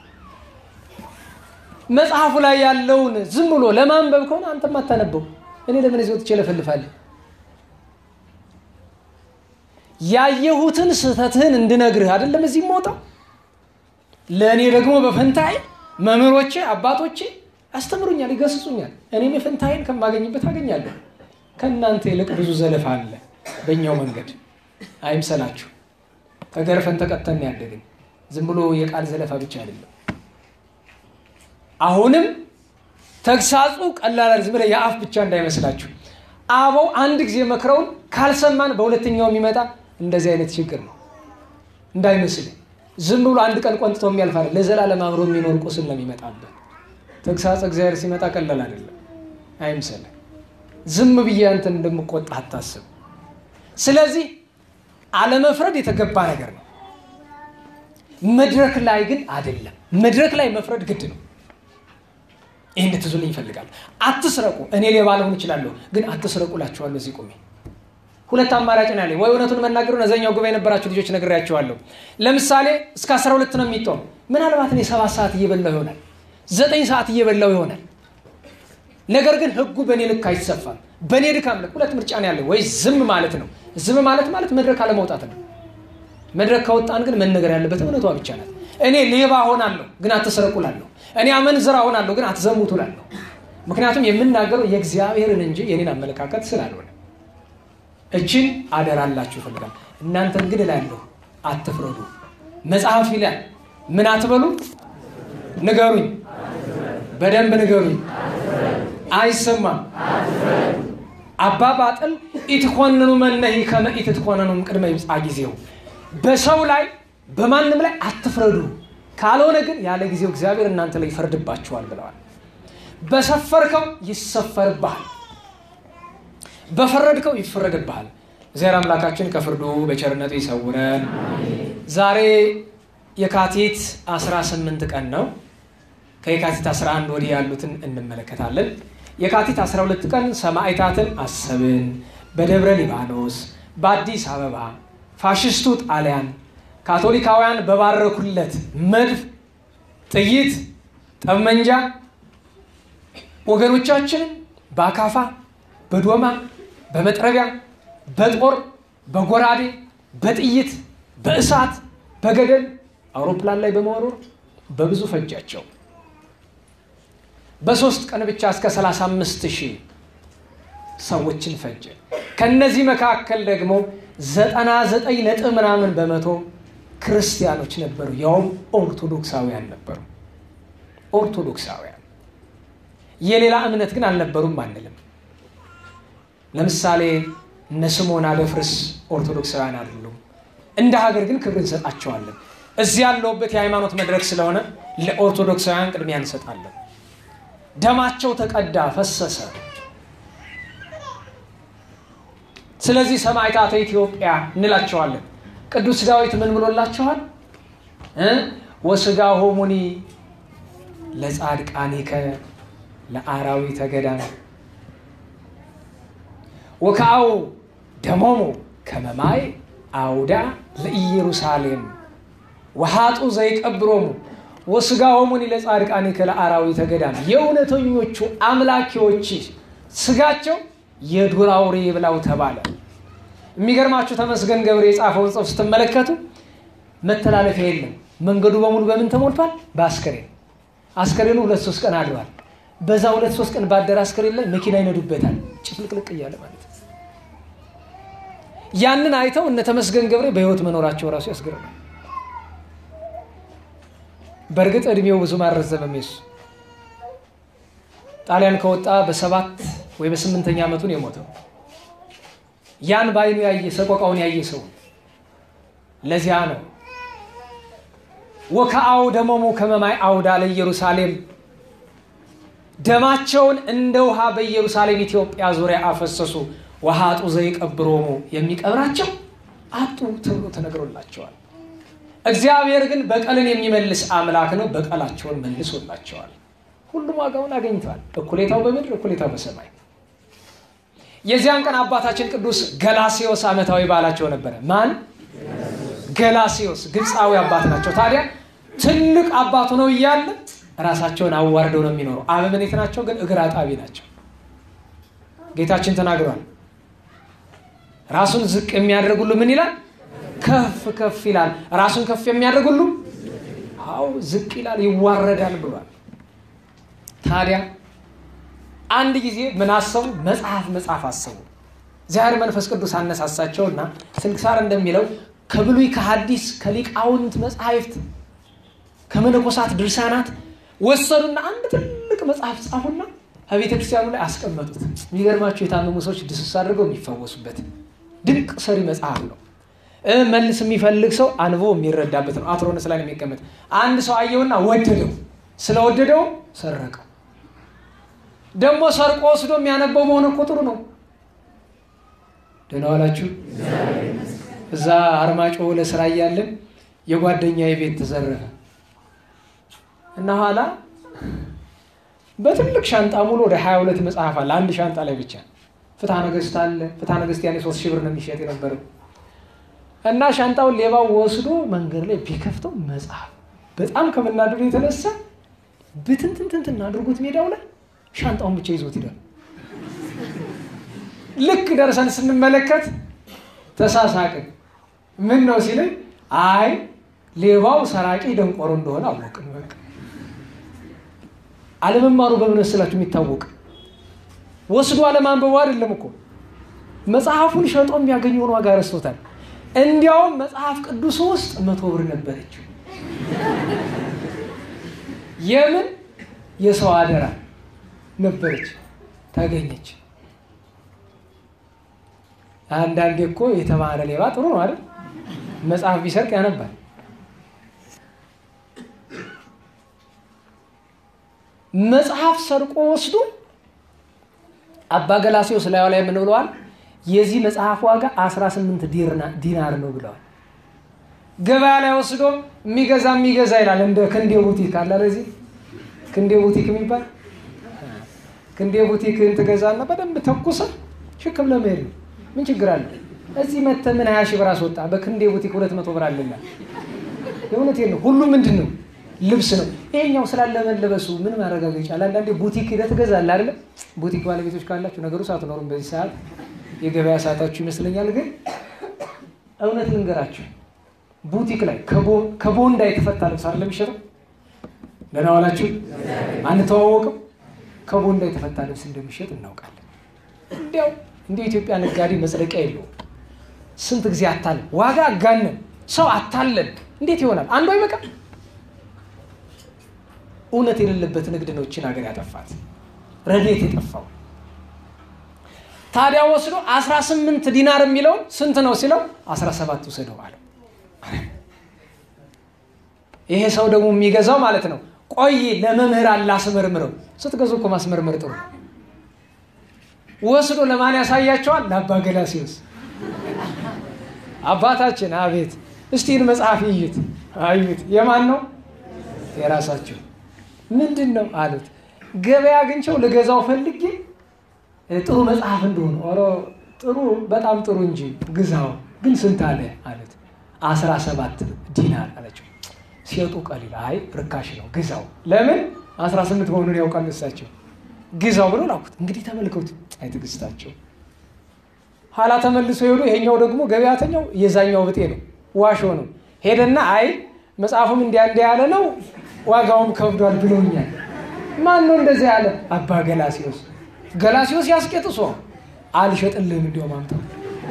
መጽሐፉ ላይ ያለውን ዝም ብሎ ለማንበብ ከሆነ አንተም አታነበው። እኔ ለምን እዚህ ወጥቼ እለፈልፋለሁ? ያየሁትን ስህተትህን እንድነግርህ አይደለም እዚህ የምወጣው። ለእኔ ደግሞ በፈንታዬ መምህሮቼ አባቶቼ ያስተምሩኛል፣ ይገስጹኛል። እኔም የፈንታዬን ከማገኝበት አገኛለሁ። ከእናንተ ይልቅ ብዙ ዘለፋ አለ በእኛው መንገድ አይምሰላችሁ። ተገርፈን ተቀተን ያደግን ዝም ብሎ የቃል ዘለፋ ብቻ አይደለም። አሁንም ተግሳጹ ቀላል ዝም ብለህ የአፍ ብቻ እንዳይመስላችሁ። አበው አንድ ጊዜ መክረውን ካልሰማን በሁለተኛው የሚመጣ እንደዚህ አይነት ችግር ነው እንዳይመስል። ዝም ብሎ አንድ ቀን ቆንጥቶ የሚያልፍ አይደል፣ ለዘላለም አብሮ የሚኖር ቁስል ነው የሚመጣበት። ተግሳጽ እግዚአብሔር ሲመጣ ቀላል አይደለም፣ አይምሰልህ። ዝም ብዬ አንተን እንደምቆጣ አታስብ። ስለዚህ አለመፍረድ የተገባ ነገር ነው። መድረክ ላይ ግን አይደለም። መድረክ ላይ መፍረድ ግድ ነው። ይህ እንድትዙልኝ ይፈልጋል። አትስረቁ። እኔ ሌባ ልሆን እችላለሁ፣ ግን አትስረቁ እላችኋለሁ። እዚህ ቁሜ ሁለት አማራጭ ነው ያለኝ። ወይ እውነቱን መናገሩ እነዚያኛው ጉባኤ የነበራችሁ ልጆች ነግሬያቸዋለሁ። ለምሳሌ እስከ አስራ ሁለት ነው የሚጦም። ምናልባት እኔ ሰባት ሰዓት እየበላው ይሆናል፣ ዘጠኝ ሰዓት እየበላው ይሆናል። ነገር ግን ህጉ በእኔ ልክ አይሰፋም። በእኔ ድካም ልክ ሁለት ምርጫ ነው ያለ። ወይ ዝም ማለት ነው። ዝም ማለት ማለት መድረክ አለመውጣት ነው። መድረክ ከወጣን ግን መነገር ያለበት እውነቷ ብቻ ናት። እኔ ሌባ ሆናለሁ ግን አትስረቁ እላለሁ። እኔ አመንዝራ ሆናለሁ ግን አትዘሙቱ እላለሁ። ምክንያቱም የምናገረው የእግዚአብሔርን እንጂ የኔን አመለካከት ስላልሆነ እችን አደራላችሁ ይፈልጋል። እናንተን ግን እላለሁ አትፍረዱ። መጽሐፍ ይላል ምን አትበሉ? ንገሩኝ፣ በደንብ ንገሩኝ። አይሰማም። አባ ባጥል ኢትኮንኑ መነሂ ከመ ኢትትኮነኑም ቅድመ ይምጻ ጊዜው በሰው ላይ በማንም ላይ አትፍረዱ፣ ካልሆነ ግን ያለ ጊዜው እግዚአብሔር እናንተ ላይ ይፈርድባችኋል ብለዋል። በሰፈርከው ይሰፈርብሃል፣ በፈረድከው ይፈረድብሃል። እግዚአብሔር አምላካችን ከፍርዱ በቸርነቱ ይሰውረን። ዛሬ የካቲት 18 ቀን ነው። ከየካቲት 11 ወዲህ ያሉትን እንመለከታለን። የካቲት 12 ቀን ሰማዕታትን አሰብን። በደብረ ሊባኖስ፣ በአዲስ አበባ ፋሽስቱ ጣሊያን ካቶሊካውያን በባረኩለት መድፍ፣ ጥይት፣ ጠመንጃ ወገኖቻችን በአካፋ፣ በዶማ፣ በመጥረቢያ፣ በጦር፣ በጎራዴ፣ በጥይት፣ በእሳት፣ በገደል አውሮፕላን ላይ በመወርወር በብዙ ፈጃቸው። በሶስት ቀን ብቻ እስከ 35 ሺህ ሰዎችን ፈጀ። ከነዚህ መካከል ደግሞ ዘጠና ዘጠኝ ነጥብ ምናምን በመቶ ክርስቲያኖች ነበሩ፣ ያውም ኦርቶዶክሳውያን ነበሩ። ኦርቶዶክሳውያን የሌላ እምነት ግን አልነበሩም አንልም። ለምሳሌ እነ ስምዖን አደፍርስ ኦርቶዶክሳውያን አይደሉም። እንደ ሀገር ግን ክብር እንሰጣቸዋለን። እዚህ ያለውበት የሃይማኖት መድረክ ስለሆነ ለኦርቶዶክሳውያን ቅድሚያ እንሰጣለን። ደማቸው ተቀዳ፣ ፈሰሰ። ስለዚህ ሰማዕታተ ኢትዮጵያ እንላቸዋለን። ቅዱስ ዳዊት ምን ብሎላቸዋል? ወስጋ ሆሙኒ ለጻድቃኒከ ለአራዊተ ገዳም ወከአው ደሞሙ ከመማይ አውዳ ለኢየሩሳሌም ወሃጡ ዘይቀብሮሙ ወስጋ ሆሙኒ ለጻድቃኒከ ለአራዊተ ገዳም የእውነተኞቹ አምላኪዎች ስጋቸው የዱር አውሬ ብላው ተባለ። የሚገርማችሁ ተመስገን ገብሬ የጻፈውን ጽሑፍ ስትመለከቱ መተላለፊያ የለም። መንገዱ በሙሉ በምን ተሞልቷል? በአስከሬን። አስከሬኑ ሁለት ሶስት ቀን አድሯል። በዛ ሁለት ሶስት ቀን ባደረ አስከሬን ላይ መኪና ይነዱበታል፣ ጭፍልቅልቅ እያለ ማለት ነው። ያንን አይተው እነ ተመስገን ገብሬ በህይወት መኖራቸው ራሱ ያስገርማል። በእርግጥ እድሜው ብዙም አልረዘመም። የሱ ጣሊያን ከወጣ በሰባት ወይ በስምንተኛ ዓመቱን የሞተው ያን በአይኑ ያየ ሰቆቃውን ያየ ሰው ለዚያ ነው ወከአው ደሞሙ ከመማይ አውዳ ለኢየሩሳሌም ደማቸውን እንደ ውሃ በኢየሩሳሌም ኢትዮጵያ ዙሪያ አፈሰሱ። ወሃጡ ዘይቀብሮሙ የሚቀብራቸው አጡ ተብሎ ተነግሮላቸዋል። እግዚአብሔር ግን በቀልን የሚመልስ አምላክ ነው። በቀላቸውን መልሶላቸዋል። ሁሉም ዋጋውን አገኝተዋል። እኩሌታው በምድር እኩሌታው በሰማይ። የዚያን ቀን አባታችን ቅዱስ ገላሲዮስ ዓመታዊ በዓላቸው ነበረ። ማን? ገላሲዮስ ግብፃዊ አባት ናቸው። ታዲያ ትልቅ አባቱ ነው እያለ ራሳቸውን አዋርደው ነው የሚኖሩ። አበምኔት ናቸው፣ ግን እግር አጣቢ ናቸው። ጌታችን ተናግሯል። ራሱን ዝቅ የሚያደርግ ሁሉ ምን ይላል? ከፍ ከፍ ይላል። ራሱን ከፍ የሚያደርግ ሁሉ አዎ ዝቅ ይላል፣ ይዋረዳል ብሏል። ታዲያ አንድ ጊዜ ምን አሰቡ? መጽሐፍ መጽሐፍ አሰቡ። እግዚአብሔር መንፈስ ቅዱስ አነሳሳቸውና ስንክሳር እንደሚለው ከብሉይ ከሐዲስ ከሊቃውንት መጽሐፍት ከመነኮሳት ድርሳናት ወሰዱና አንድ ትልቅ መጽሐፍ ጻፉና ከቤተ ክርስቲያኑ ላይ አስቀመጡት። የሚገርማቸው የታመሙ ሰዎች ድስስ አድርገው የሚፈወሱበት ድንቅ ሰሪ መጽሐፍ ነው። መልስ የሚፈልግ ሰው አንቦ የሚረዳበት ነው። አትሮንስ ላይ የሚቀመጥ አንድ ሰው አየውና ወደደው። ስለወደደው ሰረቀው። ደግሞ ሰርቆ ወስዶ የሚያነበው መሆን እኮ ጥሩ ነው። ደህና ዋላችሁ። እዛ አርማጭሆ ለስራ እያለን የጓደኛ የቤት ተዘረፈ እና ኋላ በትልቅ ሻንጣ ሙሉ ወደ ሀያ ሁለት መጽሐፍ አለ አንድ ሻንጣ ላይ ብቻ ፍትሐ ነገሥት አለ። ፍትሐ ነገሥት ያኔ ሶስት ሺህ ብር ነው የሚሸጥ የነበረው እና ሻንጣውን ሌባው ወስዶ መንገድ ላይ ቢከፍተው መጽሐፍ በጣም ከመናደዱ የተነሳ ብትንትንትንትን አድርጎት ሜዳው ላይ ሻንጣውን ብቻ ይዞት ሂዷል። ልክ ደርሰን ስንመለከት ተሳሳቅን። ምን ነው ሲለኝ፣ አይ ሌባው ሰራቂ ደንቆሮ እንደሆነ አወቅን። በቃ አለመማሩ በምን መሰላችሁ የሚታወቅ ወስዶ አለማንበቡ አይደለም እኮ መጽሐፉን ሸጦ የሚያገኘውን ዋጋ ረስቶታል። እንዲያውም መጽሐፍ ቅዱስ ውስጥ መቶ ብር ነበረችው። የምን የሰው አደራ ነበረች፣ ታገኘች። አንዳንዴ እኮ የተማረ ሌባ ጥሩ ነው አይደል? መጽሐፍ ቢሰርቅ ያነባል። መጽሐፍ ሰርቆ ወስዶ አባ ገላሴዎስ ላዩ ላይ ምን ብለዋል? የዚህ መጽሐፍ ዋጋ 18 ዲናር ነው ብለዋል። ገበያ ላይ ወስዶ የሚገዛ የሚገዛ ይላል። እንደ ክንዴ ቡቲክ አለ ለዚህ ክንዴ ቡቲክ የሚባል ክንዴ ቡቲክን ትገዛና በደንብ ተኩሰ ሽክም ለመሄድ ነው። ምን ችግር አለ? እዚህ መተህ ምን ሀያ ሺህ ብር አስወጣ። በክንዴ ቡቲክ ሁለት መቶ ብር አለና የእውነቴን ነው። ሁሉ ምንድን ነው ልብስ ነው። ይሄኛው ስላለመለበሱ ምን ማረጋገጫ አለ? አንዳንዴ ቡቲክ ሄደህ ትገዛለህ አይደለ? ቡቲክ ባለቤቶች ካላችሁ ነገሩ ሳትኖሩም በዚህ ሰዓት የገበያ ሰዓታችሁ ይመስለኛል። ግን እውነት ልንገራችሁ ቡቲክ ላይ ከቦንዳ የተፈታ ልብስ አይደለም የሚሸጠው። ደህና ዋላችሁ። አንተዋወቅም። ከቦንዳ የተፈታ ልብስ እንደሚሸጥ እናውቃለን። እንዲያው እንደ ኢትዮጵያ ነጋዴ መጽደቂያ የለውም። ስንት ጊዜ አታለን፣ ዋጋ አጋነን፣ ሰው አታለን። እንዴት ይሆናል? አንዱ አይበቃም። እውነት የሌለበት ንግድ ነው ይህችን ሀገር ያጠፋት፣ ረድኤት የጠፋው። ታዲያ ወስዶ 18 ዲናር የሚለውን ስንት ነው ሲለው 17 ውሰደው አለው። ይሄ ሰው ደግሞ የሚገዛው ማለት ነው ቆይ ለመምህራን ላስመርምረው። ስትገዙ እኮ ማስመርመር ጥሩ ወስዶ ለማን ያሳያቸዋል? ለአባ ገላሴዎስ አባታችን። አቤት እስቲን መጽሐፍ ይዩት አዩት። የማን ነው? የራሳቸው ምንድን ነው አሉት። ገበያ አግኝቸው ልገዛው ፈልጌ ጥሩ መጽሐፍ እንደሆነ ኦሮ ጥሩ በጣም ጥሩ እንጂ ግዛው ግን ስንት አለ አሉት። አስራ ሰባት ዲናር አለችው። ሲወጡ ቀሊል አይ ርካሽ ነው ግዛው። ለምን አስራ ስምንት መሆኑን ያውቃል እሳቸው። ግዛው ብሎ ላኩት። እንግዲህ ተመልከቱ፣ አይ ትዕግስታቸው። ኋላ ተመልሶ ሄዱ። ይሄኛው ደግሞ ገበያተኛው የዛኛው ብጤ ነው፣ ዋሾ ነው። ሄደና አይ መጽሐፉም እንዲያ እንዲያ ያለ ነው ዋጋውም ከብዷል ብሎኛል። ማን ነው እንደዚህ ያለ? አባ ገላሲዮስ። ገላሲዮስ ያስቄጥሶ አልሸጥልህም እንዲያውም አምጣው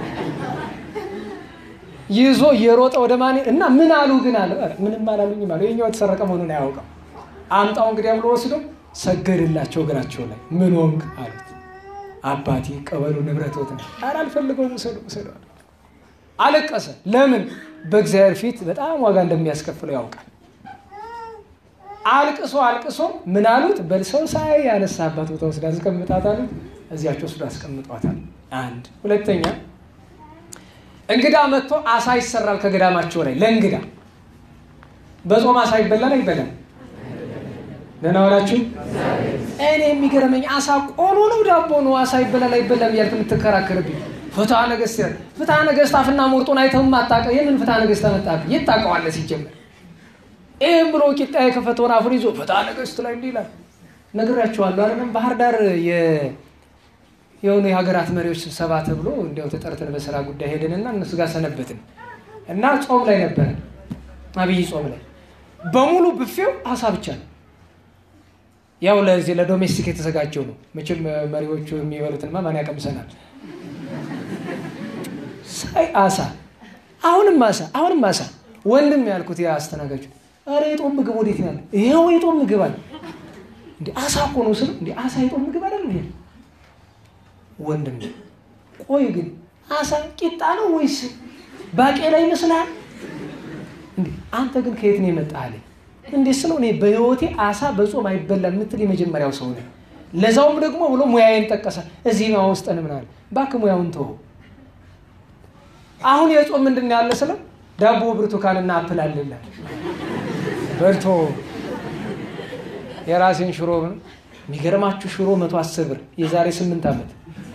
ይዞ የሮጠ ወደ ማን እና ምን አሉ ግን አለ። ምንም አላሉኝም አሉ። የኛው የተሰረቀ መሆኑን አያውቅም። አምጣው እንግዲህ ብሎ ወስዶ ሰገድላቸው እግራቸው ላይ ምን ሆንክ አሉት። አባቴ ቀበሉ ንብረቶት ነው። ኧረ አልፈልገውም ውሰዱ ውሰዱ አለ። አለቀሰ። ለምን? በእግዚአብሔር ፊት በጣም ዋጋ እንደሚያስከፍለው ያውቃል። አልቅሶ አልቅሶ ምን አሉት? በሰው ሳይ ያነሳባት ቦታ ወስዳ አስቀምጣት አሉት። እዚያቸው ወስዶ አስቀምጧታል። አንድ ሁለተኛ እንግዳ መጥቶ አሳ ይሰራል ከገዳማቸው ላይ ለእንግዳ በጾም አሳ ይበላል አይበላም? ደህና ዋላችሁ። እኔ የሚገርመኝ አሳ ቆሎ ነው ዳቦ ነው አሳ ይበላል አይበላም እያልክ የምትከራከርብኝ ፍትሐ ነገሥት ይላል። ፍትሐ ነገሥት አፍና ሞርጦን አይተውም አታውቅም። የምን ፍትሐ ነገሥት አመጣብህ? የት ታውቀዋለህ ሲጀመር? ይህም ብሎ ቂጣ የከፈተውን አፉን ይዞ ፍትሐ ነገሥት ላይ እንዲህ ይላል። ነግሬያቸዋለሁ አይደለም ባህር ዳር የሆኑ የሀገራት መሪዎች ስብሰባ ተብሎ እንዲያው ተጠርተን በስራ ጉዳይ ሄደንና እነሱ ጋር ሰነበትን እና ጾም ላይ ነበረ። አብይ ጾም ላይ በሙሉ ብፌው አሳ ብቻ ነው። ያው ለዚህ ለዶሜስቲክ የተዘጋጀው ነው። መቼም መሪዎቹ የሚበሉትንማ ማን ያቀምሰናል? ሳይ አሳ፣ አሁንም አሳ፣ አሁንም አሳ። ወንድም ያልኩት ያ አስተናጋጁ፣ ኧረ የጦም ምግብ ወዴት ነው ያለ? ይኸው የጦም ምግብ አለ። እንደ አሳ እኮ ነው ስለው፣ እንደ አሳ የጦም ምግብ አይደል እንዴ? ወንድም ቆይ ግን አሳ ቂጣ ነው ወይስ ባቄላ ይመስልሃል? እንዴ አንተ ግን ከየት ነው የመጣህ አለኝ። እንዴት ስለው እኔ በህይወቴ አሳ በጾም አይበላም የምትል የመጀመሪያው ሰው ነው። ለዛውም ደግሞ ብሎ ሙያዬን ጠቀሰ። እዚህ ማ ውስጠን ምን አለ እባክህ ሙያውን ተወው። አሁን የጾም ምንድን ነው ያለ ስለው ዳቦ ብርቱካንና አፕል አለላ በልቶ የራሴን ሽሮ የሚገርማችሁ ሽሮ መቶ አስር ብር የዛሬ ስምንት ዓመት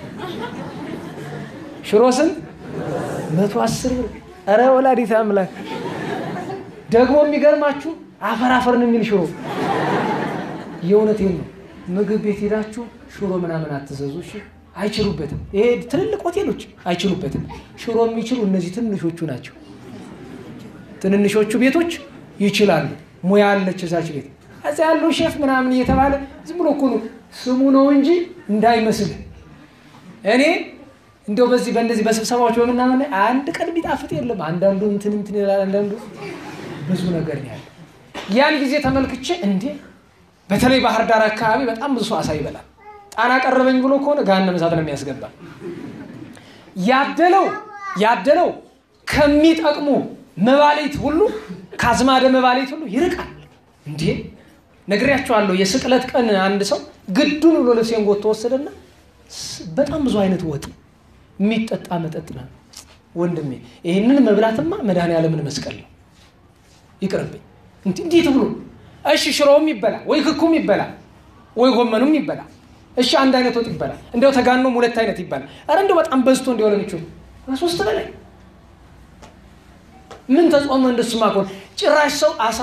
ሽሮ ስንት? መቶ አስር ብር። ኧረ ወላዲተ አምላክ ደግሞ የሚገርማችሁ አፈር አፈር ነው የሚል ሽሮ። የእውነቴን ነው። ምግብ ቤት ሄዳችሁ ሽሮ ምናምን አትዘዙ እሺ። አይችሉበትም። ይሄ ትልልቅ ሆቴሎች አይችሉበትም። ሽሮ የሚችሉ እነዚህ ትንሾቹ ናቸው። ትንንሾቹ ቤቶች ይችላሉ። ሙያ አለች እዛች ቤት እዚያ ያለው ሼፍ ምናምን እየተባለ ዝም ብሎ እኮ ነው ስሙ ነው እንጂ እንዳይመስል እኔ እንደው በዚህ በእነዚህ በስብሰባዎች በምናምን አንድ ቀን ቢጣፍጥ የለም። አንዳንዱ እንትን እንትን ይላል፣ አንዳንዱ ብዙ ነገር ነው ያለው። ያን ጊዜ ተመልክቼ እንዴ በተለይ ባህር ዳር አካባቢ በጣም ብዙ ሰው አሳ ይበላል። ጣና ቀረበኝ ብሎ ከሆነ ገሃነመ እሳት ነው የሚያስገባ። ያደለው ያደለው ከሚጠቅሙ መባሌት ሁሉ ከአዝማደ መባሌት ሁሉ ይርቃል። እንዴ ነግሬያቸዋለሁ። የስቅለት ቀን አንድ ሰው ግዱን ብሎ ልብሴን ጎትቶ ወሰደና በጣም ብዙ አይነት ወጥ የሚጠጣ መጠጥ ነው። ወንድሜ ይህንን መብላትማ መድኃኔዓለምን መስቀል ነው፣ ይቅርብኝ። እንዴት ብሎ እሺ፣ ሽሮውም ይበላል ወይ ክኩም ይበላል ወይ ጎመኑም ይበላል። እሺ፣ አንድ አይነት ወጥ ይበላል። እንዲያው ተጋኖም ሁለት አይነት ይበላል። ኧረ እንዲያው በጣም በዝቶ እንዲሆነ ሚችሉ ሶስት በላይ ምን ተጾመ? እንደሱማ ከሆነ ጭራሽ ሰው አሳ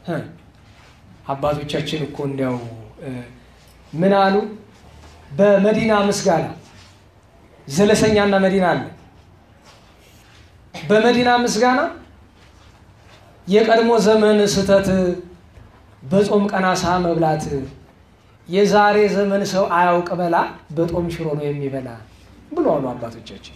አባቶቻችን እኮ እንዲያው ምን አሉ? በመዲና ምስጋና ዘለሰኛና መዲና አለ። በመዲና ምስጋና የቀድሞ ዘመን ስህተት በጾም ቀን አሳ መብላት የዛሬ ዘመን ሰው አያውቅ በላ በጦም ሽሮ ነው የሚበላ ብሎ አሉ አባቶቻችን።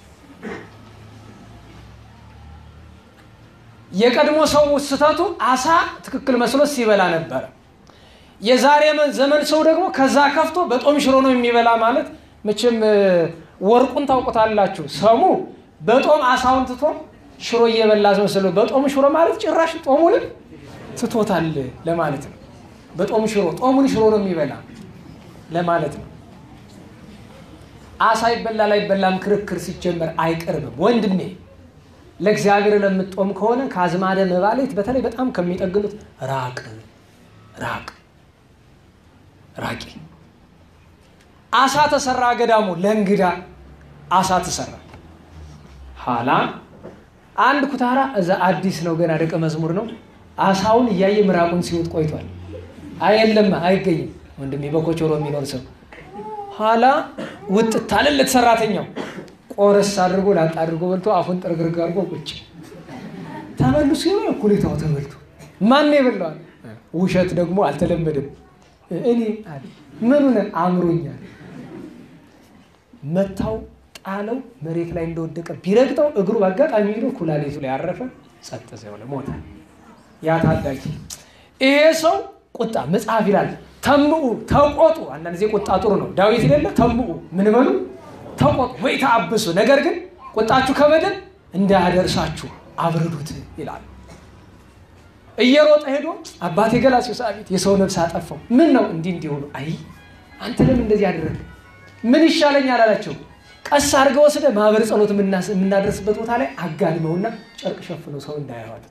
የቀድሞ ሰው ስህተቱ አሳ ትክክል መስሎት ሲበላ ነበረ። የዛሬ ዘመን ሰው ደግሞ ከዛ ከፍቶ በጦም ሽሮ ነው የሚበላ ማለት መቼም ወርቁን ታውቁታላችሁ። ሰሙ በጦም አሳውን ትቶ ሽሮ እየበላ መስሎ በጦም ሽሮ ማለት ጭራሽ ጦሙንም ትቶታል ለማለት ነው። በጦም ሽሮ ጦሙን ሽሮ ነው የሚበላ ለማለት ነው። አሳ ይበላል አይበላም ክርክር ሲጀመር አይቀርብም ወንድሜ። ለእግዚአብሔር ለምትጦም ከሆነ ከአዝማደ መባሌት በተለይ በጣም ከሚጠግኑት ራቅ ራቅ ራቂ። አሳ ተሰራ ገዳሙ ለእንግዳ አሳ ተሰራ። ኋላ አንድ ኩታራ እዛ አዲስ ነው ገና ደቀ መዝሙር ነው። አሳውን እያየ ምራቁን ሲውጥ ቆይቷል። አየለም አይገኝም። ወንድሜ በኮቾሮ የሚኖር ሰው ኋላ ውጥት አለለት ሰራተኛው ቆረስ አድርጎ ላጥ አድርጎ በልቶ አፉን ጥርግርግ አድርጎ ቁጭ ተመልሶ ሲሆ እኩሌታው ተበልቶ ማን የበላዋል? ውሸት ደግሞ አልተለመደም። እኔ ምኑን አምሮኛል። መታው ጣለው፣ መሬት ላይ እንደወደቀ ቢረግጠው እግሩ በአጋጣሚ ሄዶ ኩላሊቱ ላይ ያረፈ ጸጥ ሲሆነ ሞተ። ያ ታዳጊ ይሄ ሰው ቁጣ መጽሐፍ ይላል ተምኡ ተቆጡ። አንዳንድ ጊዜ ቁጣ ጥሩ ነው። ዳዊት ይደለ ተምኡ ምን በሉ ተቆጡ ወይ ተአብሱ፣ ነገር ግን ቁጣችሁ ከበደል እንዳያደርሳችሁ አብርዱት ይላል። እየሮጠ ሄዶ አባቴ ገላሲዮስ አቤት የሰው ነፍስ አጠፋው። ምን ነው እንዲህ እንዲህ ሆኖ፣ አይ አንተ ለምን እንደዚህ አደረግ? ምን ይሻለኛል አላቸው። ቀስ አድርገው ወስደ ማህበር ጸሎት የምናደርስበት ቦታ ላይ አጋድመውና ጨርቅ ሸፍነው ሰው እንዳያዋል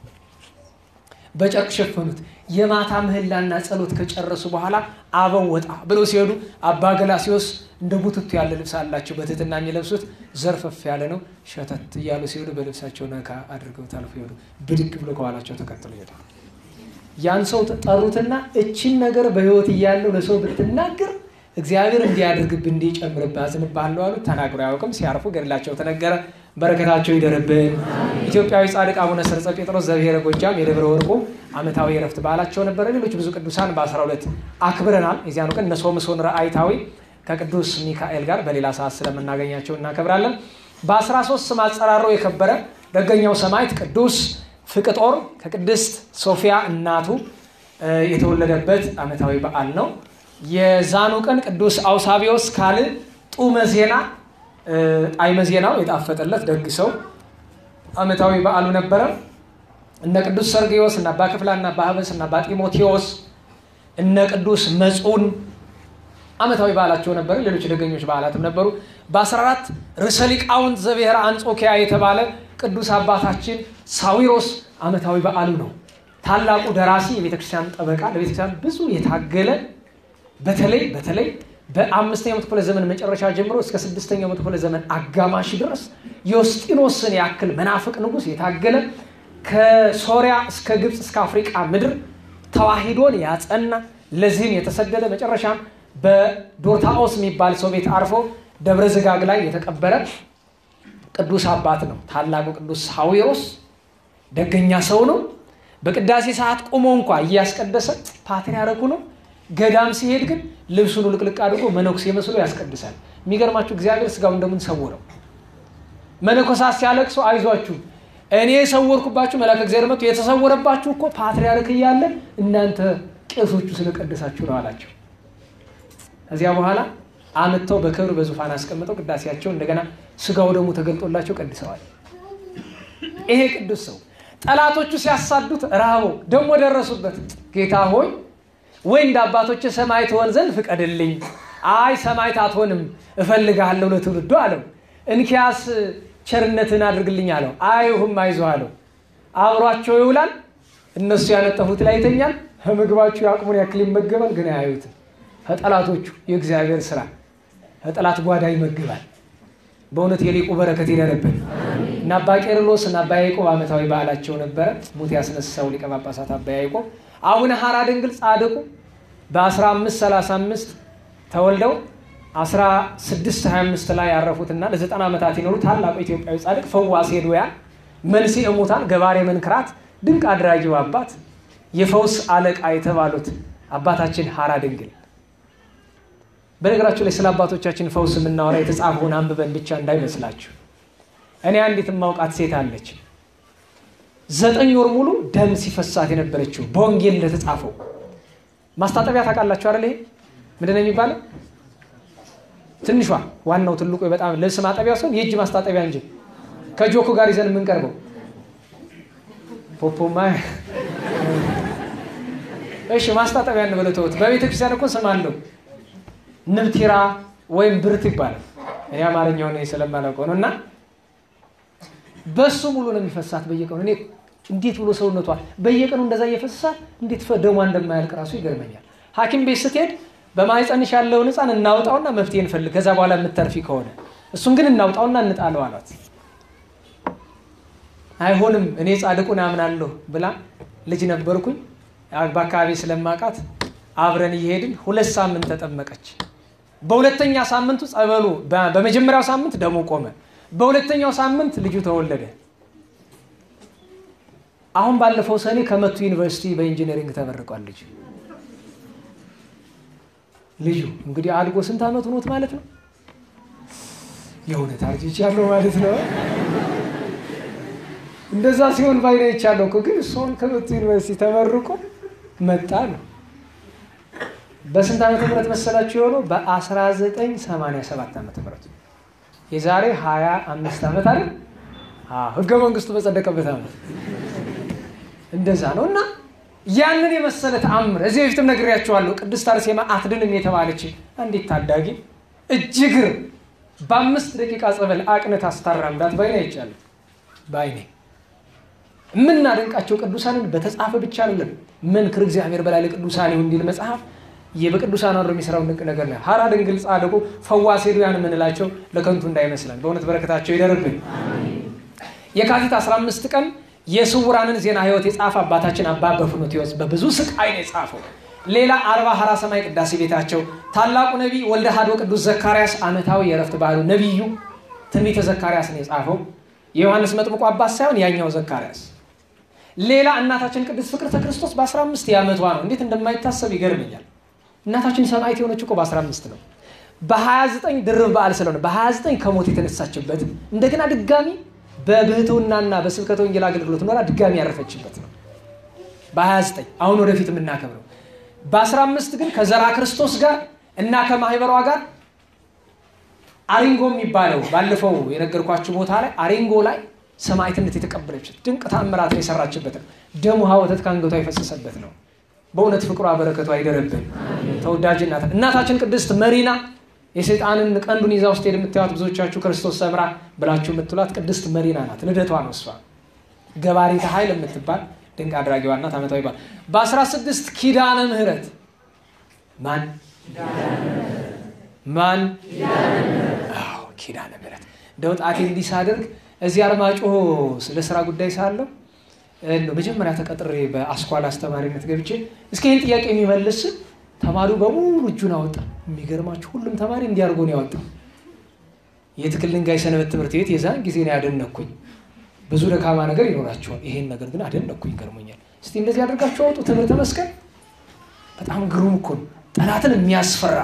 በጨርቅ ሸፈኑት። የማታ ምህላና ጸሎት ከጨረሱ በኋላ አበው ወጣ ብለው ሲሄዱ አባ ገላሲዮስ እንደ ቡትቱ ያለ ልብስ አላቸው። በትህትና የሚለብሱት ዘርፈፍ ያለ ነው። ሸተት እያሉ ሲሄዱ በልብሳቸው ነካ አድርገው ታልፎ ሄዱ። ብድግ ብሎ ከኋላቸው ተከትሎ ሄዱ። ያን ሰው ጠሩትና እችን ነገር በሕይወት እያለው ለሰው ብትናገር እግዚአብሔር እንዲያደርግብህ እንዲጨምርብህ አዝንብሃለሁ አሉት። ተናግሮ አያውቅም። ሲያርፉ ገድላቸው ተነገረ። በረከታቸው ይደርብን። ኢትዮጵያዊ ጻድቅ አቡነ ሰርጸ ጴጥሮስ ዘብሔረ ጎጃም የደብረ ወርቁ ዓመታዊ የረፍት በዓላቸው ነበረ። ሌሎች ብዙ ቅዱሳን በ12 አክብረናል። የዚያኑ ቀን እነ ሶምሶን ረአይታዊ ከቅዱስ ሚካኤል ጋር በሌላ ሰዓት ስለምናገኛቸው እናከብራለን። በ13 ስም አጸራሮ የከበረ ደገኛው ሰማዕት ቅዱስ ፍቅጦር ከቅድስት ሶፊያ እናቱ የተወለደበት ዓመታዊ በዓል ነው። የዛኑ ቀን ቅዱስ አውሳቢዎስ ካል ጡመ ዜና ጣዕመ ዜናው የጣፈጠለት ደግ ሰው ዓመታዊ በዓሉ ነበረ። እነ ቅዱስ ሰርጌዎስ እና አባ ክፍላ እና አባ ሀበስ እና አባ ጢሞቴዎስ እነ ቅዱስ መጹን ዓመታዊ በዓላቸው ነበረ። ሌሎች ደገኞች በዓላትም ነበሩ። በ14 ርዕሰ ሊቃውንት ዘብሔረ አንጾኪያ የተባለ ቅዱስ አባታችን ሳዊሮስ ዓመታዊ በዓሉ ነው። ታላቁ ደራሲ የቤተክርስቲያን ጠበቃ ለቤተክርስቲያን ብዙ የታገለ በተለይ በተለይ በአምስተኛው መቶ ክፍለ ዘመን መጨረሻ ጀምሮ እስከ ስድስተኛው መቶ ክፍለ ዘመን አጋማሽ ድረስ የውስጢኖስን ያክል መናፍቅ ንጉሥ የታገለ ከሶሪያ እስከ ግብፅ እስከ አፍሪቃ ምድር ተዋሂዶን ያጸና ለዚህም የተሰደደ መጨረሻም በዶርታኦስ የሚባል ሰው ቤት አርፎ ደብረ ዝጋግ ላይ የተቀበረ ቅዱስ አባት ነው። ታላቁ ቅዱስ ሳዊሮስ ደገኛ ሰው ነው። በቅዳሴ ሰዓት ቁሞ እንኳ እያስቀደሰ ፓትርያርኩ ነው። ገዳም ሲሄድ ግን ልብሱን ልቅልቅ አድርጎ መነኩሴ መስሎ ያስቀድሳል። የሚገርማችሁ እግዚአብሔር ስጋው እንደምን ሰውረው። መነኮሳት ሲያለቅሱ አይዟችሁ እኔ የሰወርኩባችሁ መልአከ እግዚአብሔር መጥቶ የተሰወረባችሁ እኮ ፓትርያርክ እያለ እናንተ ቄሶቹ ስለቀደሳችሁ ነው አላቸው። ከዚያ በኋላ አምጥተው በክብር በዙፋን አስቀምጠው ቅዳሴያቸው እንደገና ስጋው ደግሞ ተገልጦላቸው ቀድሰዋል። ይሄ ቅዱስ ሰው ጠላቶቹ ሲያሳዱት ረሃበው ደግሞ ደረሱበት። ጌታ ሆይ ወይ እንደ አባቶች ሰማዕት ትሆን ዘንድ ፍቀድልኝ። አይ ሰማዕት አትሆንም እፈልግሃለሁ ለትውልዱ አለው። እንኪያስ ቸርነትን አድርግልኝ አለው። አይሁም አይዞህ አለው። አብሯቸው ይውላል። እነሱ ያነጠፉት ላይ ይተኛል። ከምግባቸው የአቅሙን ያክል ይመገባል፣ ግን አያዩትም። ከጠላቶቹ የእግዚአብሔር ስራ ከጠላት ጓዳ ይመግባል። በእውነት የሊቁ በረከት ይደረብን እና አባ ቄርሎስ እና አባ ያዕቆብ ዓመታዊ በዓላቸው ነበረ። ሙት ያስነሳው ሊቀ ጳጳሳት አባ ያዕቆብ አቡነ ሐራ ድንግል ጻድቁ በ1535 ተወልደው 1625 ላይ ያረፉትና ለ90 ዓመታት የኖሩ ታላቁ ኢትዮጵያዊ ጻድቅ ፈዋሴ ድውያን፣ መንሥኤ ሙታን፣ ገባሬ መንክራት፣ ድንቅ አድራጊው አባት፣ የፈውስ አለቃ የተባሉት አባታችን ሐራ ድንግል። በነገራችሁ ላይ ስለ አባቶቻችን ፈውስ የምናወራ የተጻፈውን አንብበን ብቻ እንዳይመስላችሁ። እኔ አንዲት የማውቃት ሴት አለች። ዘጠኝ ወር ሙሉ ደም ሲፈሳት የነበረችው በወንጌል እንደተጻፈው ማስታጠቢያ ታውቃላችሁ አይደል? ይሄ ምንድን ነው የሚባለው? ትንሿ ዋናው ትልቁ በጣም ልብስ ማጠቢያ ሲሆን የእጅ ማስታጠቢያ እንጂ ከጆኩ ጋር ይዘን የምንቀርበው ፖፖማ እሺ፣ ማስታጠቢያ እንበለው ተውት። በቤተ ክርስቲያን እኮ ስም አለው ንብቲራ ወይም ብርት ይባላል። እኔ አማርኛውን ስለማላውቀው ነው። እና በሱ ሙሉ ነው የሚፈሳት በየቀኑ። እኔ እንዴት ብሎ ሰውነቷ በየቀኑ እንደዛ እየፈሰሳት እንዴት ደሟ እንደማያልቅ ራሱ ይገርመኛል። ሐኪም ቤት ስትሄድ በማህፀንሽ ያለውን ሕፃን እናውጣውና መፍትሄ እንፈልግ፣ ከዛ በኋላ የምትተርፊ ከሆነ እሱን ግን እናውጣውና እንጣለው አሏት። አይሆንም እኔ ጻድቁን አምናለሁ ብላ ልጅ ነበርኩኝ በአካባቢ ስለማውቃት አብረን እየሄድን ሁለት ሳምንት ተጠመቀች። በሁለተኛ ሳምንቱ ጸበሉ በመጀመሪያው ሳምንት ደሙ ቆመ። በሁለተኛው ሳምንት ልጁ ተወለደ። አሁን ባለፈው ሰኔ ከመቱ ዩኒቨርሲቲ በኢንጂነሪንግ ተመርቋል። ልጁ ልጁ እንግዲህ አድጎ ስንት ዓመት ሆኖት ማለት ነው? የእውነት አርጅቻለሁ ማለት ነው። እንደዛ ሲሆን ባይነ ይቻለሁ እኮ ግን እሷን ከመቱ ዩኒቨርሲቲ ተመርቆ መጣ ነው። በስንት ዓመተ ምህረት መሰላችሁ የሆነው? በ1987 ዓመተ ምህረት የዛሬ 25 ዓመት አይደል? ህገ መንግስቱ በጸደቀበት ዓመት እንደዛ ነው። እና ያንን የመሰለ ተአምር እዚህ በፊትም ነግሬያቸዋለሁ። ቅድስት አርሴማ አትድንም የተባለች አንዲት ታዳጊ እጅግር በአምስት ደቂቃ ጸበል አቅነት አስታራምዳት ባይኔ አይቻለሁ። ባይኔ የምናደንቃቸው ቅዱሳንን በተጻፈ ብቻ አይደለም። መንክር እግዚአብሔር በላይ ለቅዱሳን እንዲል መጽሐፍ በቅዱሳን አድሮ የሚሰራው ድንቅ ነገር ነው። ሐራ ድንግል ጻድቁ ፈዋሴ ድውያን የምንላቸው ለከንቱ እንዳይመስለን በእውነት በረከታቸው ይደርብን። የካቲት 15 ቀን የስውራንን ዜና ህይወት የጻፈ አባታችን አባ በፍኑትዮስ በብዙ ስቃይ ነው የጻፈው። ሌላ አርባ ሐራ ሰማይ ቅዳሴ ቤታቸው ታላቁ ነቢይ ወልደ ሀዶ ቅዱስ ዘካርያስ ዓመታዊ የእረፍት ባህሉ ነቢዩ ትንቢተ ዘካርያስ ነው የጻፈው። የዮሐንስ መጥምቁ አባት ሳይሆን ያኛው ዘካርያስ። ሌላ እናታችን ቅድስት ፍቅርተ ክርስቶስ በ15 የዓመቷ ነው። እንዴት እንደማይታሰብ ይገርመኛል። እናታችን ሰማዕት የሆነች እኮ በ15 ነው። በ29 ድርብ በዓል ስለሆነ በ29 ከሞት የተነሳችበት እንደገና ድጋሚ በብህትውናና በስብከተ ወንጌል አገልግሎት ኖራ ድጋሚ ያረፈችበት ነው። በ29 አሁን ወደፊት የምናከብረው በ15 ግን ከዘራ ክርስቶስ ጋር እና ከማህበሯ ጋር አሪንጎ የሚባለው ባለፈው የነገርኳችሁ ቦታ ላይ አሪንጎ ላይ ሰማዕትነት የተቀበለችት ድንቅ ታምራትን የሰራችበት ነው። ደሙ ውሃ ወተት ከአንገቷ የፈሰሰበት ነው። በእውነት ፍቅሯ በረከቷ አይደረብን። ተወዳጅ እናት እናታችን ቅድስት መሪና የሰይጣንን ቀንዱን ይዛ ውስጥ ሄድ የምታዩት ብዙዎቻችሁ ክርስቶስ ሰምራ ብላችሁ የምትሏት ቅድስት መሪና ናት። ልደቷ ነው እሷ። ገባሪተ ኃይል የምትባል ድንቅ አድራጊዋ እናት ዓመታዊ በዓል በ16 ኪዳነ ምሕረት ማን ማን ኪዳነ ምሕረት እንደው ጣቴ እንዲህ ሳደርግ እዚህ አርማጭሆ ለስራ ጉዳይ ሳለሁ መጀመሪያ ተቀጥሬ በአስኳላ አስተማሪነት ገብቼ እስኪ ይህን ጥያቄ የሚመልስ ተማሪው በሙሉ እጁን አወጣ። የሚገርማችሁ ሁሉም ተማሪ እንዲያርጎ ነው ያወጣው። የትክል ድንጋይ ሰንበት ትምህርት ቤት የዛን ጊዜ ነው ያደነኩኝ። ብዙ ደካማ ነገር ይኖራቸዋል። ይሄን ነገር ግን አደነኩኝ፣ ገርሞኛል። እስቲ እንደዚህ አድርጋችሁ አውጡ ትምህርተ መስቀል። በጣም ግሩም እኮ ነው። ጠላትን የሚያስፈራ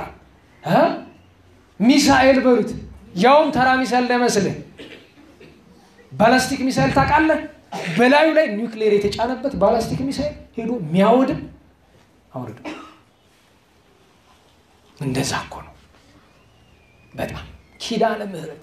ሚሳኤል በሉት፣ ያውም ተራ ሚሳኤል እንዳይመስልህ ባላስቲክ ሚሳኤል ታውቃለህ? በላዩ ላይ ኒውክሌር የተጫነበት ባላስቲክ ሚሳኤል ሄዶ የሚያወድም አውርድ። እንደዛ እኮ ነው። በጣም ኪዳነ ምሕረት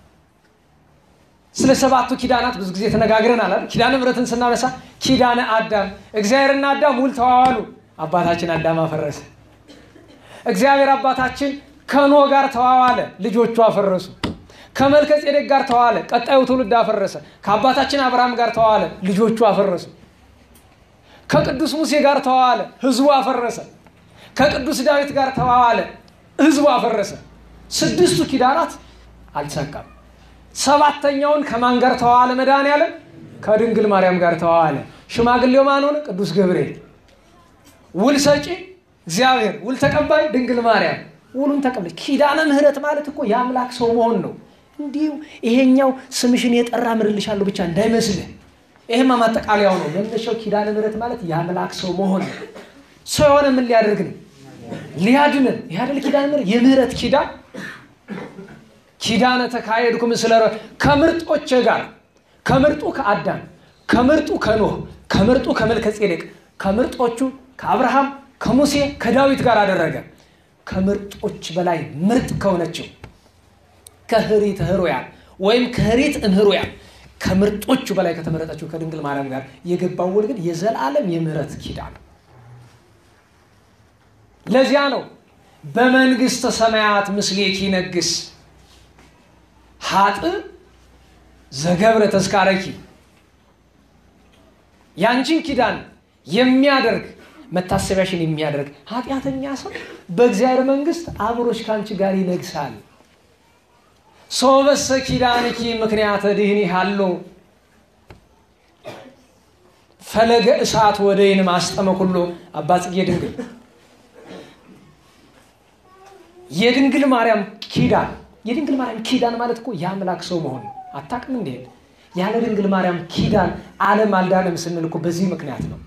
ስለ ሰባቱ ኪዳናት ብዙ ጊዜ ተነጋግረናል አይደል? ኪዳነ ምሕረትን ስናነሳ ኪዳነ አዳም እግዚአብሔርና አዳም ውል ተዋዋሉ። አባታችን አዳም አፈረሰ። እግዚአብሔር አባታችን ከኖህ ጋር ተዋዋለ፣ ልጆቹ አፈረሱ። ከመልከ ጼዴቅ ጋር ተዋዋለ፣ ቀጣዩ ትውልድ አፈረሰ። ከአባታችን አብርሃም ጋር ተዋዋለ፣ ልጆቹ አፈረሱ። ከቅዱስ ሙሴ ጋር ተዋዋለ፣ ህዝቡ አፈረሰ። ከቅዱስ ዳዊት ጋር ተዋዋለ፣ ህዝቡ አፈረሰ። ስድስቱ ኪዳናት አልተሳካም። ሰባተኛውን ከማን ጋር ተዋዋለ? መድኃኔዓለም ከድንግል ማርያም ጋር ተዋዋለ። ሽማግሌው ማን ሆነ? ቅዱስ ገብርኤል። ውል ሰጪ እግዚአብሔር፣ ውል ተቀባይ ድንግል ማርያም። ውሉን ተቀበለ። ኪዳነ ምሕረት ማለት እኮ የአምላክ ሰው መሆን ነው። እንዲሁ ይሄኛው ስምሽን የጠራ ምርልሻለሁ ብቻ እንዳይመስልህ። ይሄማ ማጠቃለያው ነው። መነሻው ኪዳነ ምሕረት ማለት የአምላክ ሰው መሆን ነው። ሰው የሆነ ምን ሊያደርግ ነው? ሊያድንን። ይህ አይደል ኪዳነ ምሕረት? የምህረት ኪዳን ኪዳነ ተካሄድኩ ምስለ ከምርጦች ጋር ከምርጡ ከአዳም ከምርጡ ከኖህ ከምርጡ ከመልከ ጼዴቅ ከምርጦቹ ከአብርሃም ከሙሴ ከዳዊት ጋር አደረገ። ከምርጦች በላይ ምርጥ ከሆነችው ከህሪት ህሩያን ወይም ከህሪት እምህሩያን ከምርጦቹ በላይ ከተመረጠችው ከድንግል ማርያም ጋር የገባው ውል ግን የዘላለም የምህረት ኪዳን ነው። ለዚያ ነው በመንግስተ ሰማያት ምስሌኪ ይነግስ ሀጥ ዘገብረ ተስካረኪ ያንቺን ኪዳን የሚያደርግ መታሰቢያሽን የሚያደርግ ኃጢአተኛ ሰው በእግዚአብሔር መንግስት አብሮሽ ከአንቺ ጋር ይነግሳል። ሶበሰ ኪዳንኪ ምክንያተ ድህኒ ሃሎ ፈለገ እሳት ወደይን ማስጠመ ኩሎ አባ ጽጌ ድንግል የድንግል ማርያም ኪዳን የድንግል ማርያም ኪዳን ማለት እኮ የአምላክ ሰው መሆን ነው። አታውቅም እንዴ? ያለ ድንግል ማርያም ኪዳን ዓለም አልዳንም ስንል እኮ በዚህ ምክንያት ነው።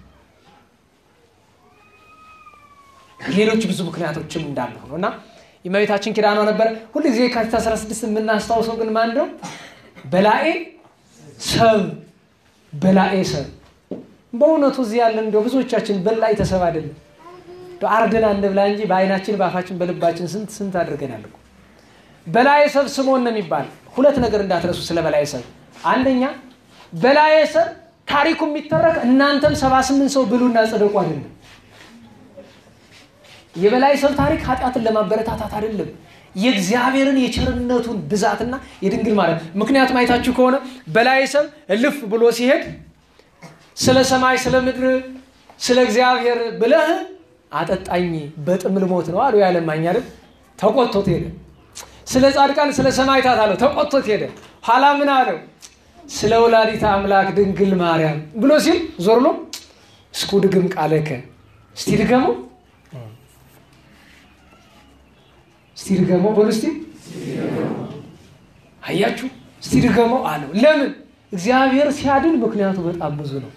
ሌሎች ብዙ ምክንያቶችም እንዳሉ ሆኖ እና የእመቤታችን ኪዳኗ ነበረ። ሁሉ ጊዜ የካቲት 16 የምናስታውሰው ግን ማን ነው? በላኤ ሰብ በላኤ ሰብ። በእውነቱ እዚህ ያለን እንዲያው ብዙዎቻችን በላይ ተሰብ አይደለም አርደን አንብላ እንጂ በአይናችን በአፋችን በልባችን ስንት ስንት አድርገናል እኮ በላዬ ሰብ ስምዖን ነው የሚባል። ሁለት ነገር እንዳትረሱ ስለ በላዬ ሰብ። አንደኛ በላዬ ሰብ ታሪኩ የሚተረክ እናንተም ሰባ ስምንት ሰው ብሉና ጽደቁ አይደለም። የበላዬ ሰብ ታሪክ ኃጢአትን ለማበረታታት አይደለም። የእግዚአብሔርን የቸርነቱን ብዛትና የድንግል ማርያም ምክንያቱም አይታችሁ ከሆነ በላዬ ሰብ እልፍ ብሎ ሲሄድ ስለ ሰማይ ስለ ምድር ስለ እግዚአብሔር ብለህ አጠጣኝ በጥም ልሞት ነው አሉ ያለማኝ አይደል ተቆጥቶት ሄደ ስለ ጻድቃን ስለ ሰማዕታት አለው ተቆጥቶት ሄደ ኋላ ምን አለው ስለ ወላዲተ አምላክ ድንግል ማርያም ብሎ ሲል ዞር ብሎ እስኩ ድግም ቃለከ እስቲ ድገመው እስቲ ድገመው በሉ እስቲ አያችሁ እስቲ ድገመው አለው ለምን እግዚአብሔር ሲያድን ምክንያቱ በጣም ብዙ ነው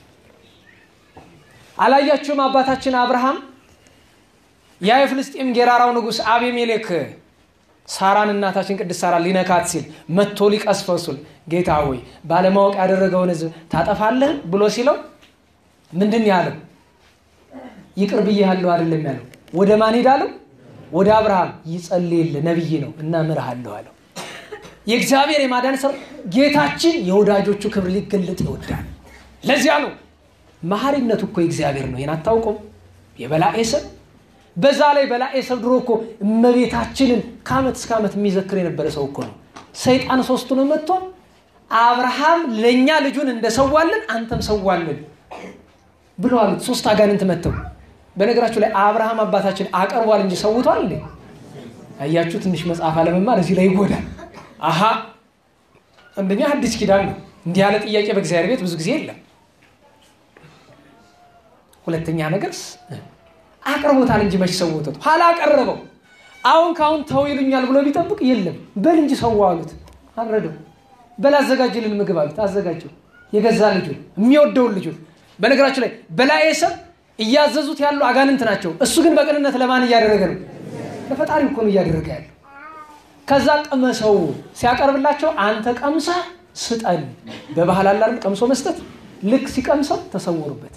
አላያችሁም አባታችን አብርሃም ያ የፍልስጤም ጌራራው ንጉሥ አቤሜሌክ ሳራን እናታችን ቅድስት ሳራን ሊነካት ሲል መጥቶ ሊቀስፈው ሲል ጌታ ሆይ ባለማወቅ ያደረገውን ሕዝብ ታጠፋለህ ብሎ ሲለው ምንድን ያለው? ይቅር ብዬሃለሁ አይደለም ያለው። ወደ ማን ሄዳለው? ወደ አብርሃም ይጸልይልህ ነቢይ ነው እና ምርሃለሁ አለው። የእግዚአብሔር የማዳን ስራ ጌታችን የወዳጆቹ ክብር ሊገለጥ ይወዳል። ለዚያ ነው መሐሪነቱ እኮ የእግዚአብሔር ነው። ይህን አታውቀው? የበላዔ ሰብ በዛ ላይ በላዔ ሰብ ድሮ እኮ እመቤታችንን ከዓመት እስከ ዓመት የሚዘክር የነበረ ሰው እኮ ነው። ሰይጣን ሶስቱንም መጥቶ አብርሃም ለእኛ ልጁን እንደሰዋልን አንተም ሰዋልን ብሎ አሉት። ሶስት አጋንንት መጥተው በነገራችሁ ላይ አብርሃም አባታችን አቀርቧል እንጂ ሰውቷል እንዴ? አያችሁ፣ ትንሽ መጽሐፍ አለመማር እዚህ ላይ ይጎዳል። አሀ አንደኛ አዲስ ኪዳን ነው። እንዲህ ያለ ጥያቄ በእግዚአብሔር ቤት ብዙ ጊዜ የለም። ሁለተኛ ነገር አቅርቦታል እንጂ መች ሰውቶት ኋላ አቀረበው። አሁን ካሁን ተው ይሉኛል ብሎ ቢጠብቅ የለም በል እንጂ ሰው አሉት። አልረደው በል አዘጋጅልን ምግብ አሉት። አዘጋጀው የገዛ ልጁ የሚወደውን ልጁ። በነገራችሁ ላይ በላዔ ሰብ እያዘዙት ያሉ አጋንንት ናቸው። እሱ ግን በቅንነት ለማን እያደረገ ነው? ለፈጣሪ እኮ ነው እያደረገ ያለው። ከዛ ቅመሰው ሲያቀርብላቸው አንተ ቀምሰህ ስጠን። በባህል አላል ቀምሶ መስጠት። ልክ ሲቀምሰው ተሰውሩበት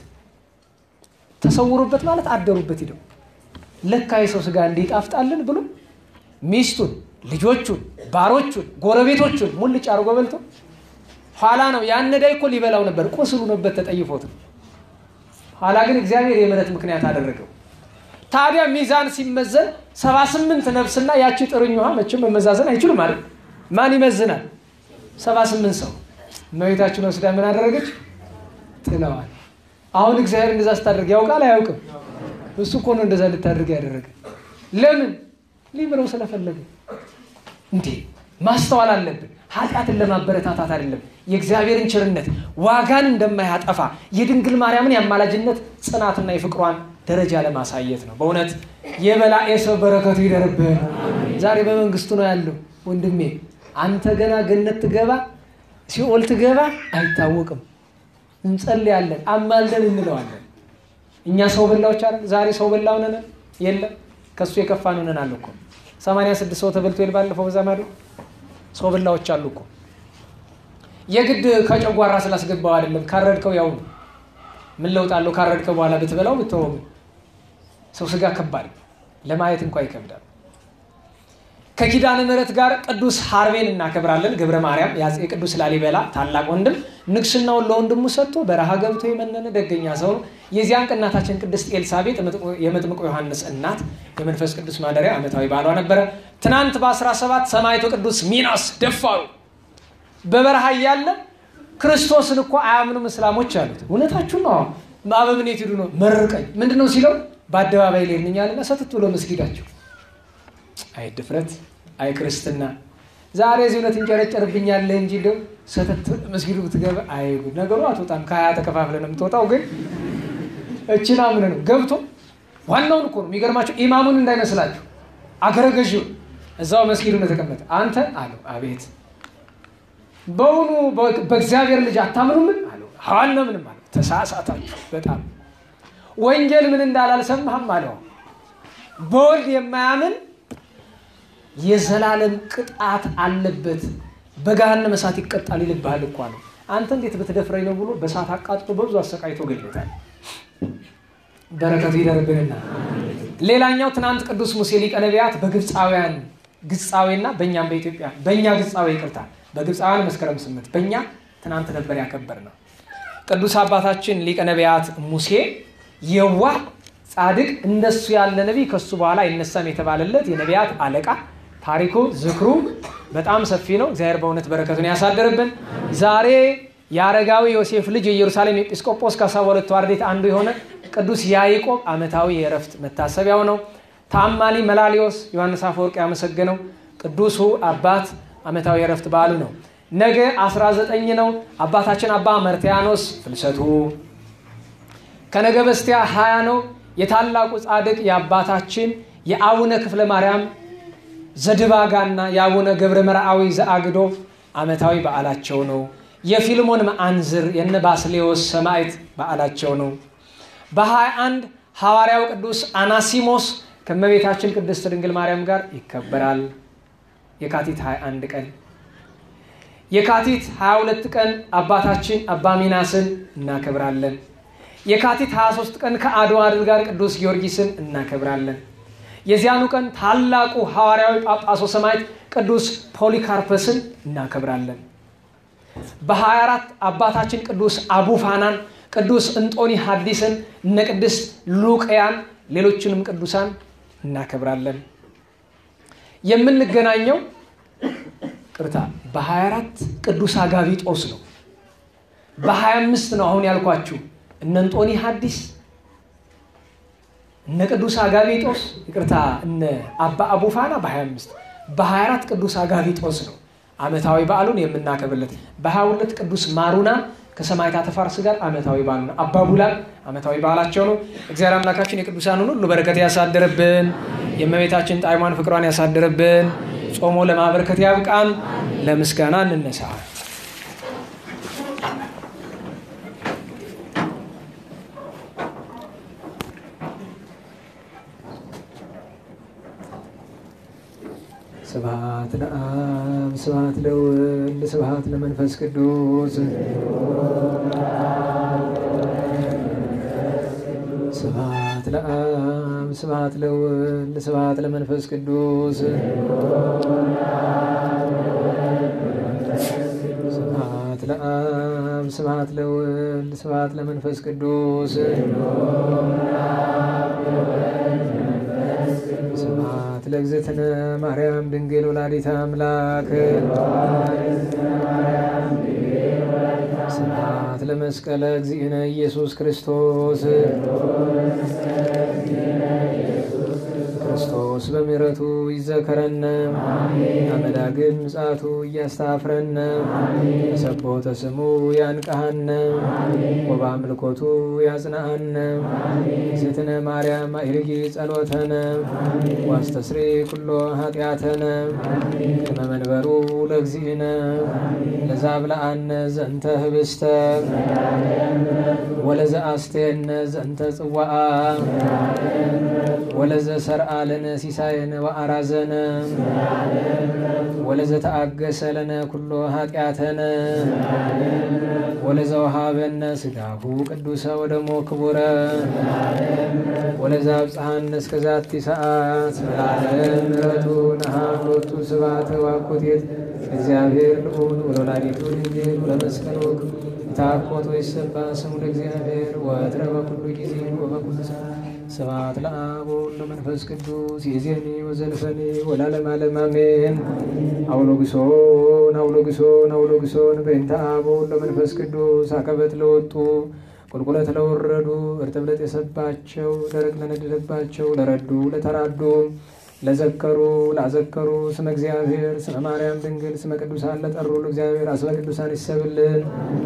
ተሰውሩበት ማለት አደሩበት ሂደው ለካ የሰው ስጋ እንዲጣፍጣልን ብሎ ሚስቱን ልጆቹን፣ ባሮቹን፣ ጎረቤቶቹን ሙልጭ አድርጎ በልቶ ኋላ ነው ያን ነዳይ እኮ ሊበላው ነበር፣ ቁስሉ ነበር ተጠይፎት ነው። ኋላ ግን እግዚአብሔር የምሕረት ምክንያት አደረገው። ታዲያ ሚዛን ሲመዘን ሰባ ስምንት ነፍስና ያቺ ጥርኝ ውሃ መቼም መመዛዘን አይችሉም ማለት ማን ይመዝናል? ሰባ ስምንት ሰው እመቤታችን ወስዳ ምን አደረገች? ጥለዋል። አሁን እግዚአብሔር እንደዛ ስታደርግ ያውቃል አያውቅም? እሱ እኮ ነው እንደዛ እንድታደርግ ያደረገ። ለምን ሊምረው ስለፈለገ። እንዴ ማስተዋል አለብን። ኃጢአትን ለማበረታታት አይደለም። የእግዚአብሔርን ቸርነት ዋጋን እንደማያጠፋ የድንግል ማርያምን የአማላጅነት ጽናትና የፍቅሯን ደረጃ ለማሳየት ነው። በእውነት የበላኤ ሰው በረከቱ ይደርብህ። ዛሬ በመንግስቱ ነው ያለው ወንድሜ። አንተ ገና ገነት ትገባ ሲኦል ትገባ አይታወቅም። እንጸልያለን፣ አማልደን እንለዋለን። እኛ ሰው በላዎች አለ ዛሬ ሰው በላ ሆነን የለም ከእሱ የከፋ ሆነናል እኮ ሰማንያ ስድስት ሰው ተበልቶ ይል ባለፈው በዛ ማዶ ሰው በላዎች አሉ እኮ የግድ ከጨጓራ ስላስገባው አይደለም ካረድከው ያው ነው ምን ለውጥ አለው ካረድከው በኋላ ብትበላው ብትወው ሰው ስጋ ከባድ ለማየት እንኳ ይከብዳል ከኪዳነ ምሕረት ጋር ቅዱስ ሀርቤን እናከብራለን ገብረ ማርያም የቅዱስ ላሊበላ ታላቅ ወንድም ንግስናውን ለወንድሙ ሰጥቶ በረሃ ገብቶ የመነነ ደገኛ ሰው ነው የዚያን ቀን እናታችን ቅድስት ኤልሳቤጥ የመጥምቁ ዮሐንስ እናት የመንፈስ ቅዱስ ማደሪያ ዓመታዊ በዓሏ ነበረ ትናንት በ17 ሰማዕቱ ቅዱስ ሚናስ ደፋሩ በበረሃ እያለ ክርስቶስን እኮ አያምኑም እስላሞች አሉት እውነታችሁ ነው በአበምኔት ሄዱ ነው መርቀኝ ምንድን ነው ሲለው በአደባባይ ላይ እንኛልና ሰትት ብሎ መስጊዳቸው አይ ድፍረት አይ ክርስትና ዛሬ እዚህ እውነት እንጨረጨርብኛለህ እንጂ እንደው ሰተት መስጊዱ ብትገባ አይ ነገሩ አትወጣም ከሀያ ተከፋፍለ ነው የምትወጣው ግን እችን አምነ ነው ገብቶ ዋናውን እኮ ነው የሚገርማቸው ኢማሙን እንዳይመስላችሁ አገረ ገዢውን እዛው መስጊዱ ነው የተቀመጠ አንተ አለው አቤት በውኑ በእግዚአብሔር ልጅ አታምኑምን አለው አናምንም አለው ተሳሳታችሁ በጣም ወንጌል ምን እንዳለ አልሰማህም አለው በወልድ የማያምን የዘላለም ቅጣት አለበት በገሃነመ እሳት ይቀጣል ይልብሃል እኮ ነው አንተ እንዴት ብትደፍረኝ ነው ብሎ በእሳት አቃጥሎ በብዙ አሰቃይቶ ገሎታል በረከቱ ይደርብንና ሌላኛው ትናንት ቅዱስ ሙሴ ሊቀ ነቢያት በግብፃውያን ግፃዌና በእኛም በኢትዮጵያ በእኛ ግፃዌ ይቅርታ በግብፃውያን መስከረም ስምንት በእኛ ትናንት ነበር ያከበር ነው ቅዱስ አባታችን ሊቀ ነቢያት ሙሴ የዋህ ጻድቅ እንደሱ ያለ ነቢይ ከሱ በኋላ አይነሳም የተባለለት የነቢያት አለቃ ታሪኩ ዝክሩ በጣም ሰፊ ነው እግዚአብሔር በእውነት በረከቱን ያሳደርብን ዛሬ የአረጋዊ ዮሴፍ ልጅ የኢየሩሳሌም ኤጲስቆጶስ ከሰባ ሁለቱ አርድእት አንዱ የሆነ ቅዱስ ያዕቆብ ዓመታዊ የእረፍት መታሰቢያው ነው ታማኒ መላሊዮስ ዮሐንስ አፈወርቅ ያመሰገነው ቅዱሱ አባት ዓመታዊ የእረፍት በዓሉ ነው ነገ 19 ነው አባታችን አባ መርትያኖስ ፍልሰቱ ከነገ በስቲያ 20 ነው የታላቁ ጻድቅ የአባታችን የአቡነ ክፍለ ማርያም ዘድባጋና የአቡነ ገብረ መርአዊ ዘአግዶ ዓመታዊ በዓላቸው ነው የፊልሞን መአንዝር የነ ባስሌዎስ ሰማዕት በዓላቸው ነው በ21 ሐዋርያው ቅዱስ አናሲሞስ ከመቤታችን ቅድስት ድንግል ማርያም ጋር ይከበራል የካቲት 21 ቀን የካቲት 22 ቀን አባታችን አባ ሚናስን እናከብራለን የካቲት 23 ቀን ከአድዋ ድል ጋር ቅዱስ ጊዮርጊስን እናከብራለን የዚያኑ ቀን ታላቁ ሐዋርያዊ ጳጳሶ ሰማዕት ቅዱስ ፖሊካርፐስን እናከብራለን በ24 አባታችን ቅዱስ አቡፋናን ቅዱስ እንጦኒ ሐዲስን እነ ቅድስት ሉቅያን ሌሎችንም ቅዱሳን እናከብራለን የምንገናኘው ቅርታ በ24 ቅዱስ አጋቢጦስ ነው በ25 ነው አሁን ያልኳችሁ እነ እንጦኒ ሐዲስ እነ ቅዱስ አጋቢጦስ ይቅርታ እነ አባ አቡፋና በ25 በ24 ቅዱስ አጋቢጦስ ነው ዓመታዊ በዓሉን የምናከብርለት በ22 ቅዱስ ማሩና ከሰማዕታተ ፋርስ ጋር ዓመታዊ በዓሉ ነው። አባቡላን ዓመታዊ በዓላቸው ነው። እግዚአብሔር አምላካችን የቅዱሳኑን ሁሉ በረከት ያሳድርብን። የእመቤታችን ጣዕሟን ፍቅሯን ያሳድርብን። ጾሞ ለማበረከት ያብቃን። ለምስጋና እንነሳ። ስብሐት ለአብ ስብሐት ለወልድ ስብሐት ለመንፈስ ቅዱስ ስብሐት ለአብ ስብሐት ለወልድ ስብሐት ለመንፈስ ቅዱስ ስብሐት ለወልድ ስብሐት ለመንፈስ ቅዱስ ስብሐት ለእግዝእትነ ማርያም ድንግል ወላዲተ አምላክ ስብሐት ለመስቀለ እግዚእነ ኢየሱስ ክርስቶስ ክርስቶስ በምሕረቱ ይዘከረነ አመዳግም ምጽአቱ እያስተፍረነ በሰቦተ ስሙ ያንቀሃነ ወበአምልኮቱ ያጽንዓነ እግዝእትነ ማርያም አዕርጊ ጸሎተነ ዋስተስሪ ኩሎ ኃጢአተነ ቅድመ መንበሩ ለእግዚእነ ለዛብልአነ ዘንተ ህብስተ ወለዘ አስተየነ ዘንተ ጽዋአ ወለዘ ሰርአ ለነ ሲሳየነ ወአራዘነ ወለዘ ተአገሰ ለነ ኩሎ ኃጢአተነ ወለዘ ወሃበነ ስጋሁ ቅዱሰ ወደሞ ክቡረ ወለዘ አብጽሐነ እስከ ዛቲ ሰዓት ለዓለም ምሕረቱ ነሃሎቱ ስብሐተ ዋኩቴት እግዚአብሔር ልዑል ወለወላዲቱ ድንግል ወለመስቀሉ ታኮት ወይሰባ ስሙ ለእግዚአብሔር ወትረ በኩሉ ጊዜ ወበኩሉ ሰዓት ስብሐት ለአብ ወወልድ ወመንፈስ ቅዱስ ይእዜኒ ወዘልፈኒ ወለዓለመ ዓለም አሜን። አውሎግሶን አውሎግሶን አውሎግሶን በእንተ አብ ወወልድ ወመንፈስ ቅዱስ አቀበት ለወጡ ቁልቁለት ለወረዱ እርጥብ ለጤሰባቸው ደረቅ ለነደደባቸው ለረዱ ለተራዱ ለዘከሩ ላዘከሩ ስመ እግዚአብሔር ስመ ማርያም ድንግል ስመ ቅዱሳን ለጠሩ ለእግዚአብሔር አስበ ቅዱሳን ይሰብልን።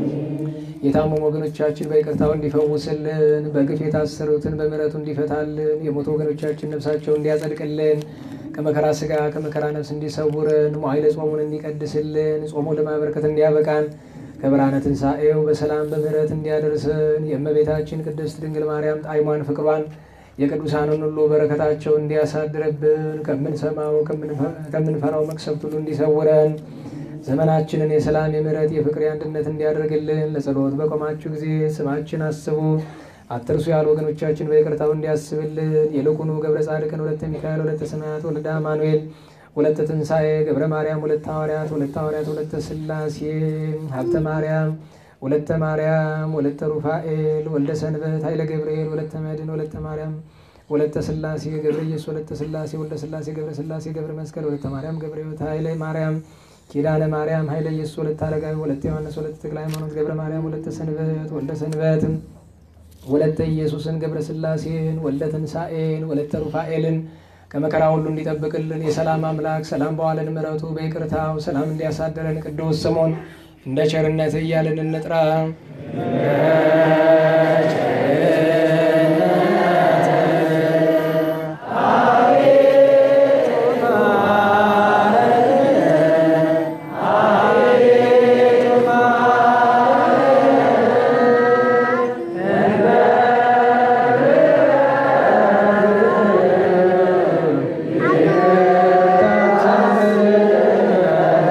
የታመሙ ወገኖቻችን በይቅርታው እንዲፈውስልን፣ በግፍ የታሰሩትን በምሕረቱ እንዲፈታልን፣ የሞቱ ወገኖቻችን ነፍሳቸው እንዲያጸድቅልን፣ ከመከራ ስጋ ከመከራ ነፍስ እንዲሰውርን፣ መዋዕለ ጾሙን እንዲቀድስልን፣ ጾሙ ለማበረከት እንዲያበቃን ከብርሃነ ትንሣኤው በሰላም በምሕረት እንዲያደርስን የእመቤታችን ቅድስት ድንግል ማርያም ጣዕሟን ፍቅሯን የቅዱሳንን ሁሉ በረከታቸው እንዲያሳድርብን ከምንሰማው ከምንፈራው መቅሰፍት ሁሉ እንዲሰውረን ዘመናችንን የሰላም የምሕረት የፍቅር የአንድነት እንዲያደርግልን ለጸሎት በቆማችሁ ጊዜ ስማችን አስቡ አትርሱ ያሉ ወገኖቻችን በይቅርታው እንዲያስብልን ይልቁኑ ገብረ ጻድቅን ወለተ ሚካኤል ወለተ ሰማያት ወለደ አማኑኤል ወለተ ትንሣኤ ገብረ ማርያም ወለተ ሐዋርያት ወለተ ሐዋርያት ወለተ ሥላሴ ሀብተ ማርያም ወለተ ማርያም ወለተ ሩፋኤል ወልደ ሰንበት ኃይለ ገብርኤል ወለተ መድን ወለተ ማርያም ወለተ ሥላሴ ገብረ ኢየሱስ ወለተ ሥላሴ ወልደ ሥላሴ ገብረ ሥላሴ ገብረ መስቀል ወለተ ማርያም ገብረ ሕይወት ኃይለ ማርያም ኪዳነ ማርያም ኃይለ ኢየሱስ ወለተ አረጋዊ ወለተ ዮሐንስ ወለተ ተክለ ሃይማኖት ገብረ ማርያም ወለተ ሰንበት ወልደ ሰንበት ወለተ ኢየሱስን ገብረ ሥላሴን ወልደ ትንሣኤን ወለተ ሩፋኤልን ከመከራ ሁሉ እንዲጠብቅልን የሰላም አምላክ ሰላም በዋለን ምሕረቱ በይቅርታው ሰላም እንዲያሳደረን ቅዱስ ስሙን እንደ ቸርነት እያልን እንጥራ።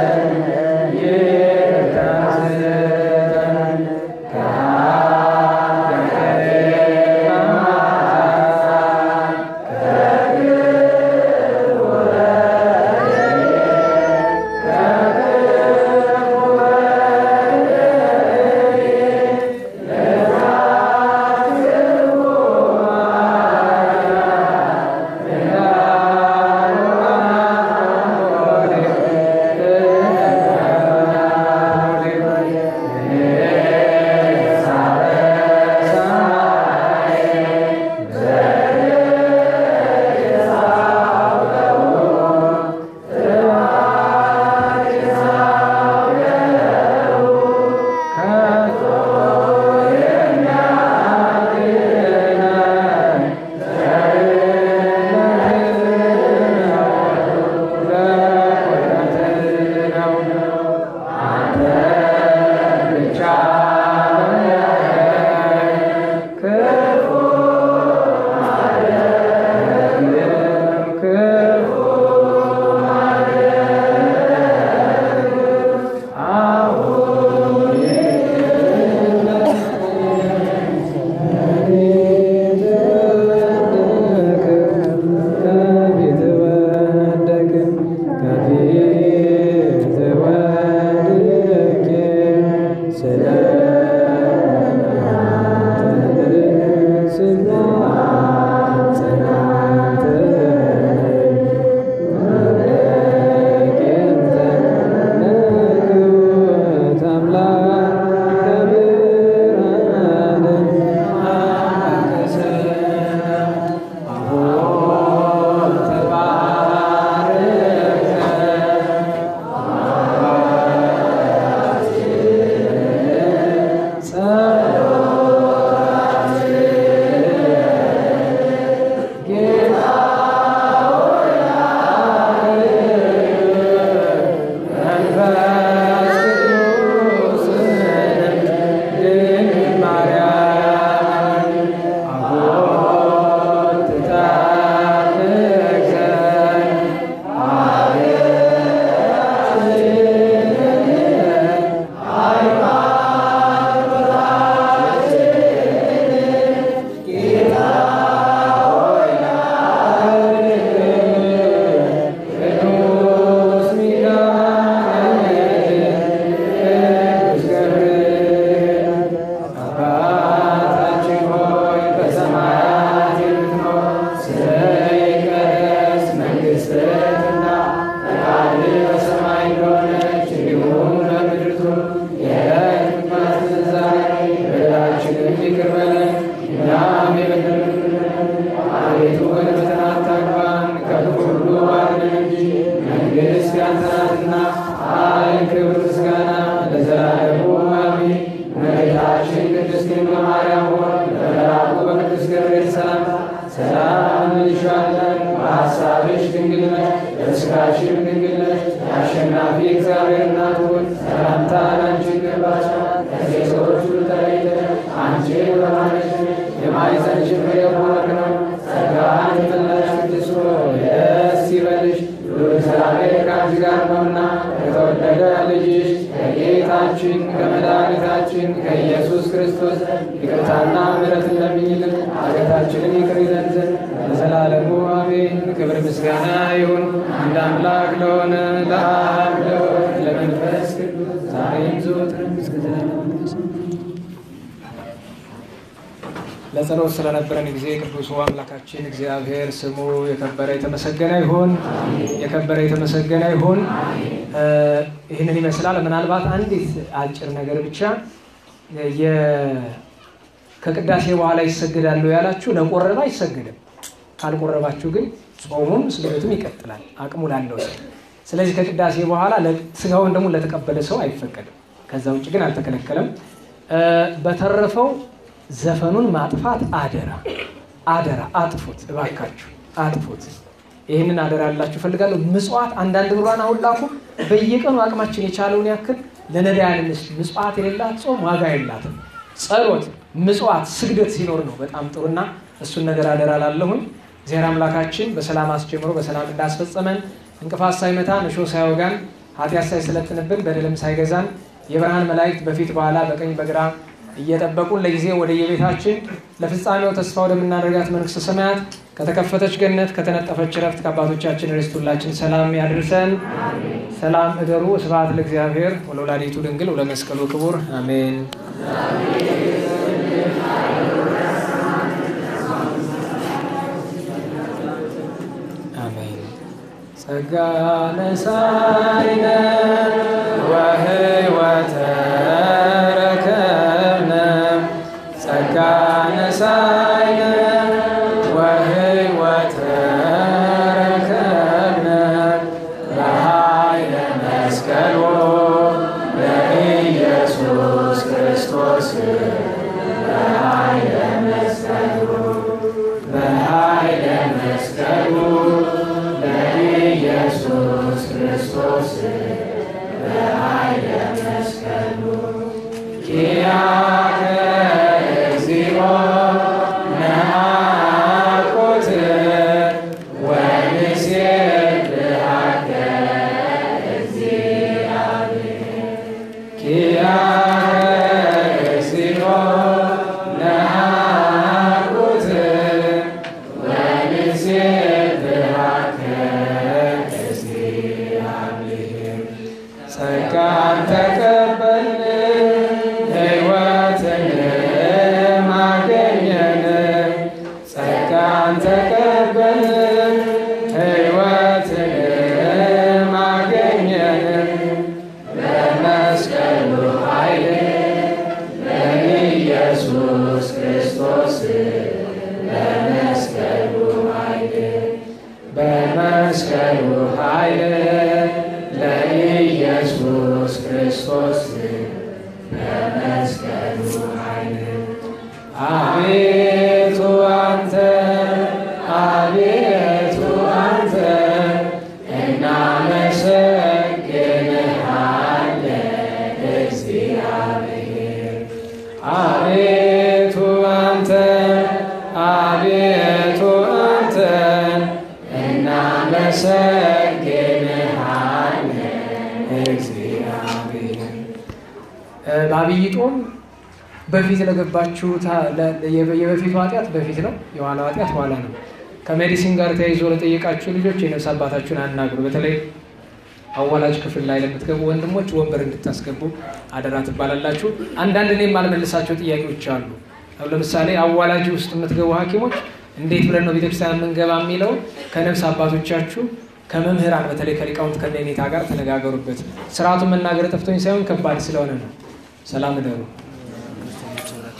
Yeah. ያንተ ናትና ኃይል፣ ክብር፣ ምስጋና ለዘላለሙ አሜን። እመቤታችን ቅድስት ድንግል ማርያም ሆይ በመልአኩ በቅዱስ ገብርኤል ሰላምታ ሰላም እንልሻለን። በሐሳብሽ ድንግል ነሽ፣ በሥጋሽም ድንግል ነሽ። የአሸናፊ እግዚአብሔር እናት ሆይ ሰላምታ ላንቺ ይገባሻል። ከሴቶች ሁሉ ተለይተሽ አንቺ የተባረክሽ ነሽ፣ የማኅፀንሽ ፍሬ የተባረከ ነው። ጸጋን የተመላሽ ቅድስት ሆይ ደስ ይበልሽ፣ ልዑል እግዚአብሔር ከአንቺ ጋር ነውና ከተወደደ ልጅሽ ከጌታችን ከመድኃኒታችን ከኢየሱስ ክርስቶስ ይቅርታና ምሕረትን ለምኝልን ኃጢአታችንን ይቅር ይለን ዘንድ ለዘላለሙ አሜን። ክብር ምስጋና ይሁን አንድ አምላክ ለሆነ ለአብ ለወልድ ለመንፈስ ቅዱስ ዛሬም ዘወትርም እስከ ዘላለሙ ድረስ ለጸሎት ስለነበረን ጊዜ ቅዱሱ አምላካችን እግዚአብሔር ስሙ የከበረ የተመሰገነ ይሁን። የከበረ የተመሰገነ ይሁን። ይህንን ይመስላል። ምናልባት አንዲት አጭር ነገር ብቻ ከቅዳሴ በኋላ ይሰግዳሉ ያላችሁ ለቆረበ አይሰግድም። ካልቆረባችሁ ግን ጾሙም ስግደቱም ይቀጥላል አቅሙ ላለው ሰው። ስለዚህ ከቅዳሴ በኋላ ስጋውን ደግሞ ለተቀበለ ሰው አይፈቀድም። ከዛ ውጭ ግን አልተከለከለም። በተረፈው ዘፈኑን ማጥፋት አደራ አደራ፣ አጥፉት እባካችሁ አጥፉት። ይህንን አደራ ላችሁ ፈልጋለሁ። ምጽዋት አንዳንድ ብሏን አሁን ላኩ። በየቀኑ አቅማችን የቻለውን ያክል ለነዳያን እንስጥ። ምጽዋት የሌላት ጾም ዋጋ የላትም። ጸሎት፣ ምጽዋት፣ ስግደት ሲኖር ነው በጣም ጥሩና እሱን ነገር አደራ ላለሁኝ እግዚአብሔር አምላካችን በሰላም አስጀምሮ በሰላም እንዳስፈጸመን እንቅፋት ሳይመታን እሾህ ሳይወጋን ኃጢአት ሳይሰለጥንብን በደልም ሳይገዛን የብርሃን መላእክት በፊት በኋላ በቀኝ በግራ እየጠበቁን ለጊዜ ወደ የቤታችን ለፍጻሜው ተስፋ ወደምናደርጋት መንግስተ ሰማያት ከተከፈተች ገነት ከተነጠፈች ረፍት ከአባቶቻችን ርስት ሁላችን ሰላም ያድርሰን። ሰላም እደሩ። ስብሐት ለእግዚአብሔር ወለወላዲቱ ድንግል ወለመስቀሉ ክቡር አሜን። አሜን። ጸጋ ነሣኢነ ወሕይወተ ረከብነ ጸጋ ነሣኢነ ወሕይወተ ረከብነ በኃይለ መስቀሉ ለኢየሱስ ክርስቶስ በኃይለ መስቀሉ በኃይለ መስቀሉ ለኢየሱስ ክርስቶስ በኃይለ መስቀሉ ኪያከ እግዚኦ ነአኩት ወንሴብሐከ እግዚአብሔር ኪያከ እግዚኦ ነአኩት ወንሴብሐከ እግዚአብሔር ጸጋን ተቀበልን ሕይወትን አገኘን። ጸጋን ተቀበልን ሕይወትን አገኘን። በመስቀሉ ኃይል ለኢየሱስ ክርስቶስ በመስቀሉ ኃይል በመስቀሉ ኃይል ለኢየሱስ ክርስቶስ በመስቀሉ ኃይል አቤቱ አንተ አቤቱ አንተ እናመሰግንሃለን እግዚአብሔር አቤቱ አንተ አቤቱ አንተ እናመሰግንሃለን እግዚአብሔር በአብይ ጾም በፊት ለገባችሁ የበፊቱ ኃጢአት በፊት ነው፣ የኋላው ኃጢአት ኋላ ነው። ከሜዲሲን ጋር ተያይዞ ለጠየቃችሁ ልጆች የነፍስ አባታችሁን አናግሩ። በተለይ አዋላጅ ክፍል ላይ ለምትገቡ ወንድሞች ወንበር እንድታስገቡ አደራ ትባላላችሁ። አንዳንድ እኔ የማልመልሳቸው ጥያቄዎች አሉ። ለምሳሌ አዋላጅ ውስጥ የምትገቡ ሐኪሞች እንዴት ብለን ነው ቤተክርስቲያን የምንገባ የሚለው ከነፍስ አባቶቻችሁ ከመምህራን በተለይ ከሊቃውንት ከነኔታ ጋር ተነጋገሩበት። ስርዓቱን መናገር ጠፍቶኝ ሳይሆን ከባድ ስለሆነ ነው። ሰላም እደሩ።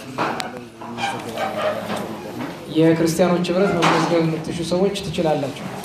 የክርስቲያኖች ህብረት መመዝገብ የምትሹ ሰዎች ትችላላችሁ።